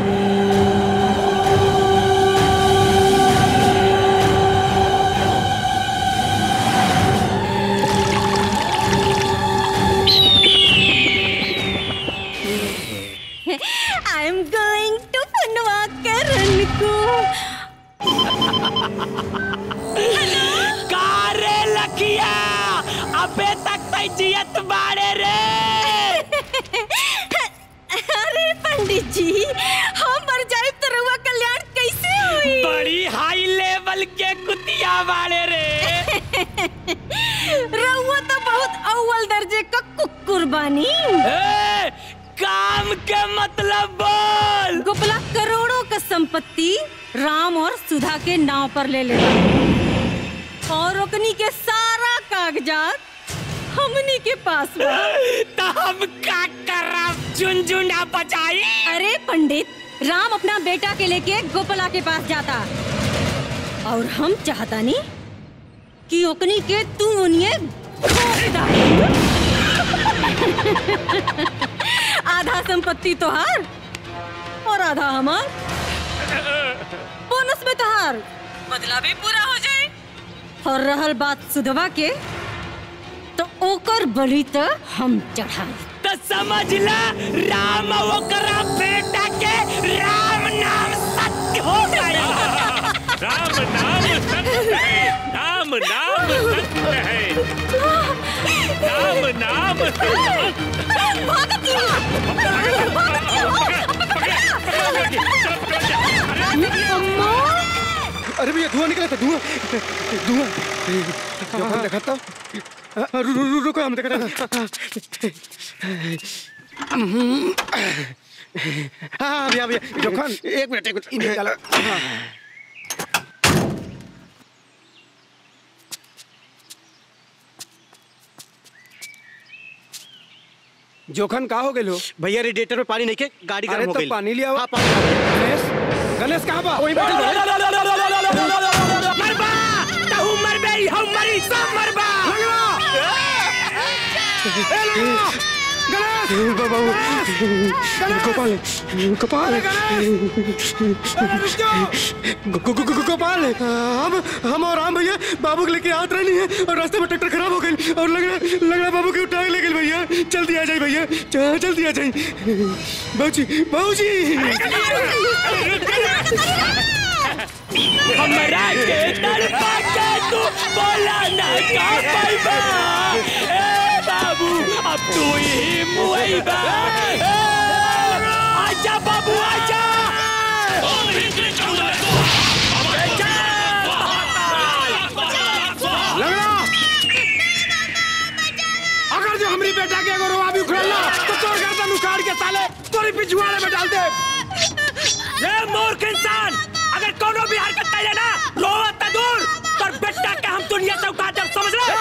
आई एम गोइंग टू फनवा करण को कारे लखिया अबे तक तै जियत बाड़े रे अरे पंडित जी हम मर जाए तो रउआ कल्याण कैसे हुई बड़ी हाई लेवल के कुतिया वाले रे रउआ तो बहुत अव्वल दर्जे का कुकुर बानी ए, काम के मतलब बोल गोपला करोड़ों का संपत्ति राम और सुधा के नाव पर ले लेता और ओकनी के सारा कागजात हमनी के पास बा तो हम का करब झुनझुना बजाई अरे पंडित राम अपना बेटा के लेके गोपला के पास जाता और हम चाहता नहीं कि ओकनी के तू उन्हें घोंप डाल। आधा संपत्ति तोहार और आधा हमार बोनस में तोहार बदला भी पूरा हो जाए और रहल बात सुधवा के तो ओकर बलि तो हम चढ़ाई तो समझ ला राम ओकरा बेटा के राम नाम सत्य हो गया राम नाम सत्य है राम नाम सत्य है राम नाम सत्य अरे भैया धुआं निकला था धुआं धुआं जो हम देखा था रु, रु, रु, रुको हम देखा था हाँ भैया भैया जोखन एक मिनट एक मिनट इन्हें निकालो हाँ। जोखन का हो गेलो भैया रेडिएटर में पानी नहीं के गाड़ी अरे गर्म हो तो गई पानी लिया हाँ, पानी गणेश गणेश कहाँ बा वही बैठल बा। मरबा तहु मरबे हम मरी सब मरबा बाबू गोपाल गोपाल गो- गो- गो- गोपाल हम हम और राम भैया बाबू को लेके आत रहनी है और रास्ते में ट्रैक्टर खराब हो गई और लग रहा लग रहा बाबू के उठा के ले गए भैया जल्दी आ जाए भैया च- जल्दी आ जाए बाबूजी बाबूजी हमरा के तड़पा के तू बोला ना का पाइबा ए बाबू अब तू ही मुइबा ए, आजा बाबू आजा लगड़ा अगर जो हमारी बेटा के अगर रोआ भी उखड़ला तो तोड़ गर्दन उखाड़ के साले तोरी पिछुआड़े में डाल दे ए मूर्ख इंसान अगर कोनो भी हरकत कैले ना रोवत त दूर पर बेटा के हम दुनिया से उठा देब समझ ले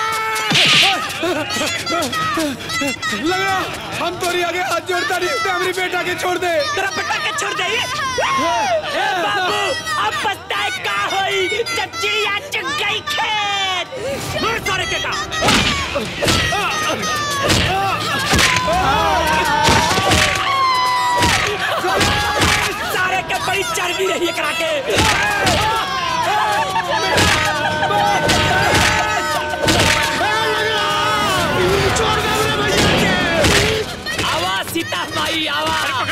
लगड़ा हम तोरी आगे हाथ जोड़ता नहीं तो हमारी बेटा के छोड़ दे तेरा बेटा के छोड़ दे ए बाबू अब पछताए का होई जब चिड़िया चुग गई खेत दूर सारे के का सारे के बड़ी चर्बी रही है करा के आवाज सीता माई आवाज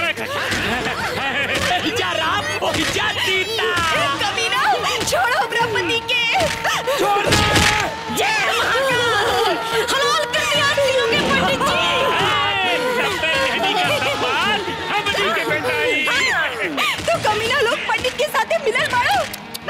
जा राम ओ जा सीता कमीना छोड़ो ब्रह्मपति के छोड़ दे जय महाकाल हलाल कर दिया तीनों के पंडित जी तो कमीना लोग पंडित के साथ मिलल बाड़ो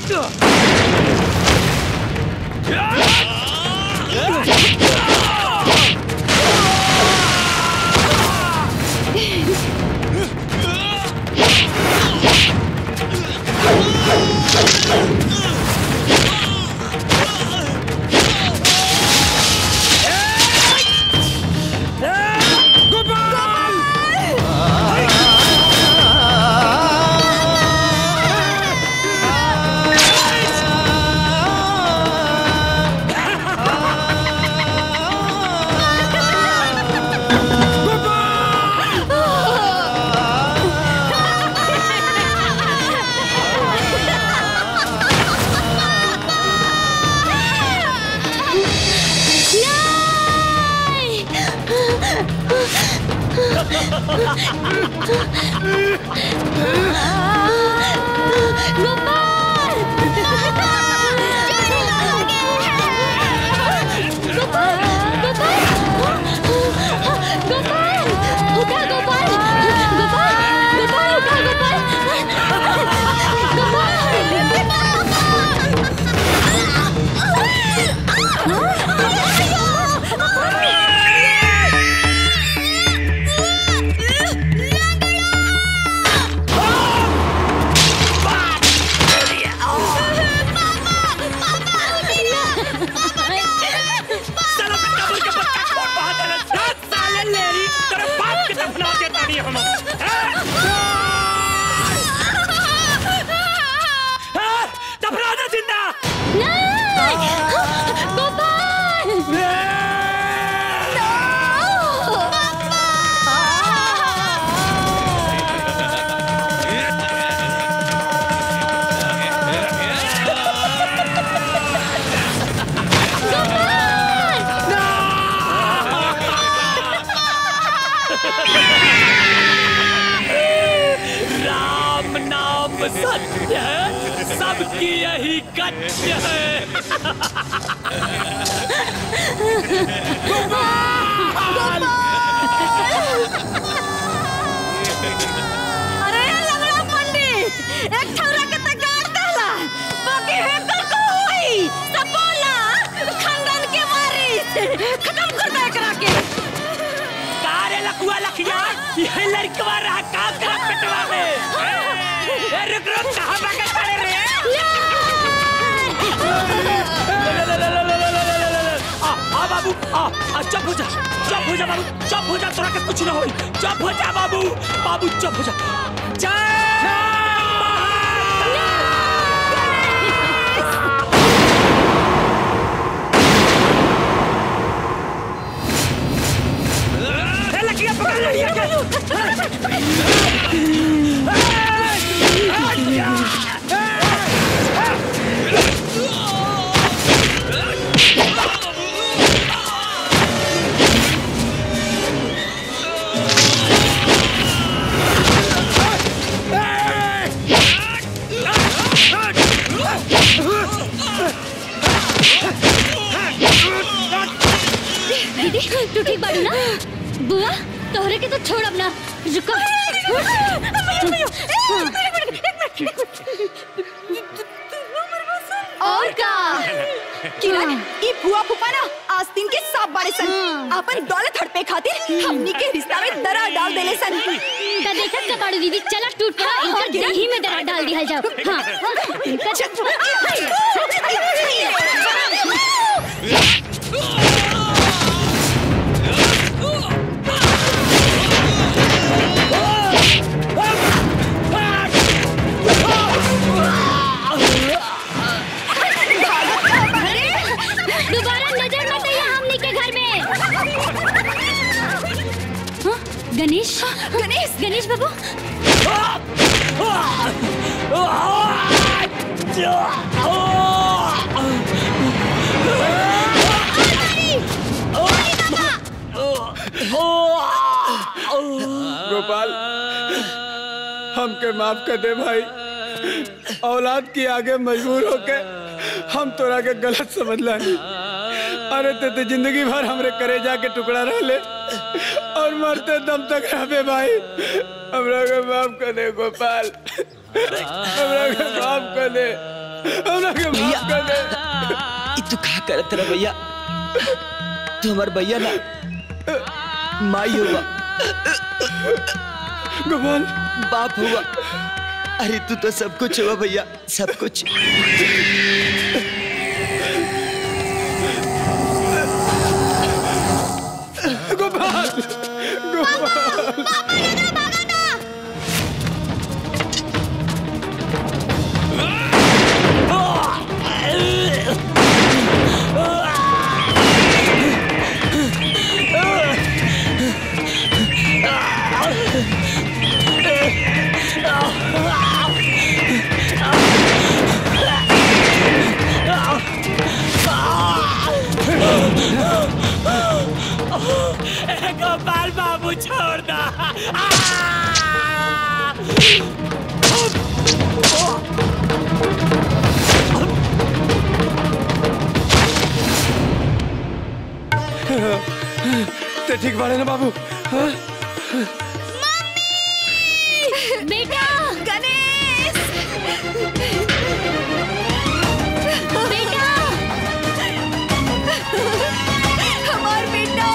साला बेटा बोल के बच्चा छोड़ बाहर चला सात साले लेरी तेरे बाप के दफना के ताड़ी हम दफना दे जिंदा राम नाम सत्य है सबकी यही कथ्य है अरे लंगड़ा पंडित एक ठौरा के त गाड़ देला बाकी है तो कोई सब बोला खानदान के मारी खत्म कर दे एकरा के कारे लकुआ लखिया ये लड़कवा रहा काम करा पेटवा में ए, रुक रुक कहां भागे खड़े रे आ आ बाबू आ आ चुप हो जा चुप हो जा बाबू चुप हो जा तोरा के कुछ ना होई चुप हो जा बाबू बाबू चुप हो जा जय ए, लकड़ियाँ पकड़ लड़िया के दीदी तू ठीक बाड़ू ना बुआ तोहरे के तो छोड़ अब ना रुको और का किरण ई फुआ फूफा ना आस्तीन के सांप बड़े सन अपन दौलत हड़पे खातिर हमनी के रिश्ता में दरार डाल देले सन त देखत का बाड़ू दीदी चला टूट पड़ा इनकर दही में दरार डाल दिया जाओ हां दोबारा नजर मत आइए हमनी के घर में हाँ, गणेश गणेश गणेश बाबू गोपाल हमके माफ कर दे भाई औलाद की आगे मजबूर होके हम तोरा के गलत समझ लानी अरे ते तो जिंदगी भर हमरे करे जाके टुकड़ा रह ले और मरते दम तक रहबे भाई हमरा के माफ कर दे गोपाल हमरा के माफ कर दे हमरा के भैया माफ कर दे ई तू का करत रह भैया तू हमार भैया ना माई हुआ गोपाल बाप हुआ अरे तू तो सब कुछ हुआ भैया सब कुछ गोपाल गोपाल गोपाल बाबू छोड़ दा ते ठीक बाड़े ना बाबू हाँ? बेटा गणेश बेटा हमार बेटा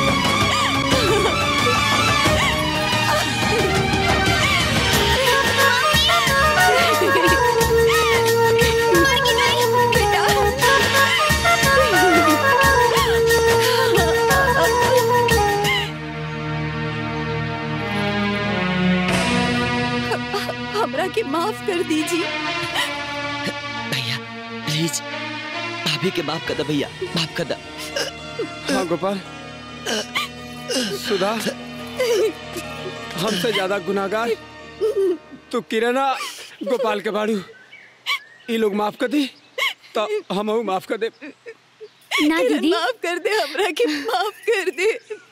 मर गई नहीं हमरा के माफ कर दीजिए भैया प्लीज भाभी के माफ कर दे भैया माफ कर दे हाँ गोपाल सुधा हमसे ज्यादा गुनाहगार तू किरणा गोपाल के बाड़ू ये लोग माफ कर दी तो हम माफ कर दे ना दीदी माफ कर दे हमरा के माफ कर दे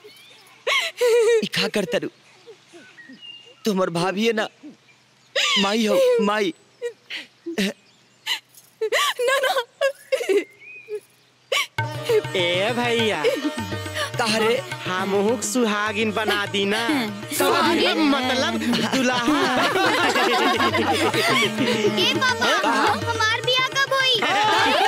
ई का करता रू तू हमार भाभी है ना माई हो माई ना ना ए भैया तारे हमहुक सुहागिन बना दी ना सुहागिन? मतलब दुल्हा ए पापा हमार बियाह कब होई